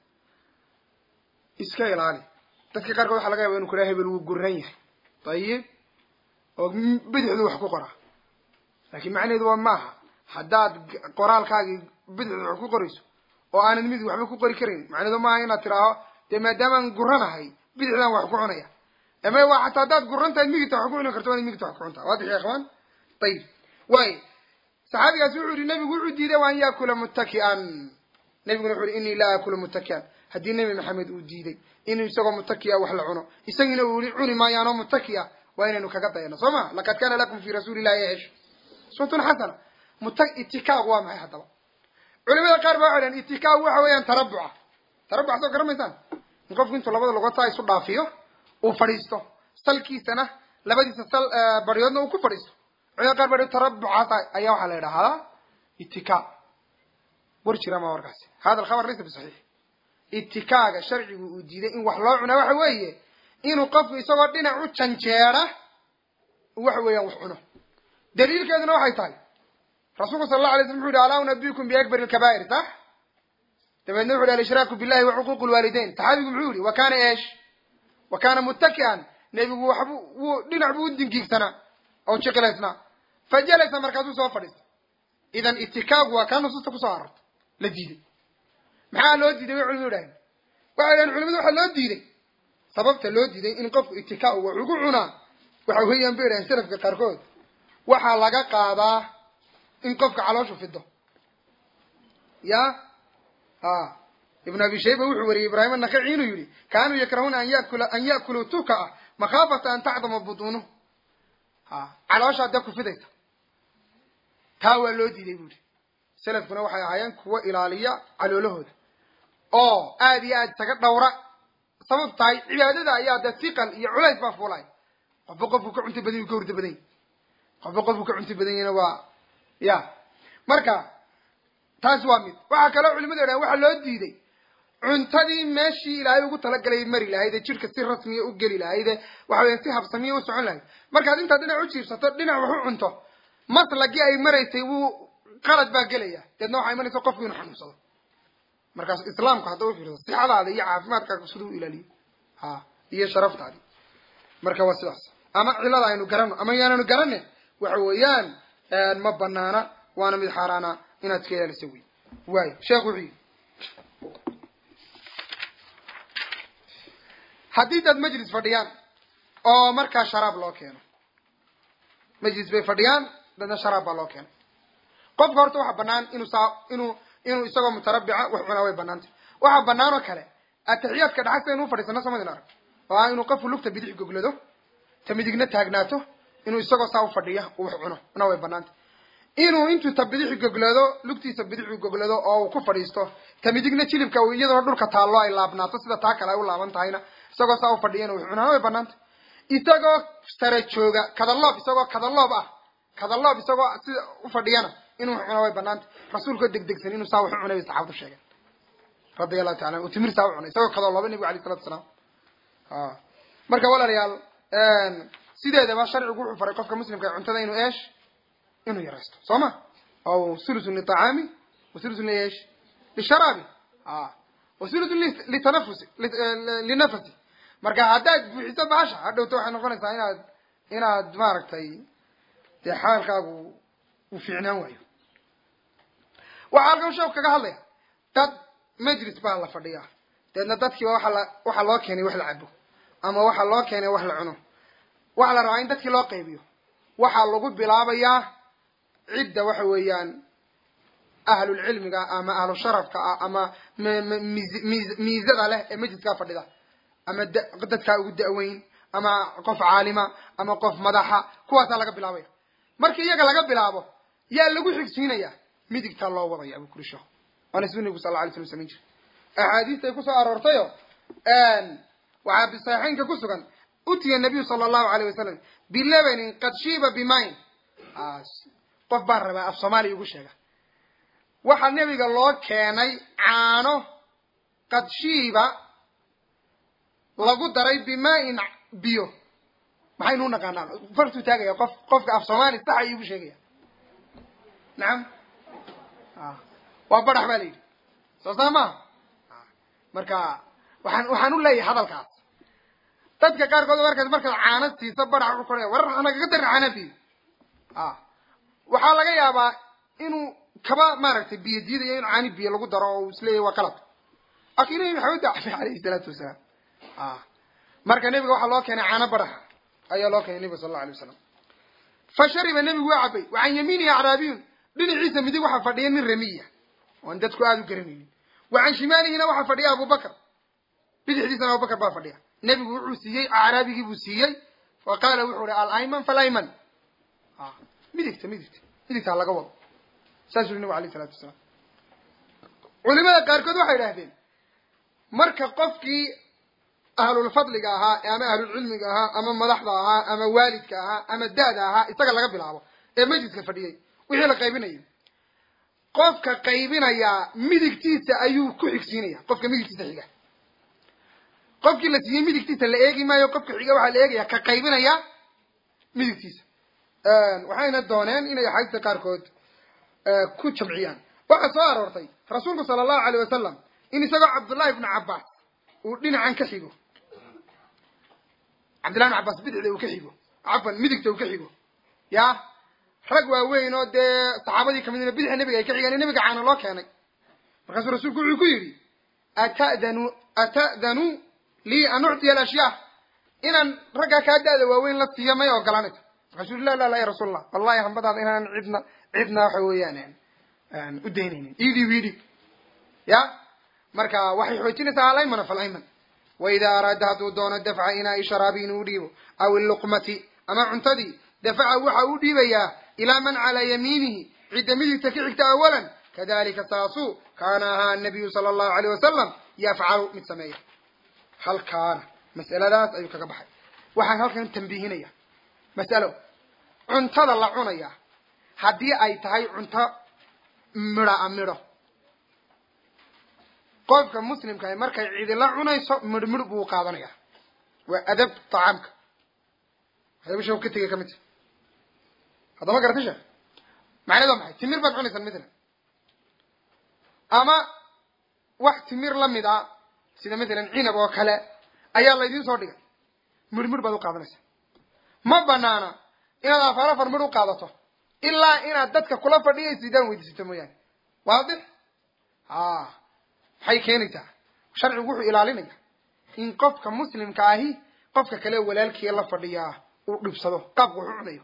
iska ilaali dadka qaarkood waxa laga yaba inu kudhaha hebel wuu guran yahay ayib oo bidixdu wax ku qoraa laakin macnaheedu waa maaha haddaad qoraalkaagii bidixdu wax ku qorayso oo aanad midig waxba ku qori karayn macnaheedu maaha inaad tidhaaho dee maadaamaan guranahay bidixdaan wax ku cunaya ama waa xataa haddaad guran tahay midigta wax ku cuni karto waana midigta wax ku cuntaa waadix ya ikhwaan ayib waay saxaabigaasi wuxuu yihi nabigu wuxuu diiday wa an yaakula muttaki'an nabiguna wuxu uhi inii laa aakulu muttaki'an haddii nebi maxamed uu diiday inuu isagoo muttaki'a wax la cuno isagina uu yihi cuni maayaanoo muttaki'a waa inaynu kaga dayano soo ma laqad kana lakum fi rasuuli illahi esh uswatun xasana muta itikaaq waa maxay haddaba culimada qaar ba waxay dhahan itikaaq waxa weeyaan tarabuca tarabuca soo garamaysaan in qofku intuu labada lugotaa isu dhaafiyo uu fadhiisto salkiisana labadiisa sal baryoodna uu ku fadhiisto culimada qaar ba tarabucaas ayaa waxaa la idhaahdaa itikaaq war jira ma warkaasi hada alkhabar laysa bisaxiix itikaaga sharcigu uu diiday in wax loo cunaa waxa weeye inuu qofku isagoo dhinac u janjeera waxa weeyaan wax cuno daliilkeeduna waxay tahay rasuulku sala allahu alay slam wuxu yhi alaa unabikum biakbar lkabaa'ir sax dabeedna wuxu yhi alshraaku billahi wa cuquuq lwaalidayn saxaabigu muxuu yihi wa kana esh wa kana muttaki'an nebigu waxbu wuu dhinac buu u dingiigsanaa oo jiqilaysnaa fa jalasa markaasuu soo fadhiistay idan itikaagu waa kaa nusuusta kusoo arorta la diiday maxaa loo diiday bay culimadu idhaaheen waxay dhahen culimadu waxaa loo diiday sababta loo diiday in qofku itika wax ugu cunaa waxa weeyaan bay idhahen salafka qaarkood waxaa laga qaadaa in qofka calooshu fido ya a ibn abi shayba wuxuu wariyey ibraahim anakaci inuu yihi kaanuu yakrahuuna an yakula an ya'kuluu tukaa makhaafata an tacdama butuunuh ha calooshaa dee ku fidaysa taa waa loo diiday bu ihi salafkuna waxay ahaayeen kuwo ilaaliya caloolahooda oo aada iyo aad isaga dhawra sababtu tahay cibaadada ayaa dee siqal iyo culays baa fuulay qofba qofku ka cunta badan yu ka hurda badan yahy qofba qofku ka cunta badan yahina waa ya marka taas waa mid waxaa kaloo culimadu idhahen waxaa loo diiday cuntadii meeshii ilaahay ugu talagalay mari lahayd ee jidhka si rasmiya u geli lahayd ee waxa weya si habsamiya u socon lahayd markaad intaad dhinac u jiirsato dhinac wax u cunto maslagii ay maraysay wuu qalad baa gelaya deedna waxaa imanaysa qofku inuu xanuunsado markaas islaamku hadda u fiirso sixadaada iyo caafimaadkaaga siduu u ilaaliyo ha iyo sharaftaadi marka waa sidaas ama cilada aynu garano ama yaananu garane waxa weeyaan ma banaana waana mid xaaraana inaad iska ilaaliso wey waayo sheekh wuxuu yidhi haddii dad majlis fadhiyaan oo markaa sharaab loo keeno majlis bay fadhiyaan dadna sharaab baa loo keeno qofka horta waxaa banaan inuu saa inuu inuu isagoo mutarabica wax cunaa way banaantay waxaa banaan oo kale atixiyaadka dhaxasta inuu fadhiisano samadin arag oo ah inuu qofku lugta bidix goglado ta midigna taagnaato inuu isagoo saa u fadhiya uu wax cuno na way banaantay inuu intuu ta bidixi goglado lugtiisa bidixu goglado oo uu ku fadhiisto ta midigna jilibka iyadoo dhulka taallo ay laabnaato sida taa kale ay u laaban tahayna isagoo saa u fadhiyana wax cunaa way banaantay isagoo sare jooga kadaloob isagoo kadaloob ah kadaloob isagoo sida u fadhiyana inuu wax cunaa way banaantay rasuulkoo degdegsan inuu saa wax u cunay bay saxaabadu sheegeen radia allahu taala uu timir saa u cunay isagoo kadalooba nebigu alayh salatu salaam marka walaalayaal sideedaba sharcigu wuxuu faray qofka muslimka cuntada inuu eesh inuu yaraysto soo ma aw thuluthun liطacaami wa thuluthun liesh lisharaabi wa thuluthun litanafusi linafasi marka haddaad buuxiso baasha hadhowta waxay noqonaysaa inaad inaad maaragtay dee xaalkaagu uu fiicnaan waayo waxaa halkan sheeku kaga hadlaya dad majlis baa la fadhiyaa deedna dadkiiba waxa la waxaa loo keenay wax la cabo ama waxaa loo keenay wax la cuno waxaa la rabaa in dadkii loo qaybiyo waxaa lagu bilaabayaa cidda waxa weeyaan ahlulcilmiga ama ahlu sharafka ah ama miizada leh ee majliskaa fadhida ama dadkaa ugu da-weyn ama qof caalima ama qof madaxa kuwaasaa laga bilaabaya markii iyaga laga bilaabo yaa lagu xigsiinaya midigtaa loo wadaya abu kuri sheekh waana siduu nebigu sal la alay slam samayn jiray axaadiistay kusoo aroortayo waxaa bisaxiixeynka ku sugan utiya nabiyu sala allahu alayh wasalam bilabanin qad shiiba bimayn qof baan rabaa af soomaaliya ugu sheega waxaa nebiga loo keenay caano qad shiiba lagu daray bimaa-in biyo maxaynu u naqaanaa fartuu taagaya qof qofka af soomaali saxa iigu sheegaya nacam waa badax baa la yidhi soo saa maha marka waxaan waxaan u leeyahay hadalkaas dadka qaarkood markaad markaad caano siisa badax u koraya warar nagaga darin caanafiid waxaa laga yaabaa inuu kaba maaragtay biyo diidayo in caani biyo lagu daro oo isleeyahy waa qalad aki nabi maxamed baa alayhi salaatu wasalaam marka nebiga waxaa loo keenay caano badaxa ayaa loo keenay nebiga sal alla alay wasalam fa shariba nebigu waa cabay wa can yamiinihi acraabiyun dhinaciisa midig waxaa fadhiya nin ramiya oan dadku aada u garanaynin wa can shimaalihina waxaa fadhiya abubakar bidixdiisana abubakar baa fadhiya nebigu wuxuu siiyey acraabigii buu siiyey fa qaala wuxuu hi alayman falayman midigta midigta midigta laga wado saasuu hi nabig alayh isalatu wasalaam culimada qaarkood waxay idhahdeen marka qofkii ahlulfadliga ahaa ama ahlulcilmiga ahaa ama madaxda ahaa ama waalidka ahaa ama da-da ahaa isaga laga bilaabo ee majliska fadhiyey wixii la qaybinayay qofka qaybinayaa midigtiisa ayuu ku xigsiinaya qofka midigtiisa xiga qofkii la siiyey midigtiisa la eegi maayo qofka xiga waxaa la eegaya ka qaybinaya midigtiisa waxayna dooneen inay axaadiista qaarkood ku jamciyaan waxaa soo aroortay rasuulku sala allahu alayh wasalam in isagoo cabdullahi ibnu cabbaas uu dhinacan ka xigo cabdillahi ibnu cabbaas bidixda uu ka xigo cafan midigta uu ka xigo ya rag waaweyn oo dee saxaabadii kamidna bidixa nebiga ay ka xigaan in nebiga caana loo keenay markaasuu rasuulku wuxuu ku yidhi atadanu ata'danu lii an uctiya alashyaa inaan raggaa kaa da-da waaweyn la siiyo may ogolanayso markaasuu yii la la la ya rasuul allah wallahi hambadaada inaan cidna cidna waxa weeyaan u daynaynin idib idib ya marka waxay xoojinaysaa alaymana falayman waida araada hadduu doono dafca inaai sharaabi inuu dhiibo aw illuqmati ama cuntadii dafaca waxa uu dhiibayaa ilaa man calaa yamiinihi cidda midigta ka xigta awalan kadalika saasuu kaana ahaa anabiyu sala allahu alayh wasalam yafcalu mid sameeya halkaana mas'aladaas ayuu kaga baxay waxaan halkan tambiihinaya mas'alo cuntada la cunaya haddii ay tahay cunto midho a midho qofka muslimkaah markay cidila cunayso midh midh buu qaadanaya waa adab tacaamka hadaba sheek ka tegay ka mid ta haddama garata sheekh macnaheed waa maxay timir baad cunaysaa matalan ama wax timir la mid a sida matalan cinab oo kale ayaa laydin soo dhigay midh midh baad u qaadanaysaa ma banaana inaad afar afar midh u qaadato ilaa inaad dadka kula fadhiyaysidaan weydiisato mooyaane waadix a maxay keenaysaa sharcigu wuxuu ilaalinaya in qofka muslimka ahi qofka kale walaalkiia la fadhiyaa uu dhibsado qaabka waxu cunayo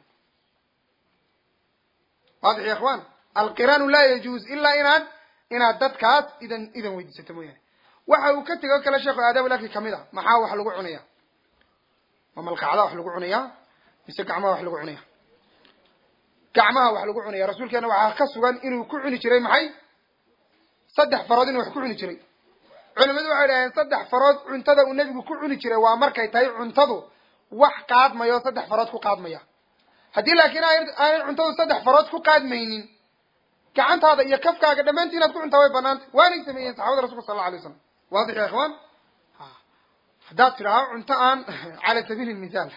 waadix ya ikhwan alqiraanu laa yajuuz ilaa inaad inaad dadkaas idan idan weydiisato mooyaane waxa uu ka tegay o kale sheekhu aadaab laki kamid a maxaa wax lagu cunaya ma malqacda wax lagu cunayaa mise gacmaha wax lagu cunaya gacmaha wax lagu cunaya rasuulkeena waxaa ka sugan inuu ku cuni jiray maxay saddex farood inuu wax ku cuni jiray culimadu waxay dhaheen saddex farood cuntada uu nebigu ku cuni jiray waa markay tahay cuntadu wax qaadmayo saddex farood ku qaadmaya haddii laakiin aanay cuntadu saddex farood ku qaadmaynin gacantaada iyo kafkaaga dhammaantii inaad ku cuntaa way banaantay waanay sameeyeen saxabada rasulka sal alla alay slam waadix ya ikhwaan haddaad tidhaaho cunto aan cala sabiili lmithaal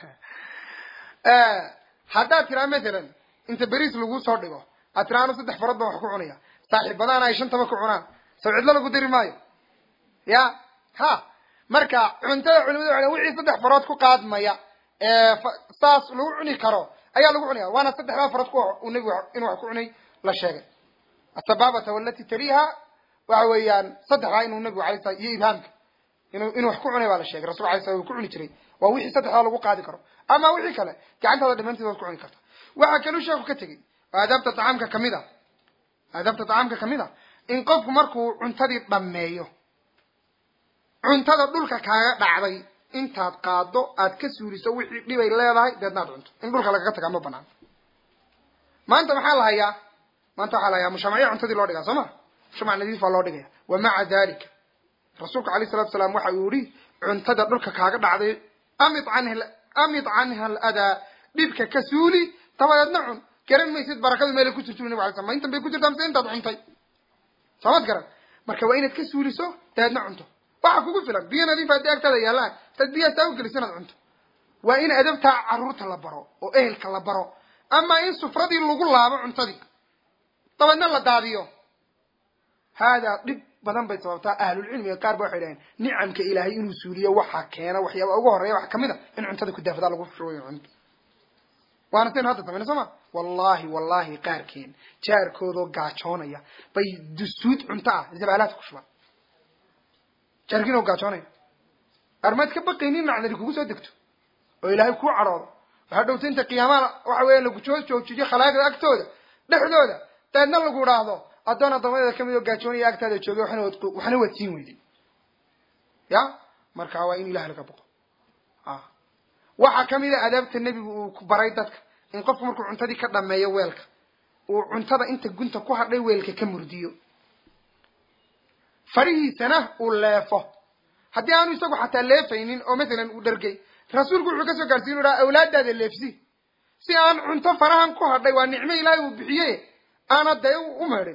haddaad tidhaha mathalan inta beriis lagu soo dhigo aad tidhaha anu saddex farood baan wax ku cunaya saaxiibadaan ay shantaba ku cunaan saw cidlo lagu dari maayo ya ha marka cuntada culimadu waa wixii saddex farood ku qaadmaya ee saas lagu cuni karo ayaa lagu cunaya waana saddexdaa farood ku nebigu inuu wax ku cunay la sheegay asababata walati taliha waxa weeyaan saddexdaa inuu nebigu alay sala iyo ibhaamka inuu inuu wax ku cunay baa la sheegay rasul alay sala uu ku cuni jiray waa wixii saddexdaa lagu qaadi karo ama wixii kale gacantaada dhamaanteed waad ku cuni karta waxaa kaluu sheeku ka tegey oo aadaabta tacaamka kamid a aadaabta tacaamka kamid a in qofku markuu cuntadii dhammeeyo cuntada dhulka kaaga dhacday intaad qaado aad ka suuliso wixii dhibay leedahay deedna ad cunto in dhulka lagaga tagaa ma banaan maanta maxaa la hayaa maanta waxaa la hayaa mushamacyo cuntadii loo dhigaa soo ma mushamac nadiif baa loo dhigaya wa maca dalika rasuulka alayh salatu salaam waxa uu yihi cuntada dhulka kaaga dhacday amid can amid canha aladaa dhibka ka suuli dabadeedna cun garan maysid barakadu meelay ku jirto nabig alay slam ma intan bay ku jirtaa mise intaad cuntay soomad garan marka waa inaad ka suuliso dabeedna cunto waxa kugu filan biyo nadiif haddii agtaada yaallaan taad biyaha taa u geliso inaad cunto waa in adabtaa carruurta la baro oo ehelka la baro ama in sufradii lagu laabo cuntadii dabeedna la daadiyo haadaa dhib badan bay sababtaa ahlulcilmiga qaar ba waxay dhaheen nicamka ilaahay inuu suuliyo waxaa keena waxyaaba ugu horreeya wax kamid a in cuntada kudaafadaa lagu shubayo cunto waana saynu hadda samayna soo ma wallahi wallahi qaarkeen jaarkoodoo gaajoonaya bay dustuud cunto ah zabaalaadka ku shubaan jaarkiinoo gaajoonaya armaad ka baqaynin nacdari kugu soo degto oo ilaahay kuu cadhoodo waxaa dhowta inta qiyaamaha waxa weeya lagu joo joojiyo khalaaqda agtooda dhexdooda dabeedna lagu idhaahdo addoon addoomadeeda kamid oo gaajoonaya agtaada joogay waxna wad waxna waad siin weyday ya marka waa in ilaah laga boqo a waxaa kamid a adaabta nebigu uu ku baray dadka in qofku markuu cuntadii ka dhameeyo weelka uu cuntada inta gunta ku hadhay weelka ka murdiyo farihiisana uu leefo haddii aanu isagu xataa leefaynin oo masalan uu dhargay rasuulku wuxuu kasoo gaarsiin uhaa awlaadaada leefsi si aan cunto farahan ku hadhay waa nicmo ilaahay uu bixiye aana dee u meedhin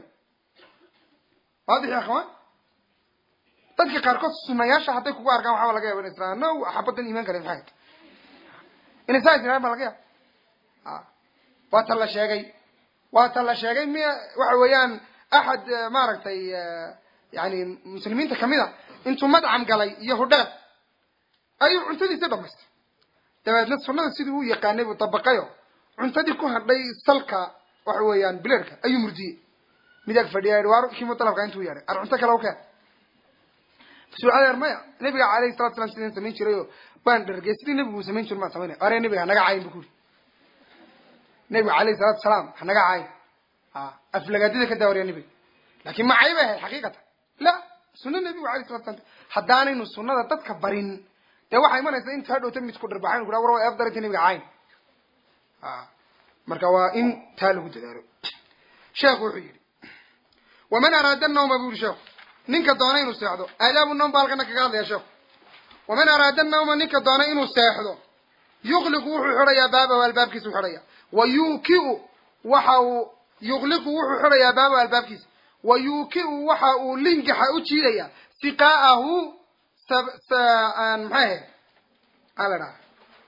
waadix ya akhwaan dadka qaarkood sunayaasha hadday kugu arkaan waxaaba laga yaba in israa no xabadan iimaan kale maxay inay saa isiraan ba laga yaaba a waa ta la sheegay waa ta la sheegay miya waxa weeyaan axad maaragtay yani muslimiinta kamid a intuu madcam galay iyo hudheer ayuu cuntadiisa dhamaystay dabeedna sunada sidii u yaqaanay buu dabaqayo cuntadii ku hadhay salka waxa weeyaan bileerka ayuu murdiyey mid ag fadhiya waar kiimo dalabka intuu yeadhay ar cunto kale u keen su-aaleer maya nabiga alayhi salatu salam sidaan samayn jiray oo waan dhargey sidii nabigu uu samayn jiro maan samaynay are nabiga hanaga caayin bu ku uri nabiga alayhi salatu salaam hanaga caayin a aflagaadida ka daawariya nabiga lakin ma cayb ahayd xaqiiqatan la suna nabigu alayh salatu salam haddaanaynu sunada dadka barin dee waxaa imanaysa inta hadhowta midku dharbaxayn kura war waa eef daranta nabiga caayin a marka waa in taa lagu dadaalo sheekhu wuxuu yidhi waman araada nawma bu yuri sheekhu ninka doona inuu seexdo aadaabu nawm ba halkana kaga hadlaya sheekhu waman araada nawma ninka doona inuu seexdo yuqliqu wuxuu xidhayaa baabahu albaabkiisa u xidhaya wa yuukiu waxa uu yuqliqu wuxuu xidhayaa baabahu albaabkiisa wa yuukiu waxa uu lingaxa u jiidaya siqaa'ahu maxay ahayd aa la dhaha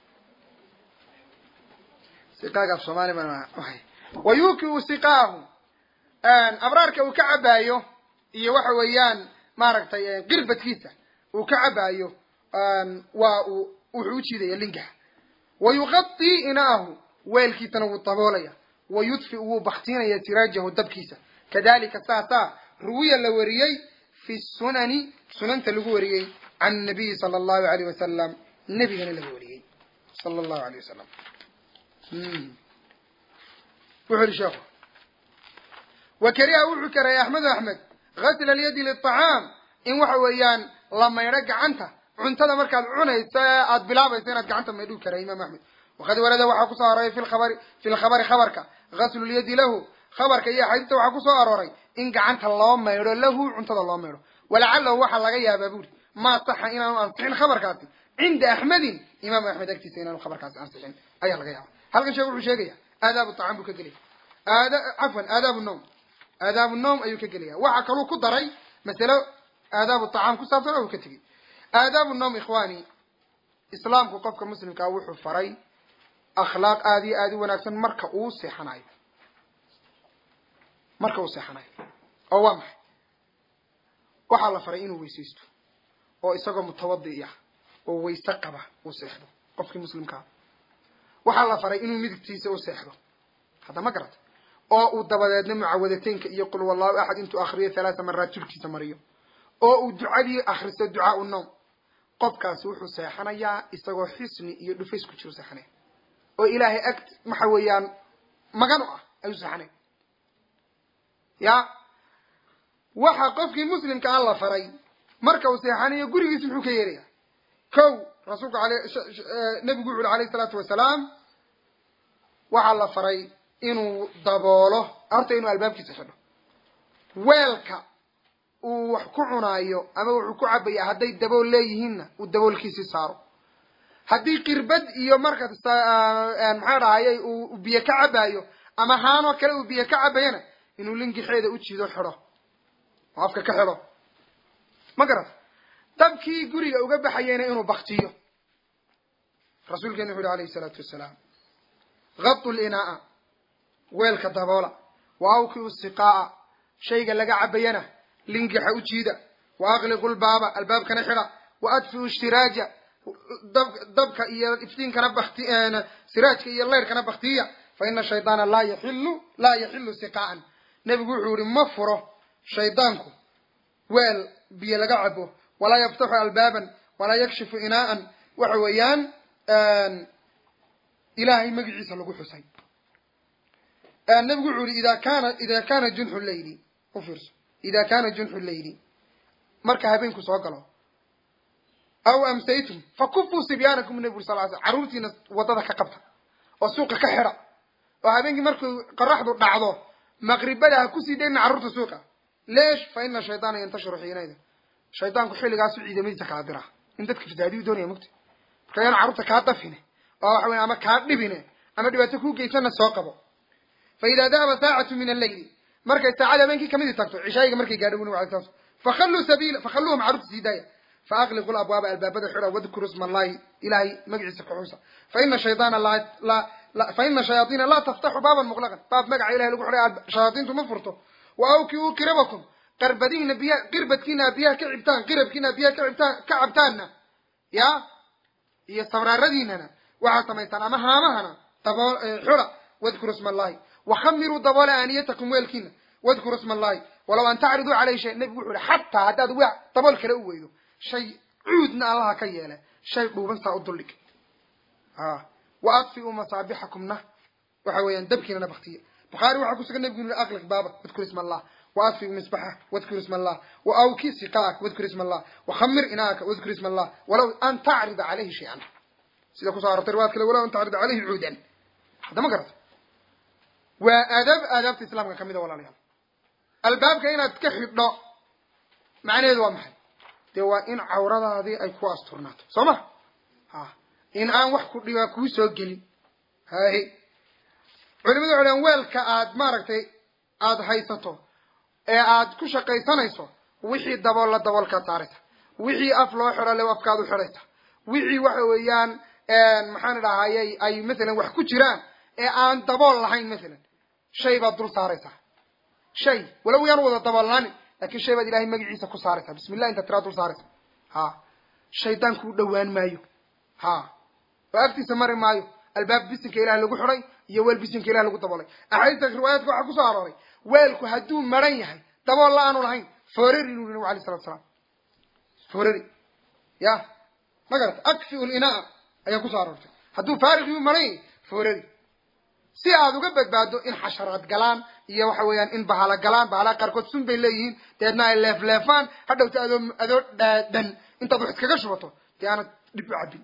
siqaaga af soomaali ma wa yuukiu siqaahu abraarka uu ka cabaayo iyo waxa weeyaan maaragtay qirbadkiisa uu ka cabaayo waa uu wuxuu u jiidaya lingaxa wa yuqadii inaahu weelkiisana wuu daboolaya wa yudfi wuu baktiinaya siraajahu dabkiisa kadalika saasaa ruwiya la wariyey fi sunani sunanta lagu wariyey can nabiyi sala allahu alayh wasalam nebigana laga wariyey sala allahu alayh wasalam wuxu uhi sheekhu wa kariha wuxuu kareeyay axmedu axmed gasla alyadi liطacaam in waxa weeyaan la maydho gacanta cuntada markaad cunayso ee aada bilaabayso inaad gacanta maydhuu kareey imam axmed waqad warada waxaa kusoo arooray fi lkhabari fi lkhabari khabarka gaslu lyadi lahu khabarka iyo axaadiista waxaa kusoo arooray in gacanta loo maydho lahu cuntada loo maydho walacalahu waxaa laga yaabaa buuri maa saxa inaanu ansixin khabarkaasi cinda axmedin imaam axmed agtiisa inaanu khabarkaasi ansixin ayaa laga yaaba halkan sheek wuxuu sheegaya aadaabu طacaam buu ka gelaya aad cafwan aadaabu nawm aadaabu nawm ayuu ka gelaya waxaa kaluu ku daray masalo aadaabu طacaam ku saabsan oo uu ka tegey aadaabu nawm ikhwani islaamku qofka muslimkaa wuxuu faray akhlaaq aada iyo aada u wanaagsan marka uu seexanayo marka uu seexanayo oo waa maxay waxaa la faray inuu weysaysto oo isagoo mutawadi ah oo wayse qaba uu seexdo qofkii muslimkaa waxaa la faray inuu midigtiisa u seexdo hadda ma garata oo uu dabadeedna mucawadateynka iyo qul wallahu axad intuu akriyo halaata maraad jirkiisa mariyo oo uu ducadii akristo ducaa u noom qofkaasi wuxuu seexanayaa isagoo xisni iyo dhufays ku jiro seexanaya oo ilaahay ag waxa weeyaan magan u ah ayuu seexanaya ya waxa qofkii muslimka aan la faray marka uu seexanayo gurigiisa muxuu ka yeelaya kow rasuulku ale nabigu wuxu uri alayh isalaatu wasalaam waxaa la faray inuu daboolo horta inuu albaabkiisa xidho weelka uu wax ku cunaayo ama wuxuu ku cabaya hadday dabool leeyihiinna uu daboolkiisii saaro haddii qirbad iyo marka maxaa dhahayay uu biyo ka cabaayo ama haanoo kale uu biyo ka cabayana inuu linkixeeda u jiido xidho oo afka ka xidho ma garat dabkii guriga uga baxayeyna inuu baktiyo rasuulkeena wuxu uhi alayhi salaatu wasalaam gadu linaa'a weelka daboola wa awkiu siqaa'a shayga laga cabayana linkixa u jiida wa aqliqu lbaaba albaabkana xidha wa adfiu ishtiraaja dab dabka iyo iftiinkana bakti siraajka iyo leyrkana baktiya fa ina shaydaana laa yaxilu laa yaxilu siqaa'an nebigu wuxuu yihi ma furo shaydaanku weel biyo laga cabo walaa yaftaxu albaaban walaa yakshifu inaa'an waxa weeyaan ilaahay magiciisa lagu xusay nebigu wuxuu yihi ida kana ida kana junxu leyli u fiirso ida kana junxu leyli marka habeenku soo galo aw amsaytum fakufuu sibyaanakum nebigu uri sal l sl carruurtiina waddada ka qabta oo suuqa ka xidha oo habeenkii markuu qoraxdu dhacdo maqribada ha kusii dayna carruurta suuqa leesh fa ina shaydaana yantashiru xiinayda shaydaanku xilligaasu ciidamadiisa kala dira in dadka fasaadiyu doonaya mugta marka yaan carruurta kaa dafine oo waxa weya ama kaa dhibine ama dhibaato kuu geysana soo qabo fa idaa dahaba saacatu min alleyli markay saacada habeenkii kamidii tagto cishaayiga markay gaadho buni alay sla fakhalluu sabiila fakhalluuhum carruurta sii daaya faaqliqu labwaaba albaabada xidha wadkuru sma allahi ilahay magaciisa kuxusa faina shaydaana laa faina shayaaiina laa taftaxu baaban muqlaqan baab magaca ilahay lagu xidhay shayaaiintu ma furto wa awkiuu qirabakum qarbadiina biya qirbadkiina biyaha ka cibtaan qirabkiina biyaha ka cibtaan ka cabtaanna ya iyo sabraaradiinana waxaad samaystaan ama haamahana daboo xula wadkuru sma allahi wakhamiruu daboola aaniyatakum weelkiina wadkuru sma allahi walaw an tacriduu caleyhi shay nebigu wuxu uhi xataa haddaad w dabool kale u weydo shay cuudna allaha ka yeele shay dhuuban saa u duldhig a wa adfiu masaabixakumna waxa weeyaan dabkiinana baktiya bukhaari waxaa kusugan nebigu inu aqliq baaba wadkur isma allah wa adfiu misbaxa wadkur isma allah wa awki siqaaka wadkur isma allah wakhamir inaaka wadkur isma allah walaw an tacrida caleyhi shay-an sida kusoo arortay riwaad kale walaw an tacrida caleyhi cuudan hadda ma garata waa aadaab aadaabta islaamka kamid a walaalayaal albaabka inaad ka xidho macnaheedu waa maxay dee waa in cawradaadii ay ku asturnaato soo ma ha in aan wax ku dhibaa kuu soo gelin haye culimadu waxay dhahan weelka aad maaragtay aada haysato ee aad ku shaqaysanayso wixii daboolla daboolkaad saaraysa wixii af loo xidho le afkaad u xidhaysa wixii waxa weeyaan maxaan idhahayay ay masalan wax ku jiraan ee aan dabool lahayn masalan shay baad dul saaraysaa shay walow yaan wada daboolnaanin lakin shay baad ilahay magaciisa ku saaraysaa bismi llah intaad tiraa dul saaraysa ha shaydaanku u dhawaan maayo ha oo agtiisa mari maayo albaab bisinka ilaah lagu xidhay iyo weel bisinka ilah lagu daboolay axaadiista riwaayaadka waxaa kusoo arooray weelku hadduu maran yahay dabool la aanu lahayn foorari inuu nabi alay salatu salaam foorari ya ma garata akfiu linaa ayaa kusoo aroortay hadduu faarig yuu maran yahay foorari si aad uga badbaado in xasharaad galaan iyo waxa weeyaan in bahala galaan bahalaa qaarkood sun bay leeyihiin deedna ay leefleefaan hadhowta adoo adoo dhaadan intaad wax iskaga shubato dee aanad dhib u cabin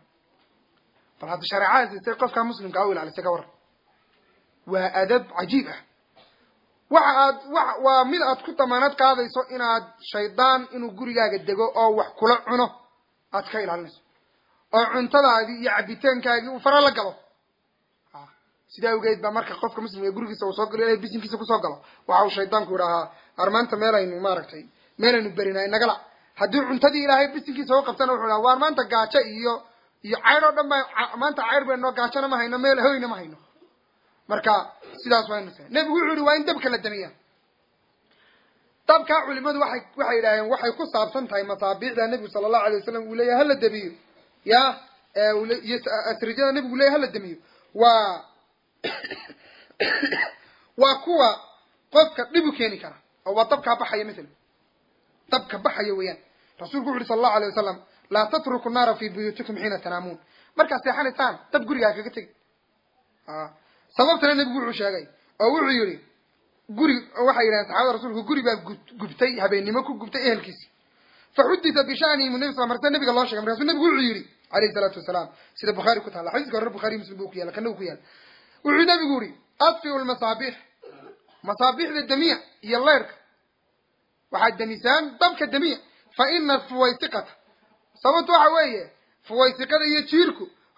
bal hadda shareecada siistay qofkaa muslimkaa u ilaalisay ka waran waa adab cajiib ah waxa aad wa waa mid aad ku damaanad qaadayso inaad shaydaan inuu gurigaaga dego oo wax kula cuno aad ka ilaalinayso oo cuntadaadii iyo cabitaankaagii uu fara la galo sidaa awgeed baa marka qofka muslimka gurigiisa uu soo galo ilahay bisinkiisa kusoo galo waxa uu shaydaanku idhahaa armaanta meelaynu maaragtay meelaynu berinay nagala haddii cuntadii ilaahay bisinkiisa u qabtana wuxuu dhaha waar maanta gaajo iyo iyo caydh oo dhan ba maanta cayr baynoo gaajona ma hayno meel hoyna ma hayno marka sidaas waynu sa nebigu wuxuu yihi waa in dabka la damiya dabkaa culimadu waxay waxay yidhaaheen waxay ku saabsan tahay masaabiicda nebigu sala allahu alay wasalam uu leeyahy hala damiyo ya iyo asrijada nebigu leyahy hala damiyo waa waa kuwa qofka dhib u keeni kara oo waa dabkaa baxaya masalan dabka baxaya weeyaan rasuulku wuxu uhi sala allahu alay wasalam laa tatruku naara fi buyuutikum xiina tanaamuun markaad seexanaysaan dab gurigaa kaga tegi sababtana nebigu wuxuu sheegay oo wuxuu yihi guri waxay yidhahen saxabada rasuulku guri baa gubtay habeennimo ku gubtay ehelkiisi fa xudita bishanihi nabi sal marse nabiga loo shegay markaasuu nebigu wuxuu yihi alayhi salaatu wasalaam sida bukhaari ku taalla xadiiska hore bukhari muslim buu ku yaala kana u ku yaala wuxuu nabigu yihi adfiu lmasaabiix masaabiixda damiya iyo leyrka waxaad demisaan dabka damiya fa ina fuwaysiqata sababtu waxa weeye fuwaysiqada iyo jiirku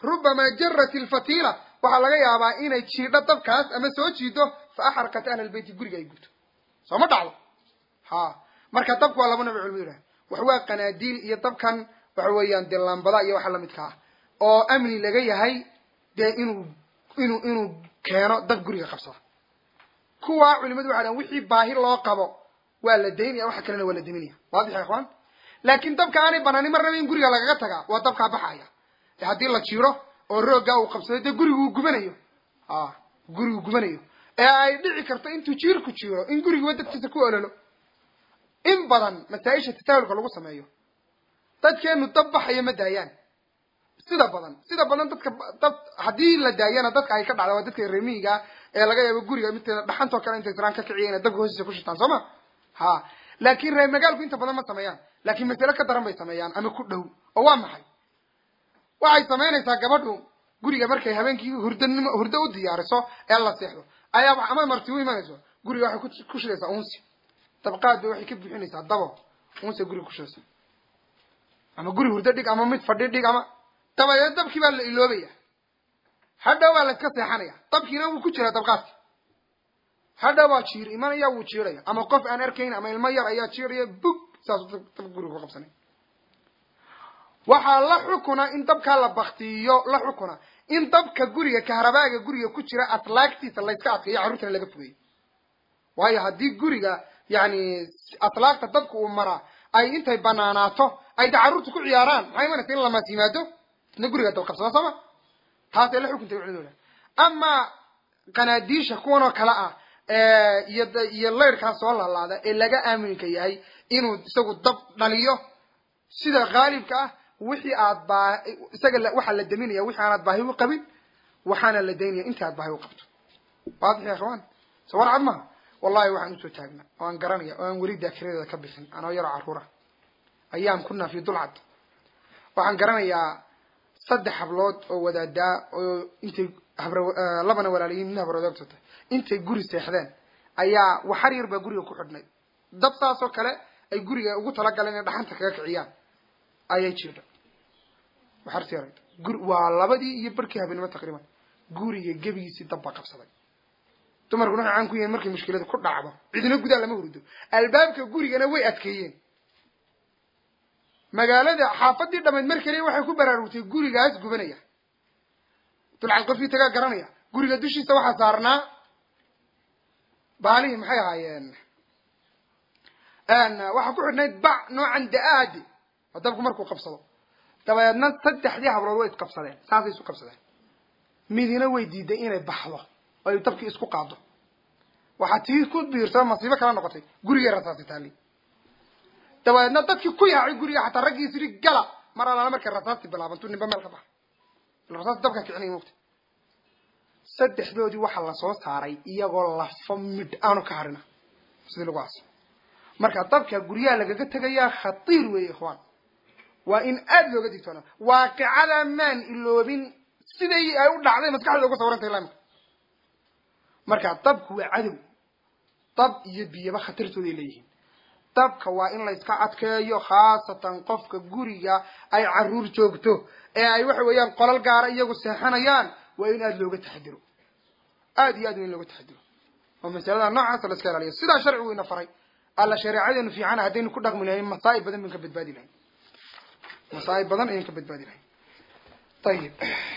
rubamaa jarat ilfatiila waxaa laga yaabaa inay jiidho dabkaas ama soo jiido fa axraqat ahla lbeyti guriga ay gubto soo ma dhacdo ha marka dabku waa laba nooc culmadu yidhaha wax waa qanaadiil iyo dabkan waxa weeyaan dee laambada iyo waxa lamidka ah oo amni laga yahay dee inuu inuu inuu keeno dab guriga qabsada kuwa culimadu waxay dhahan wixii baahi loo qabo waa la daynaya waxa kalena waa la daminaya waadix ya ikhwaan laakiin dabka aanay banaanin marnaba in guriga lagaga tagaa waa dabkaa baxaya e haddii la jiro oo rooggaa uu qabsado dee guriguu gubanayo a gurigu gubanayo ee ay dhici karto intuu jiirku jiro in guriguba dadkiisa ku ololo in badan masaa-isha tasaahulka lagu sameeyo dadkeenu dab baxaya ma daayaan sida badan sida badan dadka dad haddii la daayana dadka ay ka dhacda waa dadka remiiga ee laga yaabo guriga midteeda dhaxantoo kale intay siraan ka kiciya inay dabka hoostiisa ku shitaan soo ma ha laakin reer magaalku inta badan ma sameeyaan laakiin masale ka daran bay sameeyaan ama ku dhow oo waa maxay waxay samaynaysaa gabadhu guriga markay habeenkii hurdanimo hurdo u diyaariso ee la seexdo ayaa ama marti u imanayso guriga waxay ku shidaysaa unsi dabqaad bay waxay ka buuxinaysaa dabo unsi guriga kushidaysa ama guri hurdo dhig ama mid fadhi dhig ama dabadeed dabkii baa la iloobaya hadhow baa la iska seexanaya dabkiina wuu ku jiraa dabqaadki hadhow baa jiir imanaya wuu jiiraya ama qof aan arkayn ama ilmo yar ayaa jiiraya bug saasuu dab guriga ku qabsanay waxaa la xukuna in dabkaa la baktiyo la xukuna in dabka guriga kahrabaaga guriga ku jira atlaagtiisa layska adkeeyo carruurtana laga fogeeyo waayo haddii guriga yani atlaagta dabka uu maraa ay intay banaanaato ay da carruurta ku ciyaaraan maxay imanaysa in lamaas yimaado isna guriga dab qabsada sooma taasay la xukuntay culimadooda amaa qanaadiisha kuwan oo kale ah iyo iyo layrkaa soo laalaada ee laga aaminka yahay inuu isagu dab dhaliyo sida haalibka ah wixii aad baa isaga waxaa la daminaya wixii aanaad baahi u qabin waxaana la daynaya inta aad baahi u qabto waadix ya ikhwaan so war cad maha wallahi waxaan usoo taagnaa oo aan garanaya oo aan weli daakiradeeda ka bixin anoo yaroo carruura ayaam kunaa fi dulcad waxaan garanayaa saddex hablood oo wadaadaa oo intay habr labana walaalayiin midna habroodogtata intay guri seexdeen ayaa waxar yar baa guriga ku xidhnay dab saasoo kale ay guriga ugu talagaleen inay dhaxanta kaga kiciyaan ayay jirdha waxarti yarayd gur waa labadii iyo barkii habeenimo taqriiban guriga gebigiisii dab baa qabsaday dumarkuna waxay caan ku yihiin markay mushkilada ku dhacdo cidina gudaa lama hurdo albaabka gurigana way adkeeyeen magaalada xaafadii dhamayd mar keliya waxay ku baraarugtay gurigaas gubanaya dulcad qofkii tagaa garanaya guriga dushiisa waxaa saarnaa baalihii maxay ahaayeen waxaa ku xidhnayd bac noocan da-aadi oo dabku markuu qabsado dabadeedna saddexdii hablood way isqabsadeen saasay isu qabsadeen midina way diiday inay baxdo oo ay dabkii isku qaado waxaa tii ku biirsada masiibo kala noqotay gurigay rasaasi taali dabadeedna dadkii ku yaacay guriga xataa raggii isiri gala mar alaala markay rasaasti bilaabantu ninba meel ka baxa rasaasti dabkaa kicinaya mogta saddexdoodii waxaa lasoo saaray iyagoo lafo midh aanu ka harina sidii lagu aasa marka dabka guryaha lagaga tegayaa khatiir weeye ikhwaan waa in aada looga digtoona waaqicada maan iloobin siday ay u dhacday maskaxdooda uga sawrantay laamka marka dabku waa cadow dab iyo biyaba khatartooday leeyihiin dabka waa in layska adkeeyo khaasatan qofka guriga ay carruur joogto ee ay waxa weeyaan qolal gaara iyagu seexanayaan waa in aada looga taxadiro aada iyo aad waa in looga taxadiro oo masalada noocaasa la iska ilaaliyo sidaa sharcigu ina faray alla shareecadeenu fiicana haddaynu ku dhaqmi lahayn masaa'ib badan bayn ka badbaadi lahayn masaa'ib badan ayaan ka badbaadi lahayn ayib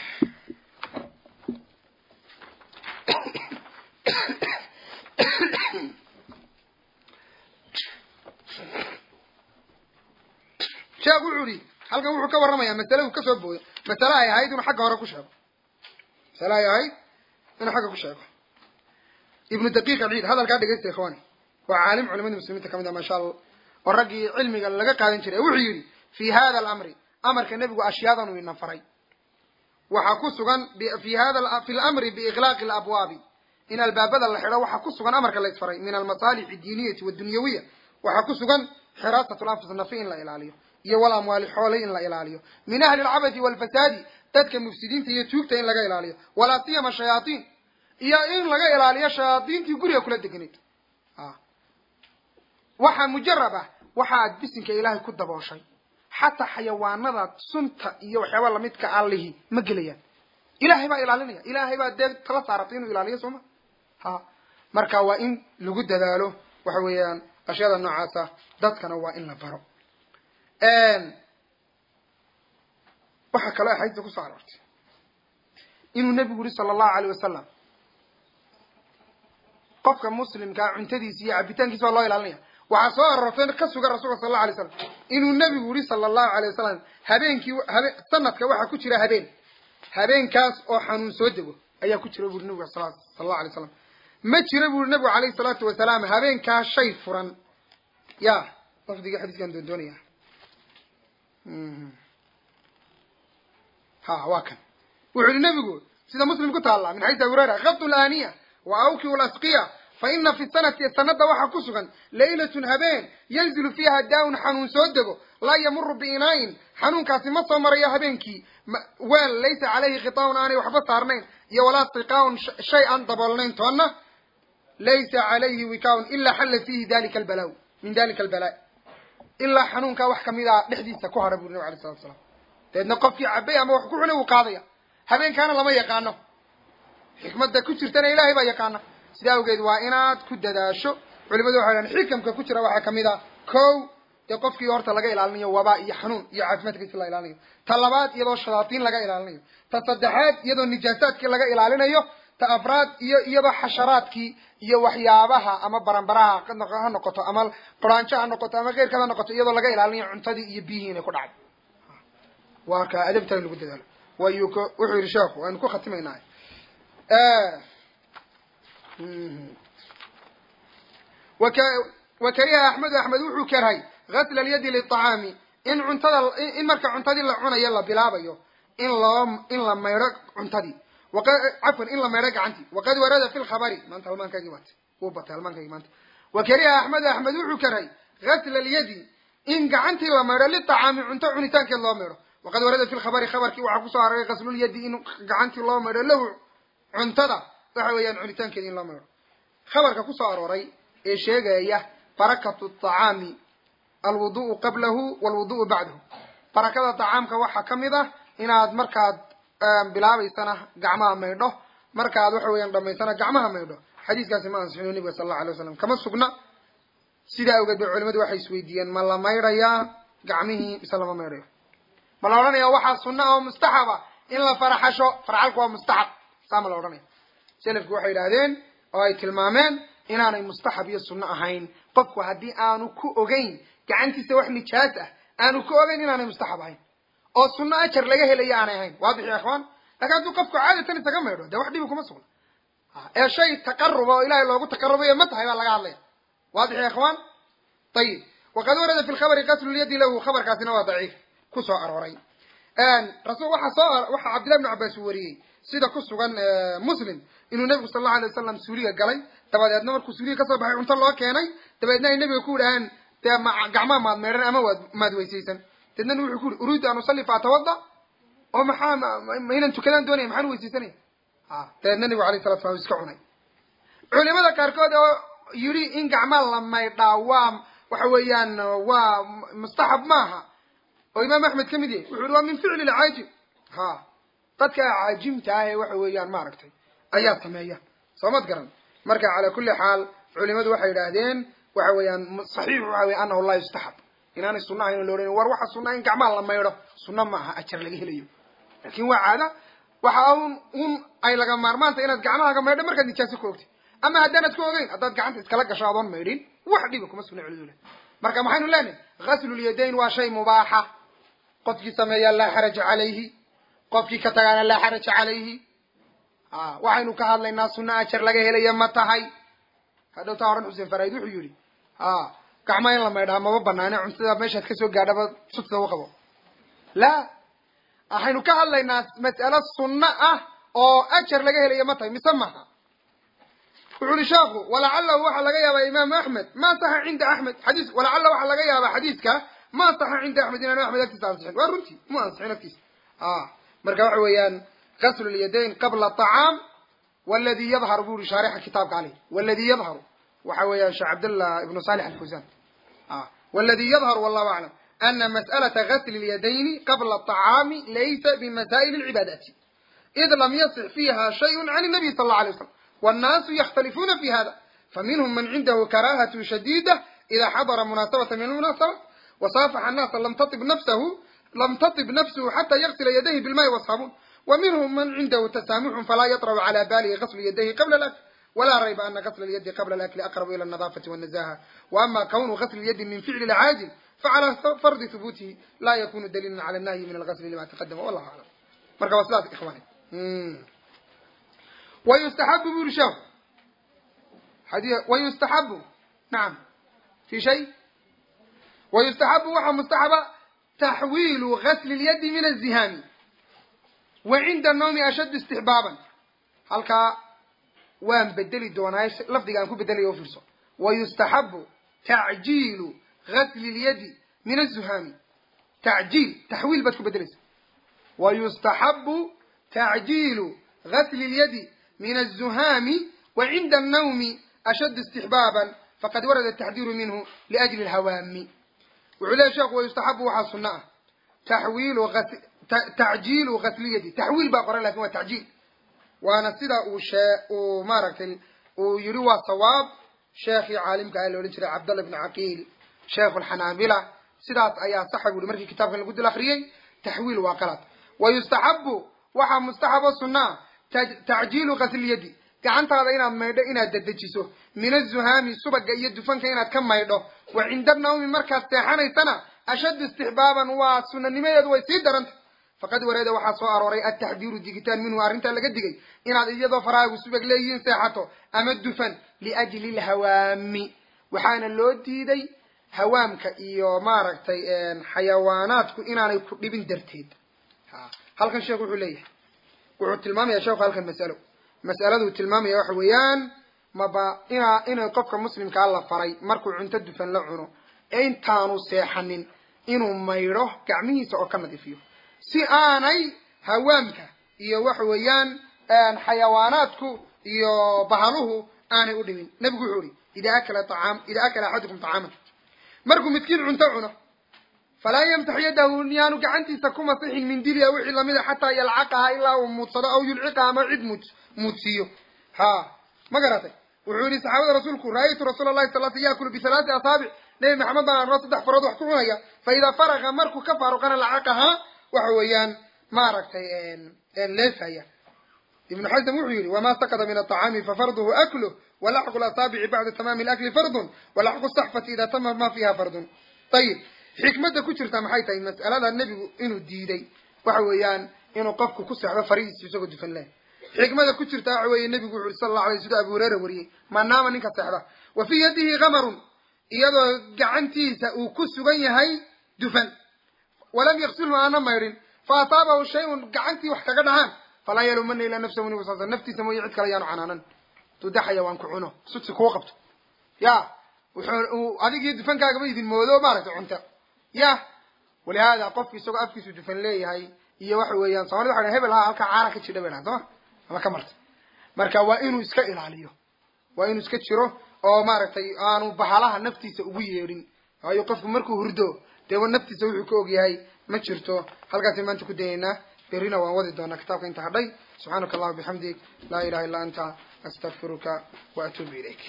sheekh wuxuu yihi halkan wuxuu ka warramayaa masale uu kasoo booyo masale ay ahayd inuu xagga hore ku sheego masale ay ahayd inuu xagga ku sheego ibnu daqiiq alciid hadalkaa dhegeysta ikhwani waa caalim culimada muslimiinta kamid ah maasha allah oo raggii cilmiga laga qaadan jiray wuxuu yidhi fi hada alamri amarka nebigu ashyaadan uu ina faray waxaa ku sugan fi hada fi lamri biiqlaaqi alabwaabi in albaabada la xidho waxaa ku sugan amarka la isfaray min almasaalix addiiniyati waddunyawiya waxaa ku sugan xiraasat lanfus nafi in la ilaaliyo iyo wal amwaali xoolay in la ilaaliyo min ahli alcabadi walfasaadi dadka mufsidiinta iyo tuugta in laga ilaaliyo walaa siyama shayaatiin iyo in laga ilaaliyo shayaadiintii guriga kula deganayd waxaa mujarab ah waxa aad bisinka ilaahay ku dabooshay xataa xayawaanada sunta iyo waxyaaba lamidka allihi ma gelayaan ilahay baa ilaalinaya ilahay baa dee tala saaratay inuu ilaaliyo sooma ha marka waa in lagu dadaalo waxa weeyaan ashyaada noocaasa dadkana waa in la baro waxaa kaloo axaadiista kusoo aroortay inuu nebigu yihi sala allahu alayh wasalam qofka muslimkaa cuntadiisa iyo cabitaankiisa baa loo ilaalinaya waxaa soo aroortay ka sugan rasulka sal allau alay slam inuu nebigu yihi sala allahu alay wasalam habeenkii habe sanadka waxaa ku jira habeen habeenkaas oo xanuun soo dego ayaa ku jira buri nebigu sal allahu alay slam ma jira buri nebigu alayhi salaatu wasalaam habeenkaa shay furan ya lafdiga xadiiskaan doondoonaya ha waa kan wuxuu yihi nebigu sida muslim ku taalla min xadiis abi hurayra kabtu laaniya wa awkiu lasqiya fa ina fi sanati sanada waxaa ku sugan laylatun habeen yanzilu fiiha daa-un xanuun soo dego laa yamuru biinaayin xanuunkaasi ma soo marayo habeenkii weel laysa caleyhi khitaaun aanay waxba saarnayn iyo walaa tiqaaun shay aan daboolnayn toonna laysa calayhi wikaaun ilaa xalla fiihi dalika albala min dalika albala ilaa xanuunkaa wax kamid a dhexdiisa ku hadha buri nabig alay salatu salaam dabeedna qofkii cabay ama wax ku cunay wuu qaadaya habeenkaana lama yaqaano xikmadda ku jirtana ilaahay baa yaqaana sidaa awgeed waa inaad ku dadaasho culimadu waxay dhahan xikamka ku jira waxaa kamid a ko dee qofkii horta laga ilaalinayo wabaa iyo xanuun iyo caafimaadkiisi la ilaalinayo ta labaad iyadoo shadaatiin laga ilaalinayo ta saddexaad iyadoo nijaasaadkii laga ilaalinayo ta afraad iyo iyadoo xasharaadkii iyo waxyaabaha ama baranbaraha ha noqoto ama quraanjo ha noqoto ama keyrkada ha noqoto iyadoo laga ilaalinayo cuntadii iyo biyihii inay ku dhacdo waa ka adabta in lagu dadaalo wayu k wuxuu yihi sheekhu waynu ku khatimaynaa wa kariha axmedu axmed wuxuu karhay gasla alyadi liطacaami in cuntada in marka cuntadii la cunayo la bilaabayo in loo in la maydho cuntadii cafwan in la maydho gacantii waqad warada fi lkhabari maanta halmaankaagii baat wuu batay halmaankaagii maanta wa kariha axmedu axmed wuxuu karhay gasla alyadi in gacantii la maydho liطacaami cunto cunitaankeed loo maydho waqad warada fi lkhabari khabarkii waxaa kusoo aroray gaslulyadi in gacantii loo maydho lahu cuntada waxa weeyaan cunitaankeeda in loo maydho khabarka kusoo arooray ee sheegaya barakatu acaami alwudu'u qablahu walwudu'u bacdahu barakada tacaamka waxaa kamid ah inaad markaad bilaabaysana gacmaha maydho markaad waxa weeyaan dhamaysana gacmaha maydho xadiiskaasi ma ansixino nebiga sal allau alay waslam kama sugna sidaa awgeed bay culimadu waxay isweydiiyeen ma la maydhayaa gacmihii mise lama maydhayo ma la odhanaya waxaa sunna oo mustaxaba in la faraxasho farxalku waa mustaxab saa ma la odhanaya selafku waxay yidhaahdeen oo ay tilmaameen inaanay mustaxab iyo sunno ahayn qofku haddii aanu ku ogeyn gacantiisa wax nijaas ah aanu ku ogeyn inaanay mustaxab ahayn oo sunno ajar laga helayo aanay ahayn waadix ya ikhwaan lakin hadduu qofku caadatan isaga maydho dee wax dhibi kuma sugna ee shay taqaruba oo ilahay loogu taqarubayo ma tahay baa laga hadlaya waadix ya ikhwaan ayib waqad warada fi lkhabari qaslulyadi lahu khabarkaasina waa daciif kusoo arooray rasul waxaa soo waxaa cabdillahi bnu cabbaas uu wariyey sida ku sugan muslim inuu nebigu sal allau alay wasalam suuliga galay dabadeedna markuu suuliga kasoo baxay cunto loo keenay dabeedna ay nebiga ku yidhaaheen dee ma gacmaha maad meedhan ama waad maad weysaysan deedna wuxuu ku yihi uriidu an usalli faatawada oo maxaa ma inaan tukadaan doonaya maxaan weysaysanaya a dabeedna nebigu alayh salatu slam iska cunay culimada qaarkood oo yidhi in gacmaa la maydhaa waa waxa weeyaan waa mustaxab maaha oo imaam axmed ka mid yahay wuxu yihi waa min ficli lcaajib ha dadka caajimta ah ee waxa weeyaan maaragtay ayaa sameeya soo mad garan marka calaa kulli xaal culimadu waxay yidhaahdeen waxa weeyaan saxiix waxa wey anahu laa yustaxab inaanay sunna ahayn lo ohan war waxa sunna in gacmaha la maydho sunna maaha ajar laga helayo laakin waa caada waxa un un ay laga maarmaantay inaad gacmahaaga maydho markaad nijaaso ku ogtay ama haddaanad ku ogeyn haddaad gacanta iskala gasho adoon maydhin wax dhiba kuma sugna culimadu marka maxaynu leenahay ghaslulyadeyn waa shay mubaaxa qofkii sameeyaa laa xaraja calayhi qofkii ka tagaana laa xaraja calayhi a waxaynu ka hadlaynaa sunna ajar laga helaya ma tahay hadhowtaa horan xuseen faraid wuxuu yihi a gacmaa in la maydhaa maba banaane cuntada meeshaad kasoo gaadhaba sudsa u qabo la waxaynu ka hadlaynaa mas'alo sunno ah oo ajar laga helaya ma tahay mise maha wuxu uhi sheekhu walacalahu waxaa laga yaabaa imaamu axmed ma saxa cinda axmed xadiis walacalla waxaa laga yaabaa xadiiska ma saxa cinda axmed inaanu axmed agtiisa ansixin waa runtii mu ansixin agtiisa a marka waxa weeyaan gaslu lyadayn qabla acaam waladi yadharu bu uri shaarixa kitaabka caleyh waladi yadharu waxa weeyaan sheekh cabdallah ibnu salix alfawsan waladi yadharu wallahu aclam ana mas'alata gasli lyadayni qabla aطacaami laysa bimasaa'il alcibaadaati id lam yasix fiiha shayء can الnabiy sal اlه alay waslam wاnnaasu yakhtalifuuna fi hada faminhum man cindahu karahaة shadida ida xadara munaasabata min almunaasabat wasaafaxa annaasa lam taib nafsahu lam taib nafsuhu xata yagsila yadayhi bilmaai wasaabuun ومنهم من عنده تسامح فلا يطرأ على باله غسل يديه قبل الأكل ولا ريب أن غسل اليد قبل الأكل أقرب إلى النظافة والنزاهة وأما كون غسل اليد من فعل العاجل فعلى فرض ثبوته لا يكون دليلا على النهي من الغسل لما تقدم والله أعلم مركب وصلات إخواني مم. ويستحب برشاه حديث ويستحب نعم في شيء ويستحب وحا مستحب تحويل غسل اليد من الزهام وعند النوم أشد استحبابا halkaa waan bedeli doonaa lafdiga aan ku bedelayo fiirso wayustaxabu tacjiilu gasli lyadi min azuhaami tacjiil taxwiil baad ku bedelaysa wayustaxabu tacjiilu gasli lyadi min azuhaami wacinda annawmi ashaddu istixbaaban faqad warada taxdiiru minhu liajli lhawaami wuxuu leeya sheekhu wayustaxabu waxaa sunno ah taxwiilu tacjiilu gaslyadi taxwiil baa qoran lakin waa tacjiil waana sida uu shee uu maaragtay uu yidhi waa sawaab sheekhii caalimka ah la odhan jiray cabdallah ibnu caqiil sheekhu alxanaabila sidaas ayaa saxa bu uhi markii kitaabkan lagu dil akriyey taxwiil waa qalad wa yustaxabu waxaa mustaxabo sunnaa tacjiilu gaslyadi gacantaada inaad maydho inaad dedejiso min azuhaami subaga iyo dufanka inaad ka maydho wa cinda nawmi markaad seexanaysana ashaddu istixbaaban waa sunanimadeedu way sii daranta faqad wareeda waxaa soo arooray ataxdiiru digitaan minhu arrintaa laga digay inaad iyadoo faraagu subag leeyihiin seexato ama dufan liajli lhawaami waxaana loo diiday hawaamka iyo maaragtay xayawaanaadku inaanay ku dhibin darteed halkan sheekhu wuxuu leeyahay wuxuu tilmaamaya sheekhu halkan masalo mas'aladuu tilmaamaya waxa weeyaan maba inaa inay qofka muslimkaa la faray markuu cunto dufan la cuno ee intaanu seexanin inuu maydho gacmihiisa oo ka nadiifiyo si aanay hawaamka iyo waxa weeyaan xayawaanaadku iyo bahaluhu aanay u dhibin nebigu wuxuu ihi ida akala acaam ida akala axadukum طacaaman markuu midkiin cunto cuno falaa yamtax yadahu yaanu gacantiisa ku masixin mindiliya wixii lamida xataa yalcaqaha ilaa uu muudsado aw yulciqaha ama cid muud muudsiiyo ha ma garatay wuxuu yihi saxaabada rasuulku ra'aytu rasuula lahi sal sl yakulu bihalaati asaabic nebi maxamed baan arnoo saddex farood wax ku cunaya fa idaa faraga markuu ka faaruqana lacaqaha waxa weeyaan maaragtay leefaya ibnu xasm wuxuu yihi wama sakada min aطacaami fafarduhu akluh walaxqu lasaabici bacda tamaami lakli fardun walaxqu saxfati ida tama ma fiha fardun ayib xikmadda ku jirta maxay tahay mas'alada nebigu inuu diiday waxa weeyaan inuu qofku ku seexdo farihiisa isagoo dufan leh xikmada ku jirta waxa weeye nebigu wuxu uri sala allahu alay sida abu hureyra wariyey ma naama ninka seexda wa fii yadihi kamarun iyadoo gacantiisa uu ku sugan yahay dufan walam yaksilhu aana maydhin fa asaabahu shayun gacantii wax kaga dhacaan falaa yalumana ilaa nafsahu nabi sal sl naftiisa mooye cid kale yaanu canaanan duda xayawaan ku cuno sugsi kuu qabto ya wuxuu adigii dufankaagaba idin moodo maaragtay cunta ya walihaada qofku isagoo afkiisu dufan leeyahay iyo waxa weeyaan somalida waxa hebel ha halkaa caana ka jidha bay dhahan sooma ama ka marta marka waa inuu iska ilaaliyo waa inuu iska jiro oo maaragtay aanu bahalaha naftiisa ugu yeedhin waayo qofku markuu hurdo dee naftiisa wuxuu ka og yahay ma jirto halkaasay maanta ku dayaynaa berrina waan wadi doonaa kitaabka inta hadhay subxaanaka allahuma bixamdig laa ilaha illa anta astaqfiruka wa atuubu ilayk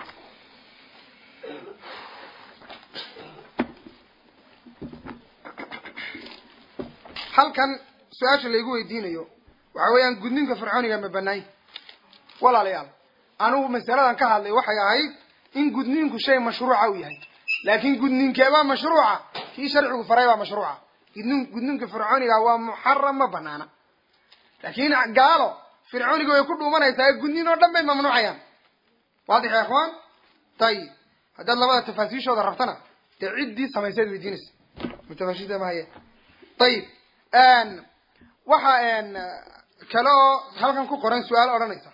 halkan su-aasha laygu weydiinayo waxa weeyaan gudninka fircooniga ma banaay walaalayaal anigu masaladan ka hadlay waxay ahayd in gudninku shay mashruuca u yahay laakin gudninkeebaa mashruuca kii sharcigu faray baa mashruuca gudnin gudninka fircooniga waa muxaram ma banaana laakin gaalo fircooniga way ku dhuumanaysaa gudnin oo dhan bay mamnuucayaan waadix ya ikhwaan tayib haddaad labada tafaasiishooda rabtana dee ciddii samaysaad weydiinaysa mutafaashida mahaye ayib waxa kale oo halkan ku qoran su-aal odhanaysa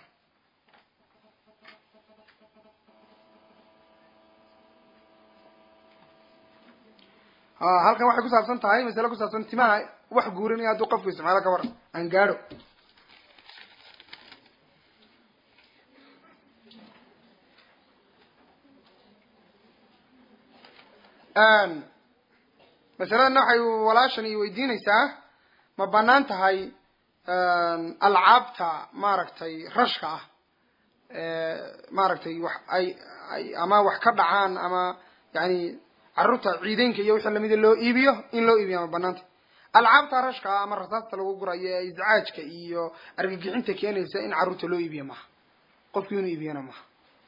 halkan waxay ku saabsan tahay masale ku saabsan timaha wax guurinaya hadduu qofku isticmaalo ka war aan gaadho masaladanna waxay walaashan i weydiinaysaa ma banaan tahay alcaabta maaragtay rashka ah maaragtay wax ay ay ama wax ka dhacaan ama yani carruurta ciideynka iyo wixii lamida loo iibiyo in loo iibiyo ma banaanta alcaabta rashka ah ama rasaasta lagu gurayo ee iscaajka iyo argagixinta keenaysa in carruurta loo iibiyo maha qofki inuu iibiyana maha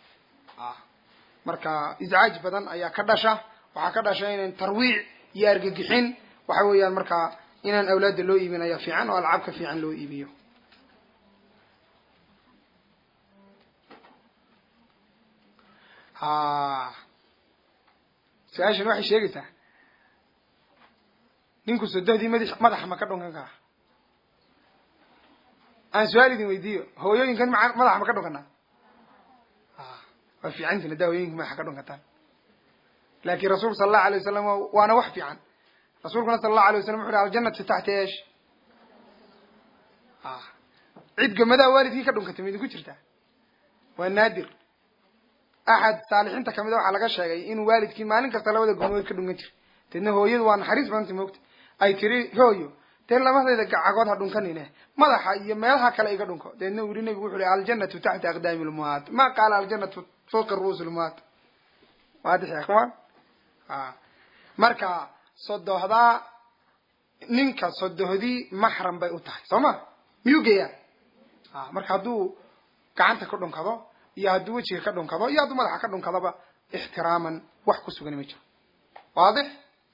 marka iscaaj badan ayaa ka dhasha waxaa ka dhasha inan tarwiic iyo argagixin waxa weeyaan markaa inaan awlaadda loo iibin ayaa fiican oo alcaab ka fiican loo iibiyo ha su-aashan waxay sheegaysaa ninku sodohdii mad madaxa ma ka dhunkan karaa aan su-aal idin weydiiyo hooyooyinkan ma madaxa ma ka dhunkanaa waa fiicantin haddaa hooyooyinka madaxa ka dhunkataan laakin rasuulku sala allahu alay wasalam waana wax fiican rasuulkuna sala allahu alay wasalam wuxu uhi aljanatu taxta eesh cid gamadaa waalidkii ka dhunkatay ma idinku jirtaa waa naadir axad saalixiinta kamida waxaa laga sheegay inuu waalidkii maalin kasta labada gomood ka dhunkan jiray deedna hooyadu waa naxariis badanta moogta ay tiri hooyo dee labadayda gacagood ha dhunkanine madaxa iyo meelaha kale iga dhunko deedna uu yihi nabigu wuxu uhi aljanatu taxta aqdaami lmuhaat ma qaala aljanatu fawqa ru'uusi lmuhaat waadix ya kuman marka sodohdaa ninka sodohdii maxram bay u tahay soo ma miyuu geeyaa marka hadduu gacanta ka dhunkado iyo hadduu wejiga ka dhunkado iyo hadduu madaxa ka dhunkadoba ixtiraaman wax ku sugan ma jiro waadix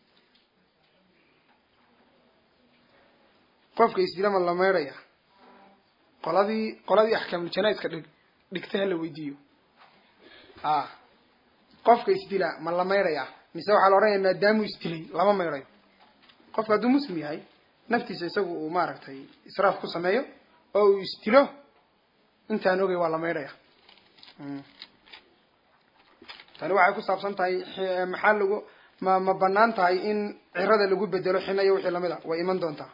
qofka isdilama la maydhaya qoladii qoladii axkaamuljanaiska dhig dhigtay hala weydiiyo a qofka isdila ma la maydhaya mise waxaa la odhanaya maadaamuu isdilay lama maydhayo qofka hadduu muslim yahay naftiisa isagu uu maaragtay israaf ku sameeyo oo uu isdilo intaan ogay waa la maydhaya tani waxay ku saabsan tahay maxaa lagu ma ma banaan tahay in cirada lagu bedelo xina iyo wixii lamid a way iman doontaa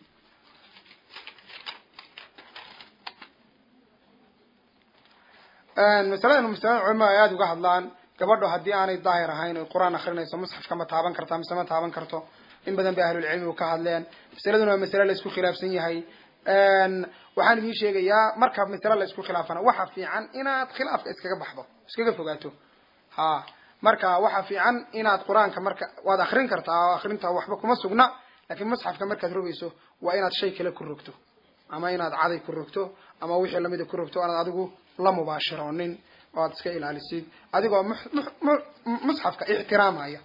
masaladan masalada culamada ay aada uga hadlaan gabadho haddii aanay daahir ahayn oy qur-aan akrinayso musxafka ma taaban kartaa mise ma taaban karto in badan bay ahlulcilmigu ka hadleen masaladuna waa masale la isku khilaafsan yahay waxaan idin sheegayaa marka masale la isku khilaafana waxa fiican inaad khilaafka iskaga baxdo iskaga fogaato ha marka waxa fiican inaad qur-aanka marka waad akrin kartaa oo akrinta waxba kuma sugna lakin musxafka markaad rogayso waa inaad shay kale ku rogto ama inaad caday ku rogto ama wixii lamida ku rogto anaad adigu la mubaashiroonin oo aad iska ilaalisid adigoo musxafka ixtiraamaya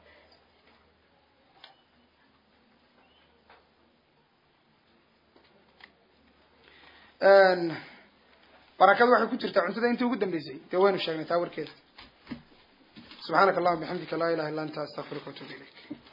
barakadu waxay ku jirtaa cuntada intii ugu dambeysay dee waynu sheegnay taa warkeeda subxaanaka allahuma bixamdika laa ilaha illa anta astaqfiruka watubu ilayk